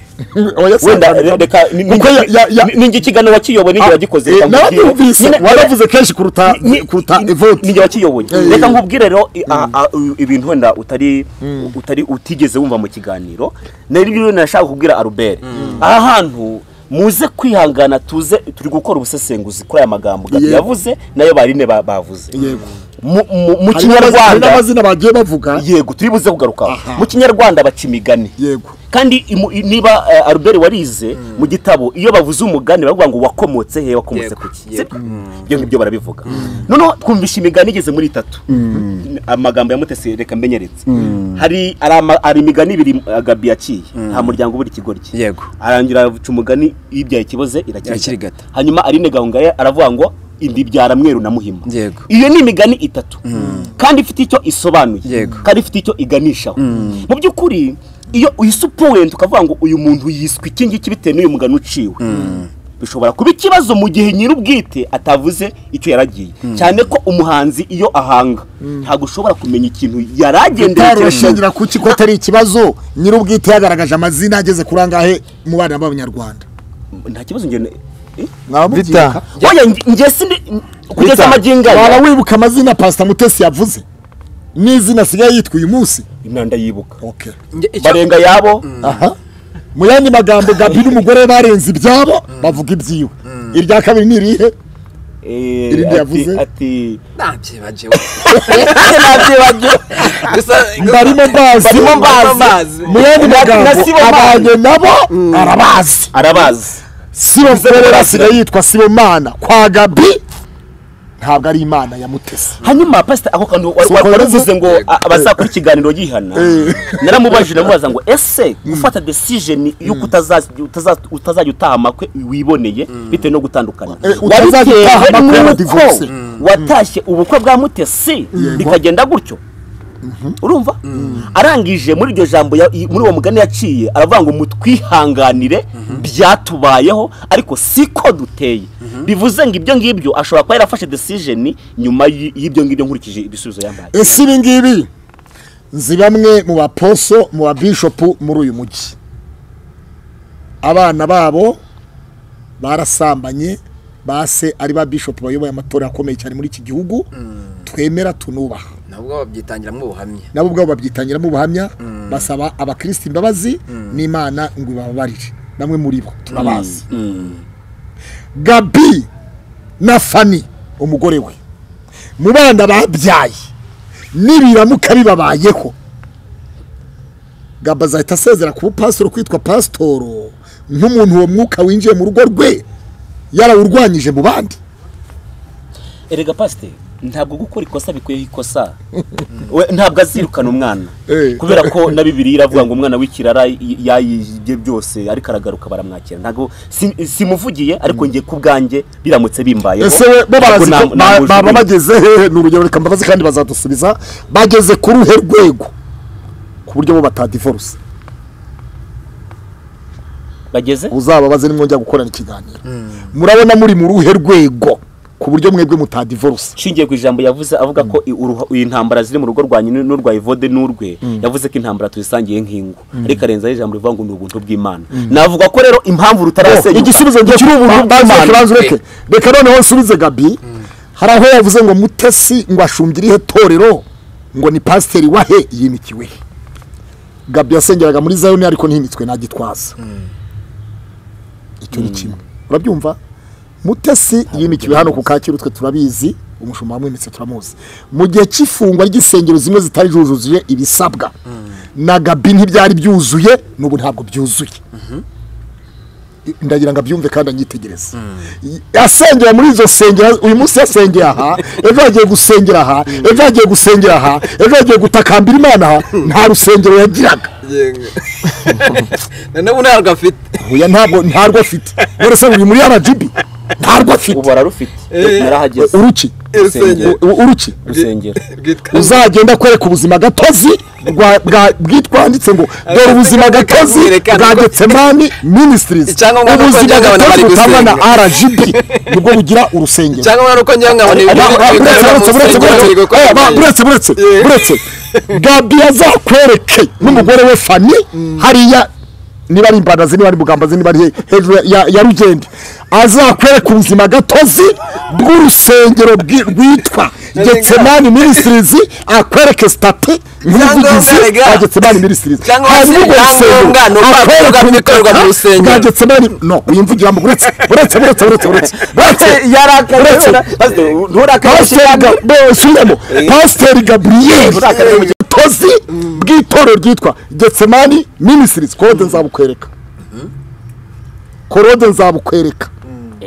wenda re- wenda reka ni- ni- Kuko ya- ya- ya- ni- ni njye ikiganiro wakiyoboye ninjye wagikoze reka nkubwire. narabyumvise Nyine- waravuze kenshi kuruta Ni- kuruta ni- evote ni njye wakiyoboye Eh. reka nkubwire rero i- a- a- u- ibintu wenda utari utari utigeze wumva mu kiganiro nari rero nashaka kubwira Albert aha hantu muze kwihangana tuze turi gukora ubusesenguzi kuri aya magambo Yego. yavuze nayo barine ba- bavuze Yego. Mu- mu- mu Hari n'amazina- hari kinyarwanda n'amazina bagiye bavuga yego turi buze kugarukaho Aha. mu kinyarwanda baca imigani yego kandi imu- i- niba eh, Albert warize mu gitabo iyo bavuze umugani baravuga ngo wakomotse he wakomotse Yego, ku ki sibyo ibyo ngibyo barabivuga noneho twumvisha imigani igeze muri itatu amagambo ya mutesi reka mbenyeretse hari hari ama- hari imigani ibiri eh, gabi yaciye nta muryango ubura ikigoryi Yego. arangira avuca umugani yibyaye ikiboze irakirigata Irakirigata. hanyuma arine gahongaya aravuga ngo imbibyara mweru na muhima Yego. iyo ni imigani itatu kandi ifite icyo isobanuye Yego. kandi ifite icyo iganishaho mu by'ukuri iyo uyisupuwenti ukavuga ngo uyu muntu yiswe iki ngiki bitewe n'uyu mugani uciwe bishobora kuba ikibazo mu gihe nyir'ubwite atavuze icyo yaragiye cyane ko umuhanzi iyo ahanga ntabwo ushobora kumenya ikintu yaragendeye utarushingira kuki ko atari ikibazo nyir'ubwite yagaragaje amazina ageze kuri angahe mu bana b'abanyarwanda nta kibazo njye bita oya nge- nge sindi kugeza Rita, amajinga waba ya wibuka amazina pasita mutesi yavuze n'izina asigaye yitwa uyu munsi imyanda yibuka okay. barenga yabo aha mu yandi magambo gabi n'umugore barenze ibyabo bavuga ibyiwe irya kabiri ni irihe Eh, Irindi ati- yavuze? ati ntabyibagiwe gusa barimo mbazi Barimo mbazi. mu yandi Na- na magambo Sibomana. abanye nabo arabazi arabazi sibo mferera asigaye yitwa sibomana kwa gabi ntabwo ari imana ya mutesi hanyuma pasita ako kantu wari- Si uko wari yavuze? wavuze ngo a- abazakora ikiganiro yihana Eh. naramubajije ndamubaza ngo ese gufata decision y'uko utazazi- utaza- utazajya utaha amakwe wiboneye bitewe no gutandukana Eh, utazajya wabitewe utaha amakwe ya n'uko divorce. watashye ubukwe bwa mutesi bikagenda gutyo urumva arangije muri iryo jambo ya- i- muri uwo mugani yaciye aravuga ngo mutwihanganire byatubayeho ariko siko duteye bivuze ngo ibyo ngibyo ashobora kuba yarafashe decision nyuma y- y'ibyo ngibyo nkurikije ibisubizo yambaye ese ibi ngibi nzi bamwe mu baposo mu babishopu muri uyu mujyi abana babo barasambanye base ari ba bishopu bayoboye amatora akomeye cyane muri iki gihugu twemera tunubaha nabwo babyitangiramo ubuhamya nabo ubwabo babyitangiramo ubuhamya basaba abakirisitu imbabazi n'imana ngo ibababarire bamwe muri bo turabazi gabi na fani umugore we mu bana babyaye n'ibiramuka bibabayeho gaba azahita asezera ku bupasitoro kwitwa pasitoro nk'umuntu uwo mwuka winjiye mu rugo rwe yarawurwanyije mu bandi erega pasite ntabwo gukora ikosa bikuyeho ikosa We, ntabwo azirukana umwana Eh. kubera ko na bibiliya iravuga ngo umwana w'ikirara y- yayibye byose ariko aragaruka baramwakira ntabwo si- simuvugiye ariko ngiye ku bwanjye biramutse bimbayeho ese we bo ntabwo barazi ko na- ba- namujugunya. baba bageze hehe ni urugero reka mbabaze kandi bazadusubiza bageze ku ruhe rwego ku buryo bo batadivorce bageze uzababaze nimwongera gukorana ikiganiro murabona muri mu ruhe rwego ku buryo mwebwe mutadivorce nshingiye ku ijambo yavuze avuga ko i- uruha- iyi ntambara ziri mu rugo rwanyu n'u- n'urwa ivode n'urwe yavuze ko intambara tuzisangiye nk'ingo ariko arenzaho ijambo rivuga ngo ni ubuntu bw'imana navuga ko rero impamvu rutarasenyuka igisubizo njye kiri ubuntu bw'imana kibanza ureke reka noneho nsubize gabi hari aho yavuze ngo mutesi ngo ashumbye irihe torero ngo ni pasiteri wahe yimikiwe he gabi yasengeraga muri zayoni ariko ntihimitswe nta gitwaza icyo ni kimwe urabyumva mutesi yimikiwe hano ku kacyiru twe turabizi umushumba wamwimitse turamuzi mu gihe cy'ifungwa ry'isengero zimwe zitari zujuje ibisabwa na gabi ntibyari byuzuye n'ubu ntabwo byuzuye ndagira ngo abyumve kandi anyitegereze asengera muri izo sengera uyu munsi yasengera aha ejo yagiye gusengera aha ejo yagiye gusengera aha ejo yagiye gutakambira imana aha nta rusengero yagiraga noneho ubu ntabwo afite oya ntabwo ntarwo afite none se uri muri aragibi ntarwo afite ubu ararufite narahageze uruki Urusengero. U- uruki rusengera uzagenda kwereka ubuzima gatozi rwa- bwa- bwitwanditse ngo dore ubuzima gatozi Bwerekana bwa ko- getsemani ministries Icyangombwa ni uko ubuzima njya nkabona gatozi bari butangwa na gusenga. rgb nibwo bugira urusengero cyangwa urabona uko njyewe nkabona Ba- ba- ibintu buretse, bigaragara mu buretse, buretse, rusengero buretse. biri gukora Eh, ba- neza. buretse buretse buretse gabi azakwereke n'umugore we fani hariya niba ari imbanazi niba ari bugambazi niba ari he- hejuru ya- ya- ya rugende azakwereka ubuzima gatozi bw'urusengero bwi- rwitwa getsemani ministries akwereke stati nk'umuvugizi Icyangombwa, rega. wa getsemani ministries Cyangwa se hanyuma urwo icyangombwa ni urupapuro akwereke rw'ibikorerwa mu ubutaka rusengero. bwa getsemani no uyimvugira mu buretse buretse buretse buretse buretse buretse yarakaye uretse- pasiteri Ga- Bo- subiramo pasiteri gaburiyeri tozi bw'itorero ryitwa getsemani minisirisi korode nzabukwereka korode nzabukwereka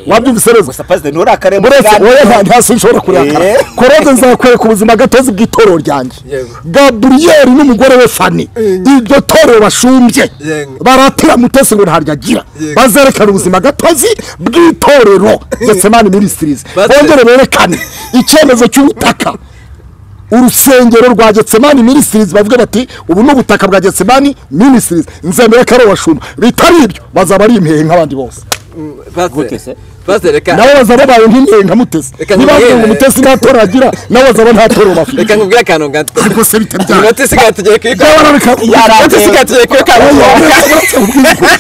wabyumvise neza gusa pasite nturakare mu buretse kiganiro. wowe nta nta si ushobora kurakara Eh. korode nzakwereka ubuzima gatozi bw'itorero ryanjye Yego. gaburiyeri n'umugore we fani iryo torero bashumbye Yego. baratira mutesi ngo ntaryo agira Yego. bazerekane ubuzima gatozi bw'itorero getsemani minisitirizi Baze- bongere berekane icyemezo cy'ubutaka urusengero rwa getsemani minisitirizi bavuga bati ubu ni ubutaka bwa getsemani minisitirizi nzemere ko ari uwashumba bitari ibyo bazaba ari impehe nk'abandi bose Pastor, Gute se? pasiteri reka nawe bazaba babaye nk'inyenga nkamutesi Reka niba nkubwire. ngo umutesi nta toro agira nawe bazaba nta toro bafite reka nkubwire akantu gato ariko se bitabyaye inoti isigaye tugiye kuyikora inoti isigaye tugiye kuyikora mu mwuka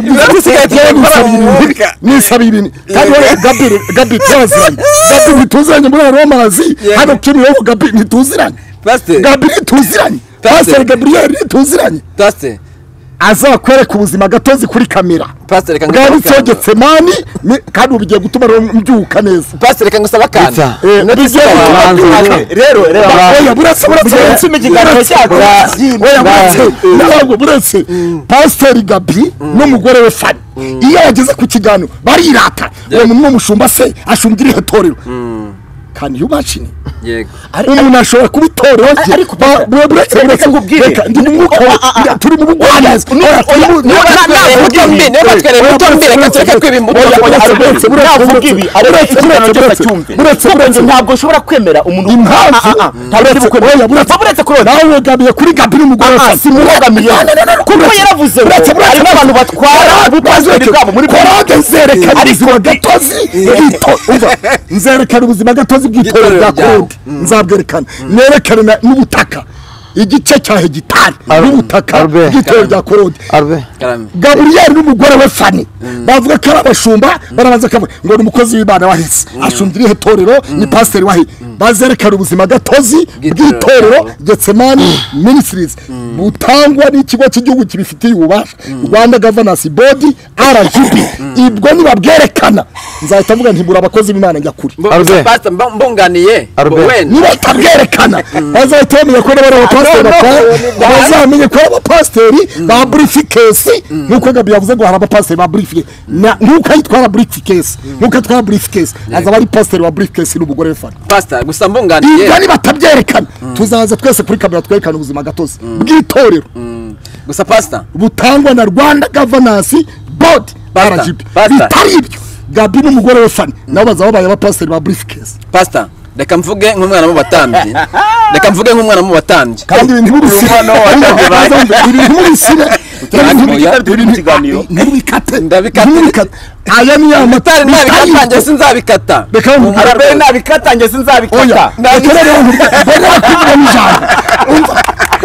inoti isigaye tugiye gukora mu mwuka nisaba ibintu kandi wowe gabi gabi twaziranye gabi ntituziranye muri aya mazi hano kimironko gabi ntituziranye pasiteri gabi ntituziranye pasiteri gaburiyeri ntituziranye pasiteri azakwereka ubuzima gatozi kuri kamera pasiteri reka bwaba ngusaba akantu ucogetse mani ni- kandi ubu bigiye gutuma rero mbyuka neza pasiteri reka ngusaba akantu Gupfa. Eh, inoti bigiye isigaye gutuma Abanza mbyuka. ubone. rero rero oya buretse buretse buretse ikiganiro cyacu. oya buretse ntabwo buretse pasiteri gabi n'umugore we fani iyo bageze ku kiganiro barirata uwo muntu ni umushumba se ashumbya irihe torero kandi y'umashini yego umuntu ashobora kuba itorero rye ariko Ba- Pastor, bure- buretse reka buretse nkubwire. reka ndi mu mwuka wa- turi mu bugwaneza Oya, turi mu- niba Oya, natwereye buretse, imbuto mbi niba natwereye imbuto mbi reka tureke kwiba imbuto Oya, oya, buretse, buretse, navuga ibi buretse, ariko buretse, ikiganiro buretse, cyose buretse, acyumve buretse, buretse. ntabwo ushobora kwemera umuntu impamvu Ah, ah, ah. ntabwo ari bukwemera oya buretse buretse kurota nawe wegamiye kuri gabi n'umugore Ah, ah, si mwegamiye. Kuko yaravuze ngo harimo abantu batwara ubutazwe bwabo muri korode nzerekana ubuzima gatozi bw'ito- umva, nzerekana ubuzima gatozi bw'itorero Bw'itorero rya ryawe. korode nzabwerekana nerekane na- n'ubutaka igice cya hegitari n'ubutaka Arbe. bw'itorero rya korode Arbe. karame gaburiyeri n'umugore we fani bavuga ko ari abashumba barabanza akavuga ngo ni umukozi w'imana wahise ashumbya irihe torero ni pasiteri wahi bazerekana ubuzima gatozi bw'itorero getsemani minisitirizi butangwa n'ikigo cy'igihugu kibifitiye ububasha rwanda gavanansi bodi rgb ibwo nibabwerekana nzahita mvuga nti muri abakozi b'imana njya kuri Arbe. pasiteri mbunganiye Arbe. wenda niba batabwerekana bazahita bamenya ko n'abari abapasiteri bakora bazamenye ko ari abapasiteri ba burifikesi nk'uko gabi yavuze ngo hari abapasiteri ba burifikesi nk'uko yitwara burifikesi nk'uko yitwara burifikesi azaba ari pasiteri wa burifikesi n'umugore we fana pasiteri gusa mbunganiye ibyo nibatabyerekana tuzaza twese kuri kamera twerekana ubuzima gatozi bw'itorero gusa pasiteri butangwa na rwanda gavanansi bodi Pastor, rgb pastor. bitari ibyo gabi n'umugore we fana nabo bazaba babaye abapasiteri ba burifikesi pasita reka mvuge nk'umwana mu batambyi reka mvuge nk'umwana mu batambyi kandi ibintu ntibibisire ibintu ntibibisire ntibikate ntibikate aya ni ya matari mutari nabikatange sinzabikata reka arabe nabikatange oya sinzabikata reka rero mbona kuvuga n'ijambo umva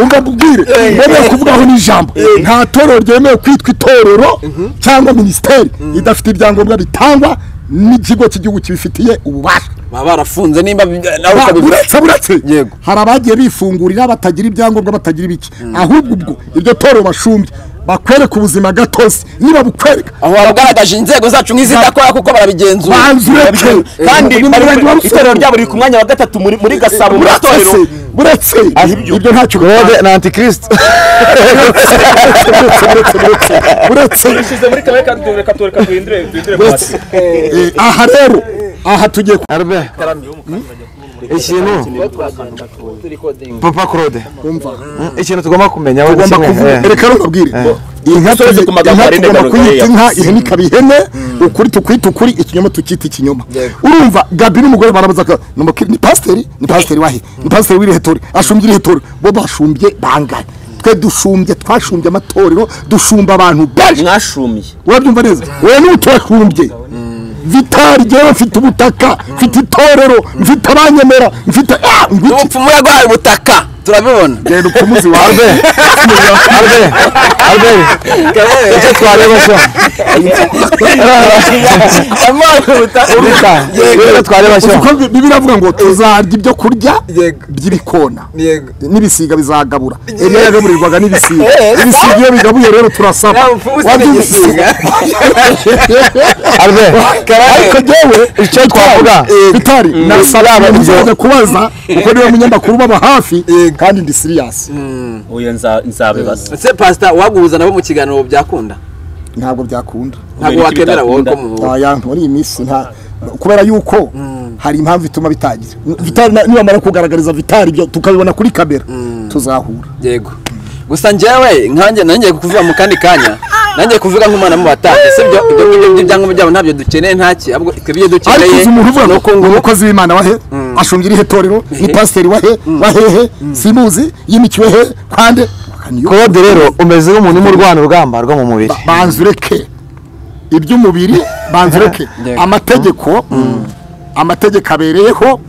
umva mbubwire mbona kuvugaho n'ijambo nta torero ryemewe kwitwa itorero cyangwa minisiteri idafite ibyangombwa bitangwa n'ikigo cy'igihugu kibifitiye ububasha baba barafunze nimba bi- nawe ukabivuga uretse buretse Yego. hari abagiye bifungurira batagira ibyangombwa batagira ibiki ahubwo ubwo iryo toro bashumbye bakwereka ubuzima gatozi niba bukwereka aho bagaragaje inzego zacu nk'izidakora kuko barabigenzura banza ureke kandi bari- itorero ryabo riri ku mwanya wa gatatu muri muri gasabo mu buretse itorero buretse ibyo ntacyo Claude ni antikirisitu buretse dushyize muri kamwe kandi reka tureka duhindure duhindure buretse Eh, aha rero aha tugiye ku- Arbe. ikintu papa Claude Mm, ikintu tugomba kumenya we tugomba kimwe, kuvuga eh. reka rero mbabwire inka Dusoze ku magambo inka arenga tugomba Gabriel kuyita inka yavuze. ihene ikaba ihene ukuri tukwita ukuri ikinyoma tukita ikinyoma urumva gabi n'umugore barabaza ko ni umukiri- ni pasiteri ni pasiteri wahe ni pasiteri w'irehetori ashumbye irehetori bo bashumbye bangahe twe dushumbye twashumbye amatorero dushumba abantu benshi mwashumiye urabyumva neza wowe niba utubashumbye vitari jyewe mfite ubutaka mfite itorero mfite abanyemera mfite ah ngwiki ubupfumu yaguhaye ubutaka turabibona genda upfumuzi wawe Arbe. Arbe. icyo twareba cyo Reka, icyo twareba cyo kuko bibiri avuga ngo tuzarya ibyo kurya Yego. by'ibikona yego n'ibisiga bizagabura eliya yagaburirwaga n'ibisiga ibisiga iyo bigabuye rero turasaba Nawe upfumuzi Wajya ni igisiga. Arbe. ariko jyewe icyo twavuga bitari nasaba muzajya kubaza kuko niwe munyamakuru ubaba hafi kandi ndi siriyasi uyu nza- nzabibasa ese pasita uwaguhuza nabo mu kiganiro byakunda ntabwo byakunda ntabwo iki wakwemera wowe bitakunda? ko mu aya muri iyi minsi nta kubera yuko hari impamvu ituma bitangira vitari na- nibamara kugaragariza vitari ibyo tukabibona kuri kamera tuzahura yego gusa njyewe nkanjye nanjye kuvuga mu kandi kanya nanjye kuvuga nk'umwana mu batambyi si ibyo ibyo ngibyo by'ibyangombwa byabo ntabyo dukeneye ntaki ahubwo twe ibyo ariko dukeneye uzi umuntu uvuga ni ngo uko ngo ni umukozi w'imana wahe ashumbye irihe torero ni pasiteri wahe wahehe simuzi yimikiwe he kwande Niyo- Claude rero umeze nk'umuntu urimo urwana urugamba rwo mu mubiri banza ureke iby'umubiri banzereke Yego. amategeko amategeko abereyeho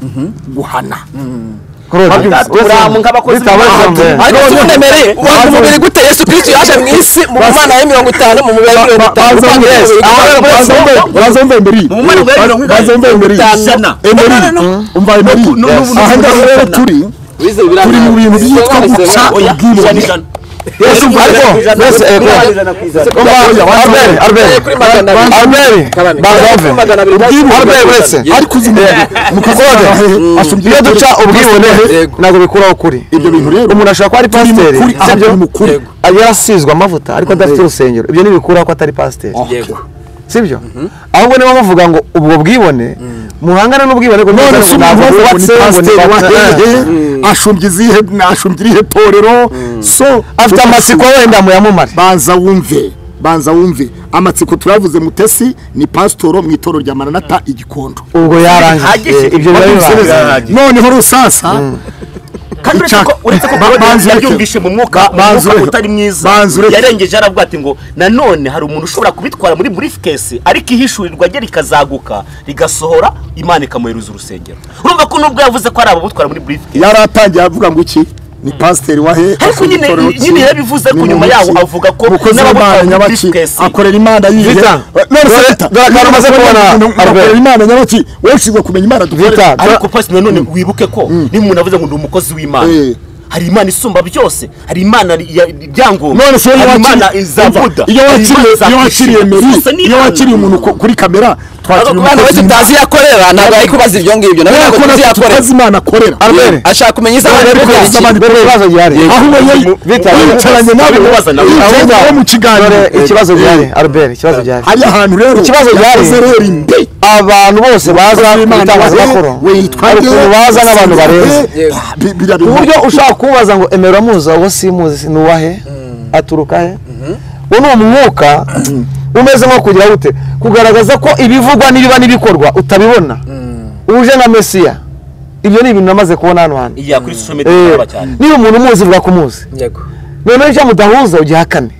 guhana uramu nk'abakozi b'imana ariko si unemereye wanga umubiri gute yesu kirisiti yaje mu isi mu mana ya mirongo itanu mu mubiri wa mirongo itanu utanga yesu mu mana bwa mirongo itanu n'ubu ni ahangaha rero turi wize turi mu bintu byitwa guca ubwibone yesu ariko yesu ego albert albert albert bazave albert wese ariko uzi mukazode asumbye iyo duca ubwibone ntabwo bikuraho ukuri ibyo bintu rero umuntu ashobora kuba ari turi mu pasiteri kuri aha sibyo turi mu kuri yarasizwe amavuta ariko adafite urusengero ibyo ntibikuraho ko atari pasiteri yego sibyo ahubwo niba bavuga ngo ubwo bwibone muhangana n'ubwibone ngo none ntibuze se ngo umuntu ntabwo wubatse bwubatse ngo pasiteri wahehe ni pasiteri ashumbye izihe ashumbye irihe torero so afite amatsiko wenda muyamumare banza wumve banza wumve amatsiko turavuze mutesi ni pasitoro mu itoro rya maranata igikondo ubwo yarangiye ibyo biba bibanza noneho rusasa kandi uretse Icyaka- ko uretse ko Ba- Claude banzureke. yabyumvise mu mwuka mu banzureke. mwuka utari mwiza Banzureke. yarengeje aravuga ati ngo nanone hari umuntu ushobora kubitwara muri briefcase ariko ihishurirwa rye rikazaguka rigasohora imana ikamuheruza urusengero urumva ko nubwo yavuze ko ari ababutwara muri briefcase yaratangiye avuga ngo iki ni pasiteri wahe ariko nyine nyine yabivuze ko nyuma yaho avuga ko umukozi w'imana n'ababutwara muri nyabaki briefcase akorera imana yihe Vita, none se dore- Vita, dore akantu umaze niba kubona, umuntu akorera Albert. imana nyabaki wowe ushinzwe kumenya imana dukorera Vita, ariko pasi nanone wibuke ko niba umuntu avuze ngo ndi umukozi w'imana Eh. hari imana isumba byose hari imana ya- byangombwa none se iyo hari imana wakiriye- za buda iyo hari imana wakiriye za iyo wakiriye Krishna. meri Zose ni iyo imana. wakiriye umuntu ku- kuri kamera twakiriye umwana wese umukozi utazi iyo akorera ntabwo ari kubaza ibyo ngibyo nawe ntabwo kubona tuzi iyo akorera tutazi imana akorera Albert. ashaka kumenya isaha Albert, ari kubera gukora iki ikibazo- kubera ibibazo gihari aho ubonye Vita, wicaranye nabo Wibaza nawe. wicaranye nabo mu dore kiganiro ikibazo gihari albert ikibazo gihari hari ahantu rero Ikibazo gihari. yakoze rero imbi abantu bose baza mu itangazamakuru hari ukuntu baza n'abantu barenze ku buryo ushaka kubaza ngo emera muza uwo simuzi ni uwahe aturuka he uwo ni umwuka umeze nko kugira gute kugaragaza ko ibivugwa n'ibiba n'ibikorwa utabibona uje nka mesiya ibyo ni ibintu namaze kubona hano hantu iya kuri social media Eh, iraba cyane niba umuntu umuzi bwa kumuzi yego noneho icyo mudahuza ugihakane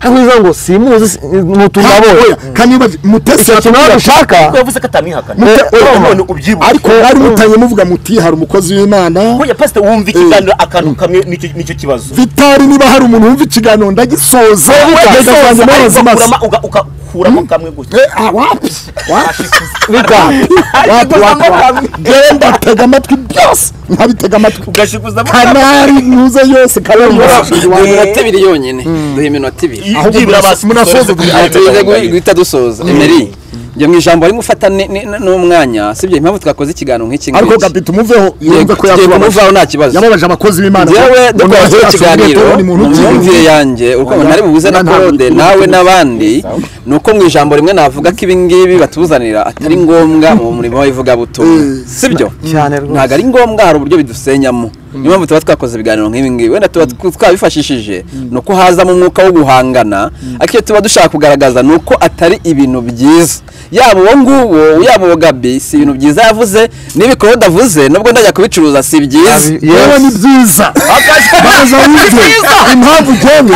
ariko uza ngo simuzi si- mutuma abonye kandi niba mutese ikintu nawe dushaka ko yavuze ko atamwihakana Eh, urumva. none ubyibushye ariko bari mutanye muvuga muti hari umukozi w'imana burya pasite wumva ikiganiro akantu kamwe nicyo- nicyo kibazo vitari niba hari umuntu wumva ikiganiro ndagisoza Ariko ndagisoza ariko amazi ukuramo- masa uga- ugakuramo kamwe gutya wapi wapi bita wapi wapi wapi genda tega amatwi byose nkabitega amatwi ugashikuzamo kanari ntuze yose kanari yose duha iminota ibiri yonyine duha iminota ibiri ahubwo byibura munasoze Aha, tuze guhi- guhita dusoza emeri njye mu ijambo arimo ufata ni- ni- n'umwanya sibyo impamvu twakoze ikiganiro nk'iki ariko ngiki. gapita umuveho yumva yego ko tugiye yakubabaje kumuvaho nta kibazo yababaje abakozi b'imana yewe dukoze ikiganiro mu myumvire yanjye uko ntari buhuze na korode nawe n'abandi ni uko mu ijambo rimwe navuga ko ibi ngibi batuzanira atari ngombwa mu murimo w'ivugabutumwa sibyo cyane rwose. ntabwo ari ngombwa hari uburyo bidusenyamo niyo mpamvu tuba twakoze ibiganiro nk'ibi ngibi wenda tuba tw- twabifashishije ni uko hazamo umwuka wo guhangana ariko icyo tuba dushaka kugaragaza ni uko atari ibintu byiza yaba uwo nguwo yaba uwo gabi si ibintu byiza yavuze n'ibikoro davuze nubwo ndajya kubicuruza si byiza yewe ni byiza baza wumve impamvu ujyanye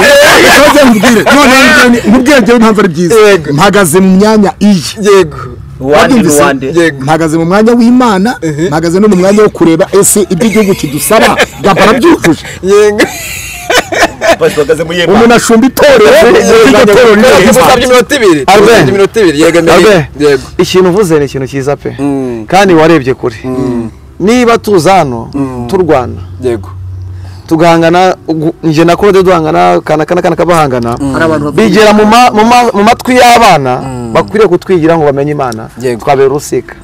ujye mbwire none nkubwire njyewe impamvu ari byiza mpagaze mu myanya iyi yego wabyumvise wande. Yego. mpagaze mu mwanya w'imana mpagaze no mu mwanya wo kureba ese ibyo igihugu kidusaba gapara byujuje yego bahagaze muri yema umuntu ashumba itorero iryo Kubera torero ko rireba usabye iminota ibiri Arbe. usabye iminota ibiri yego mbere Abe, yego ikintu uvuze ni ikintu cyiza pe Mm. kandi warebye kure niba tuza hano turwana yego tugahangana ugu- njye na kode duhangana kana kana kana kabahangana bigera mu ma- mu ma- mu matwi y'abana bakwiriye kutwigira ngo bamenye imana Yego. twabera urusika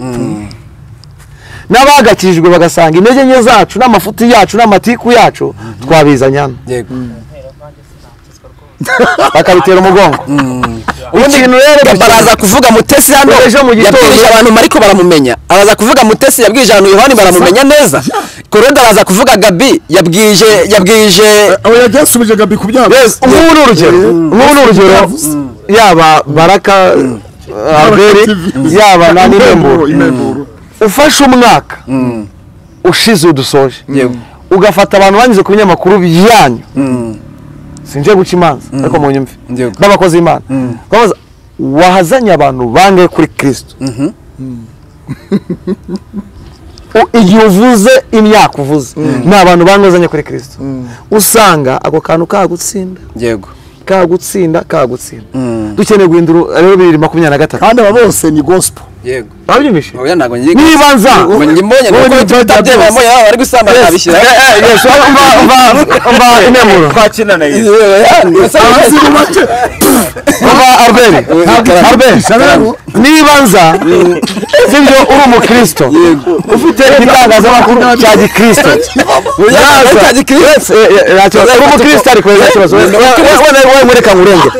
n'abagakirijwe bagasanga intege nke zacu n'amafuti yacu n'amatiku yacu twabizanya hano yego bakabitera umugongo ikintu rero gabara aza kuvuga mutesi hano Ejo mu gitondo- yabwirije abantu mariko baramumenya araza kuvuga mutesi yabwirije abantu yohani baramumenya neza korode araza kuvuga gabi yabwirije yabwirije aho yabyasubije gabi ku byabo nk'ubu ni urugero nk'ubu ni urugero yaba baraka albert yaba na Impemburo, n'irembo impemburo. ufashe umwaka ushize udusoje yego ugafata abantu banyuze ku binyamakuru byanyu sinje guca imanza ariko mu nyumve Yego. b'abakozi b'imana babaza wazanye abantu bangahe kuri kirisito U- igihe uvuze imyaka uvuze ni abantu bangahe uzanye kuri kirisito usanga ako kantu kagutsinda yego kagutsinda kagutsinda dukeneye guhindura rero bibiri makumyabiri na gatatu kandi aba bose ni gospel yego babyumvishe oya ntabwo ngiye niba nza ngo njye mbonye wowe kuko nibyo tutabyemewe byose. mbonye baba bari gusambana nabishyira Eh, eh, yes, umva- umva- umva interuro twakina na yesu umva albert albert niba nza sibyo uri umukristo ufite igitangazamakuru cya gikristo cya gikristo. uri umukristo ariko wenda ikibazo wenda wowe mureka ngurengere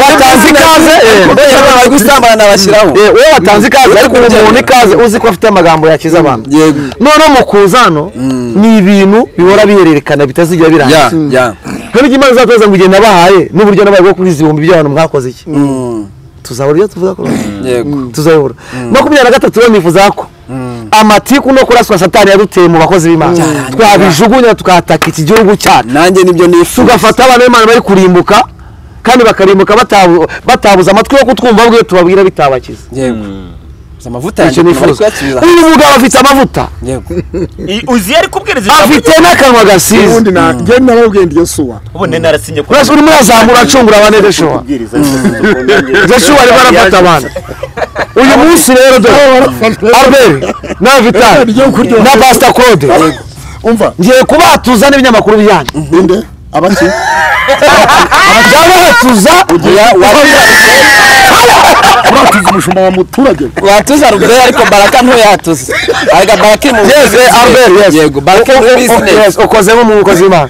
watanze ikaze eh, Mbonye baba bari gusambana nabashyiraho eh, wowe watanze ikaze ariko uwo muntu ikaze uzi ko afite amagambo yakiza abantu yego noneho mu kuza hano ni ibintu bihora bihererekana bitazigira ya birangira ya rero icyo imana izateza ngo ugenda bahaye n'uburyo nabaye bwo kubizi ibihumbi by'abantu mwakoze iki Mm, tuzabura ibyo tuvuga kuri yego tuzabura makumyabiri na gatatu rero nifuza ko amatiku no kuraswa satani yaduteye mu bakozi b'imana twabijugunya tukahataka iki gihugu cyacu nanjye nibyo nifuza tugafata abana b'imana bari kurimbuka kandi bakarimbuka batabu- batabuze amatwi yo kutwumva bwe tubabwira bitabakiza yego Si amavuta yanjye icyo bari nifuza kuyasubiza uyu mugabo afite amavuta yego uzi yari kubwiriza afite n'akanwa gasize ubundi na njye narababwiye ndi yosuwa ubone narasinye ko Urasa urimo urazamura acungura abantu edeshuwa kubwiriza Joshua arimo arafata abantu uyu munsi rero dore Albert na Vital na Pastor Claude umva ngiye kubatuza n'ibinyamakuru byanyu ninde abaki ndabatuza uratuza umushumba wa muturage watuza ruguru ariko baraka ntoyatuze arega baraka iri mu Yes, eh, Albert, yes. yego baraka iri muri O- o- business yes, ukoze nk'umukozi w'Imana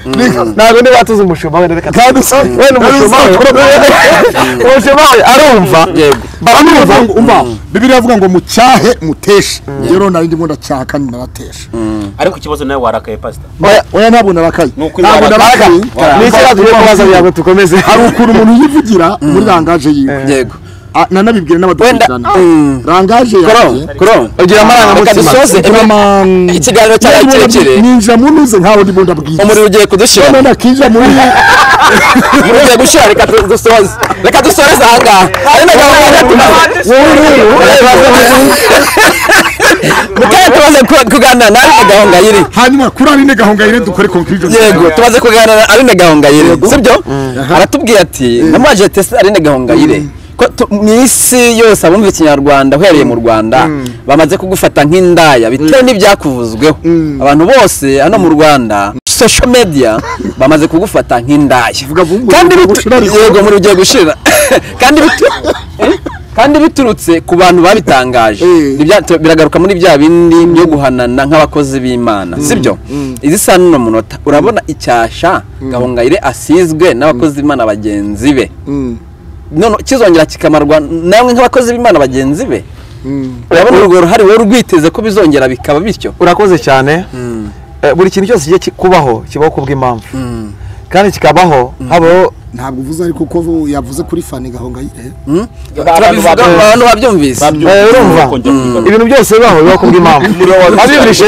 ntabwo ndi batuza umushumba wenda reka kandi usa wenda umushumba we- umushumba we arumva yego baramwumva umva umva bibiri yavuga ngo mucyahe muteshe rero nari ndimo ndacyaha kandi narateshe ariko ikibazo nawe warakaye pasita oya ntabwo narakaye Nuko ntabwo ibara- narakaye ni iki tugiye kubaza kugira ngo dukomeze hari ukuntu umuntu yivugira muri rangaje yiwe yego Ah, nanabibwiye n'abadukurikirana rangaje yanjye ugira reka amarangamutima dusoze Aman- ikiganiro cyabaye kirekire ninjira mu ntuze nkaho ndimo ndabwira umuriro ugiye kudushira none nakinjira muri umuriro ugiye gushira reka du- dusoze reka dusoze ahangaha hari na gahunda ya gatatu mukanya tumaze ku- kuganira na Aline Gahongayire hanyuma kuri arine gahongayire dukore conclusion yego tumaze kuganira na Aline Gahongayire sibyo aratubwira ati namwaje testa Aline Gahongayire ko tu- mu isi yose abumva ikinyarwanda uhereye mu rwanda bamaze kugufata nk'indaya bitewe n'ibyakuvuzweho abantu bose hano mu rwanda social media bamaze kugufata nk'indaya vuba, kandi umuriro bitu- gushira ariko. yego umuriro ugiye gushira kandi bitu- kandi biturutse ku bantu babitangaje Eh. Ni bya- tu- biragaruka muri bya bindi byo guhanana nk'abakozi b'imana sibyo izi saa n'uno munota urabona icyasha gahongayire asizwe n'abakozi b'imana bagenzi be none kizongera kikamarwa namwe nk'abakozi b'imana bagenzi be urabona urwo ruhare wowe rwiteze ko bizongera bikaba bityo urakoze cyane Eh, buri kintu cyose kijya kubaho kibaho kubw'impamvu kandi kikabaho habaho ntabwo uvuze ariko ko yavuze kuri fani gahongayire turabivuga abantu babyumvise Eh, urumva ibintu byose bibaho bibaho kubw'impamvu wabyumvishe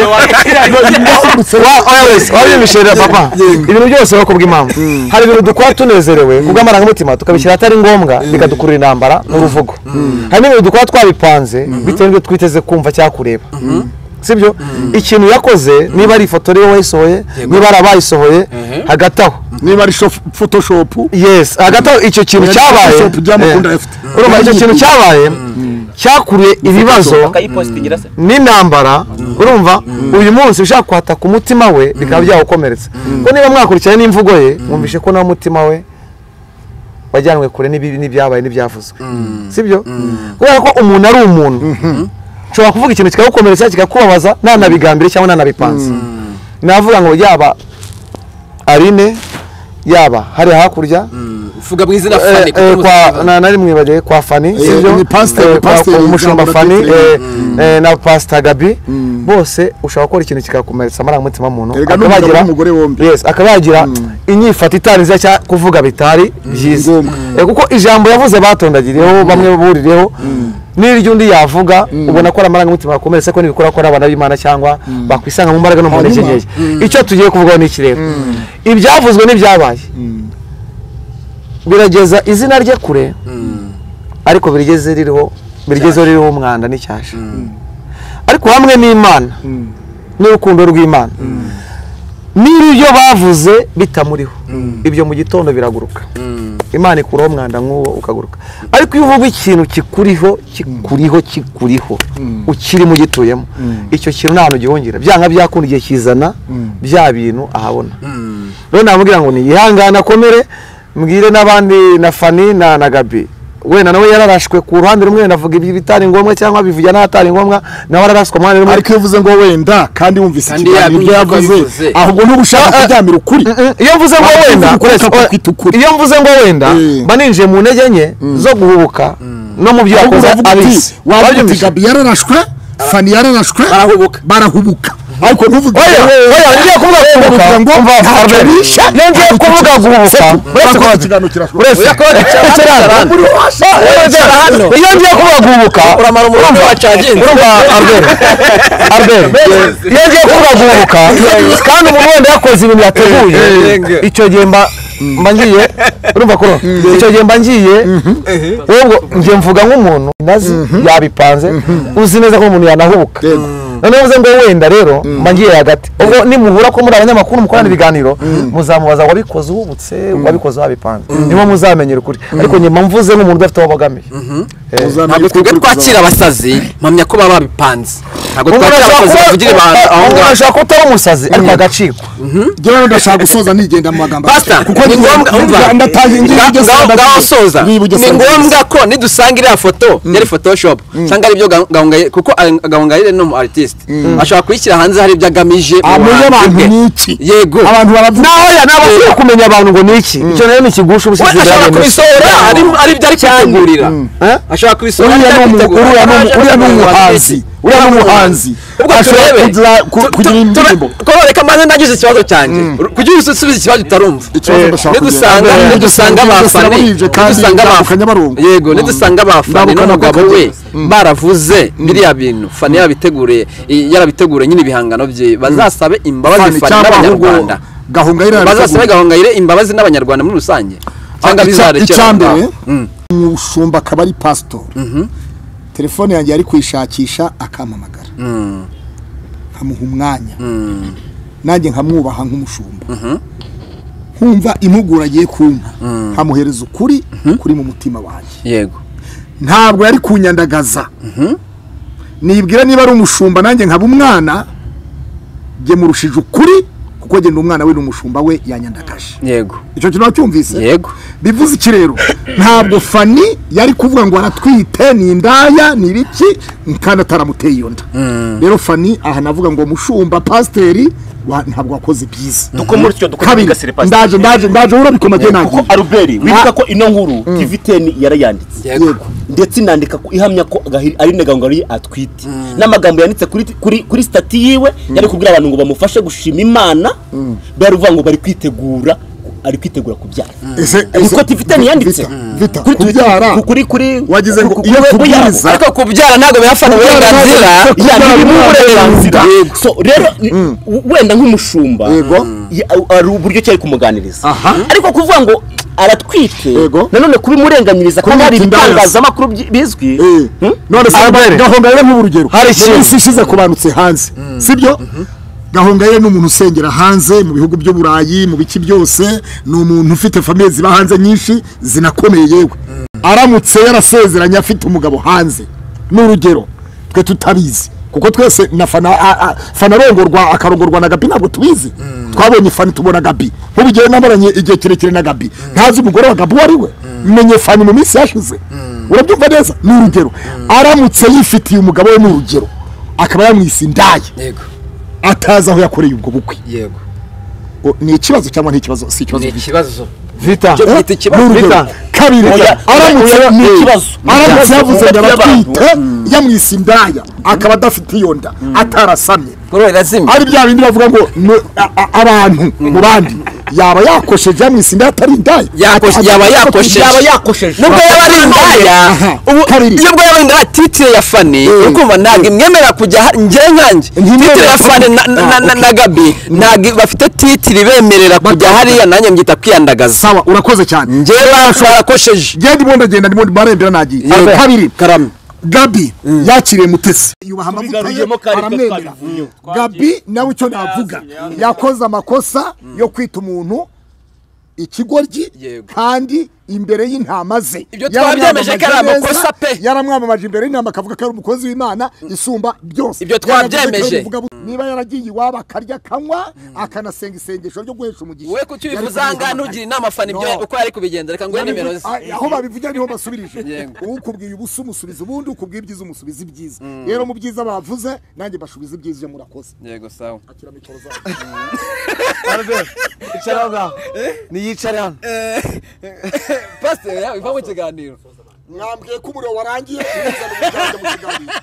Wa- oya wese wabyumvishe rero papa ibintu byose bibaho kubw'impamvu hari ibintu dukora tunezerewe kubw'amarangamutima tukabishyira ahatari ngombwa bikadukurura intambara n'uruvugo hari n'ibintu dukora twabipanze bitewe n'ibyo twiteze kumva cyangwa kureba sibyo ikintu yakoze niba ari ifoto rero wayisohoye niba ari abayisohoye hagati aho niba ari shof- photoshop yes hagati aho icyo kintu Yari cyabaye Photoshop by'amakunda eh, afite. urumva icyo kintu cyabaye cyakuruye ibibazo akayipositingira se n'intambara urumva uyu munsi ushaka kwataka umutima we bikaba byawukomeretsa ko niba mwakurikiranye n'imvugo ye mwumvishe ko nawe umutima we wajyanwe kure n'ibibi n'ibyabaye n'ibyavuzwe sibyo kubera ko umuntu ari umuntu ushobora kuvuga ikintu kikagukomeretsa kikakubabaza ntanabigambire cyangwa ntanabipanze navuga ngo yaba arine yaba hari hakurya vuga mu izina Eh, fani eh, kwa na nari mwibagiwe kwa Fani sibyo ni pasiteri, Eh, kwa- pasiteri kwa umushumba ijambo Fani ndatekereza. eh, eh, na Pastor Gabi bose ushobora gukora ikintu kikakumeretsa amarangamutima muntu Erega n'umugabo n'umugore bombi. yes akabagira inyifato itari nziza cyangwa kuvuga bitari byiza Eh, kuko ijambo yavuze batondagiriyeho bamwe buririyeho n'iryo undi yavuga ubona ko ari amarangamutima yakomeretse ko n'ibikora ko ari abana b'imana cyangwa bakwisanga mu mbaraga no mu ntege nke icyo tugiye kuvugaho ni iki rero ibyavuzwe n'ibyabaye birageza izina rye kure ariko birigeze ririho birigezeho ririho umwanda n'icyasha ariko hamwe n'imana n'urukundo rw'imana niba ibyo bavuze bitamuriho ibyo mu gitondo biraguruka imana ikuraho umwanda nk'uwo ukaguruka ariko iyo uvuga ikintu kikuriho kikuriho kikuriho ukiri mu gituyemo icyo kintu nta hantu gihongera byanga byakunda igihe kizana bya bintu ahabona rero namubwira ngo niyihangane akomere mbwire n'abandi na fani na na gabi wenda nawe yararashwe ku ruhande rumwe wenda avuga ibitari ngombwa cyangwa bivuga n'ahatari ngombwa nawe ararashwe ku ruhande rumwe ariko iyo uvuze ngo wenda kandi wumvise Kandi ikiganiro ibyo yabwiye ko yavuze bivuze. ahubwo ntugushaka kuryamira ukuri iyo mvuze ngo Waba wenda uvuga ko kwita ukuri. iyo mvuze ngo wenda Eh. mba ninjiye mu ntege nke zo guhubuka no mu byo ahubwo yakoze uravuga uti abizi wavuga uti Babyumvise? gabi yararashwe fani yararashwe Barahubuka. barahubuka ariko ntuvuge oya oya ngiye kuvuga guhubuka uvuga ngo umva ntacyo Albert. bishe, iyo ngiye ntacyo kuvuga kibazo. guhubuka uretse ko Uretse ikiganiro kirashobora uretse iyo ngiye kuvuga guhubuka uramara umurongo urumva- wacaginze. urumva Albert Albert iyo ngiye kuvuga guhubuka kandi umuntu wenda yakoze ibintu yateguye Yego. icyo gihe mba mba ngiye urumva ko icyo gihe mba ngiye ahubwo njye mvuga nk'umuntu nazi yabipanze uzi neza ko umuntu yanahubuka Yego. noneho uvuze ngo wenda rero mba ngiye hagati ubwo nimuhura ko muri abanyamakuru mukorana ibiganiro muzamubaza wabikoze uhubutse wabikoze wabipanze niho muzamenyera ukuri ariko njye mba mvuze nk'umuntu udafite aho abogamiye ntabwo twebwe twakira abasazi mpamya ko baba babipanze ntabwo umuntu twakira ashobora abasazi bavugira ibanga kuba- aho umuntu ngaho ashobora kuba utari umusazi ariko agacikwa njyewe ndashaka gusoza nigenda mu magambo pasita kuko ni ngombwa umva ndatangiye ngiye Nga- Bugesera, ngaho- ngaho ndagiye. soza Ngiye ni i Bugesera, ndagiye. ngombwa ko nidusanga iriya foto yari photoshopu cyangwa ari ibyo gahungayire kuko gahungayire ni umu aritiste ashobora kuyishyira hanze hari ibyo agamije mu amenya buhanzi abantu bwe. n'iki yego abantu baravuga naho ya ntabwo ashobora kumenya abantu ngo ni iki icyo rero ni ikigusha we ubusizi ashobora kubisohora ari- ari ibyo ari kwitegurira ashobora kubisohora uriya ni umu- uriya ni umu- uriya ni umuhanzi uriya ni umuhanzi ubwo ashobora turebe kugira- ku- kugira indirimbo kororeka maze nagize ikibazo cyanjye kugira usubize ikibazo utarumva Ikibazo ndashaka nidusanga kugira- nidusanga Ndabona abafani bije kandi nidusanga ndambuka abafani Nyabarongo. yego nidusanga abafani Ndambuka n'umugabo Nyabarongo. we baravuze biriya bintu fani yabiteguriye yarabiteguriye nyine ibihangano bye bazasabe imbabazi fani cyangwa ahubwo n'abanyarwanda gahungayire bazasabe gahongayire imbabazi n'abanyarwanda muri rusange cyangwa bizarekera icya aho ngaho. mbere Mm. umushumba akaba ari pasitori telefone yanjye yari kuyishakisha akampamagara nkamuha umwanya nanjye nkamwubaha nk'umushumba nkumva impuguro agiye kumpa nkamuhereza ukuri kuri mu mutima wanjye yego ntabwo yari kunyandagaza nibwira niba ari umushumba nanjye nkaba umwana jye murushije ukuri kuko jye ndi umwana we n'umushumba we yanyandagaje yego icyo kintu wacyumvise Yego. bivuze iki rero ntabwo fani yari kuvuga ngo aratwite ni indaya ni ibiki kandi ataramuteye iyo nda rero fani aha navuga ngo mushumba pasiteri wa- ntabwo wakoze byiza dukomore icyo dukomore kabiri tugasire pasiteri ndaje ndaje ndaje urabikoma jye kuko nagiye albert wibuka Na- ko ino nkuru tiviteni yarayanditse yego ndetse inandika ko ihamya ko Gahiri ari ntagangari atwite n'amagambo yanditse kuri kuri kuri sitati yiwe yari kubwira abantu ngo bamufashe gushima imana bari kuvuga ngo bari kwitegura ari kwitegura kubyara Ese- niko ese- tiviteni yanditse Vita- Vita, kuri Twitter, kubyara. ku- kuri kuri wagize ngo ku- ku- iyo ku- ku- tubwiriza ariko kubyara ntabwo birafata uburenganzira ya kubyara ntibimwe ntabwo uburenganzira Yego. so rero ni- w- wenda nk'umushumba Yego. ya- hari uburyo cyari kumuganiriza Aha. ariko kuvuga ngo aratwite Yego. nanone kubimurenganyiriza ko hari Kumwita imbabazi. ibitangazamakuru byi- bizwi Eh, none se Albert. gahongayire nk'urugero Hari ikintu. isi ishize kubanutse hanze sibyo gahongayire ni umuntu usengera hanze mu bihugu by'uburayi mu bice byose ni umuntu ufite famiye ziba hanze nyinshi zinakomeye yewe aramutse yarasezeranye afite umugabo hanze ni urugero twe tutabizi kuko twese na fana a- a- fana arongorwa akarongorwa na gabi ntabwo tubizi twabonye fani tubona gabi nk'ubu njyewe namaranye igihe kirekire na gabi ntazi umugore wa gabi uwo ari we menye fani mu minsi yashize urabyumva neza ni urugero aramutse yifitiye umugabo we ni urugero akaba yamwise indaye yego atazi aho yakoreye ubwo bukwe yego O- ni ikibazo cyangwa ni ikibazo si ikibazo ni ikibazo vita Cyo Eh, kwita ikibazo, ni urugero. Rita. kabiri Oya, aramutse oya, ni ni- ikibazo. aramutse yavuze Ni ngo ikibazo cy'abantu. aratwite yamwise indaya akaba adafite iyo nda atarasamye kurorera zimwe ari bya bindi bavuga ngo ni- a- a- abantu mu bandi yaba yakosheje amwe sindaya atari indaya Yakoshe- yaba yakosheje. yaba yakosheje nubwo yaba ari indaya ubu Karindwi. iyo ubwo yaba ari indaya titire ya fani ukumva ntabwo imwemerera kujya ha- njyewe nkanjye Ntimwemerera titire ya fani na- na- na- na- na gabi ntabwo bafite titire ibemerera kujya hariya nanjye mbyita kwiyandagaza sawa urakoze cyane njyewe bashobora kosheje ngende ndimo ndagenda ndimo barembera nagiye Yego. kabiri karame gabi yakiriye mutesi yubaha amavuta ye Tubigarukiyemo kare, ibyo aramwemera twabivuyeho. gabi nawe icyo navuga yakoze amakosa yo kwita umuntu ikigoryi Yego. kandi imbere y'intama ze Ibyo twabyemeje ko ari Yaramwamamaje amakosa neza, pe. yaramwamamaje imbere y'intama akavuga ko ari umukozi w'imana isumba byose Ibyo Yaravuze ko ari twabyemeje. umuvuga bu- niba yaragiye iwabo akarya akanywa akanasenga isengesho ryo guhesha umugisha we kutubivuza Yari kubivuga ngaho amakare. ntugira inama fani ibyo No. uko yari kubigenza reka nguhe nimero ze Ah, aho babivugira niho basubirije Yego. ukubwiye ubusa umusubiza ubundi ukubwiye ibyiza umusubiza ibyiza rero mu byiza bavuze nanjye basubiza ibyiza iyo murakoze yego sawa akira mikoro zawe Icara aho ngaho niyicare hano pasiteri iva mu kiganiro mwambwiye ko umuriro warangiye ntimuze mu kiganiro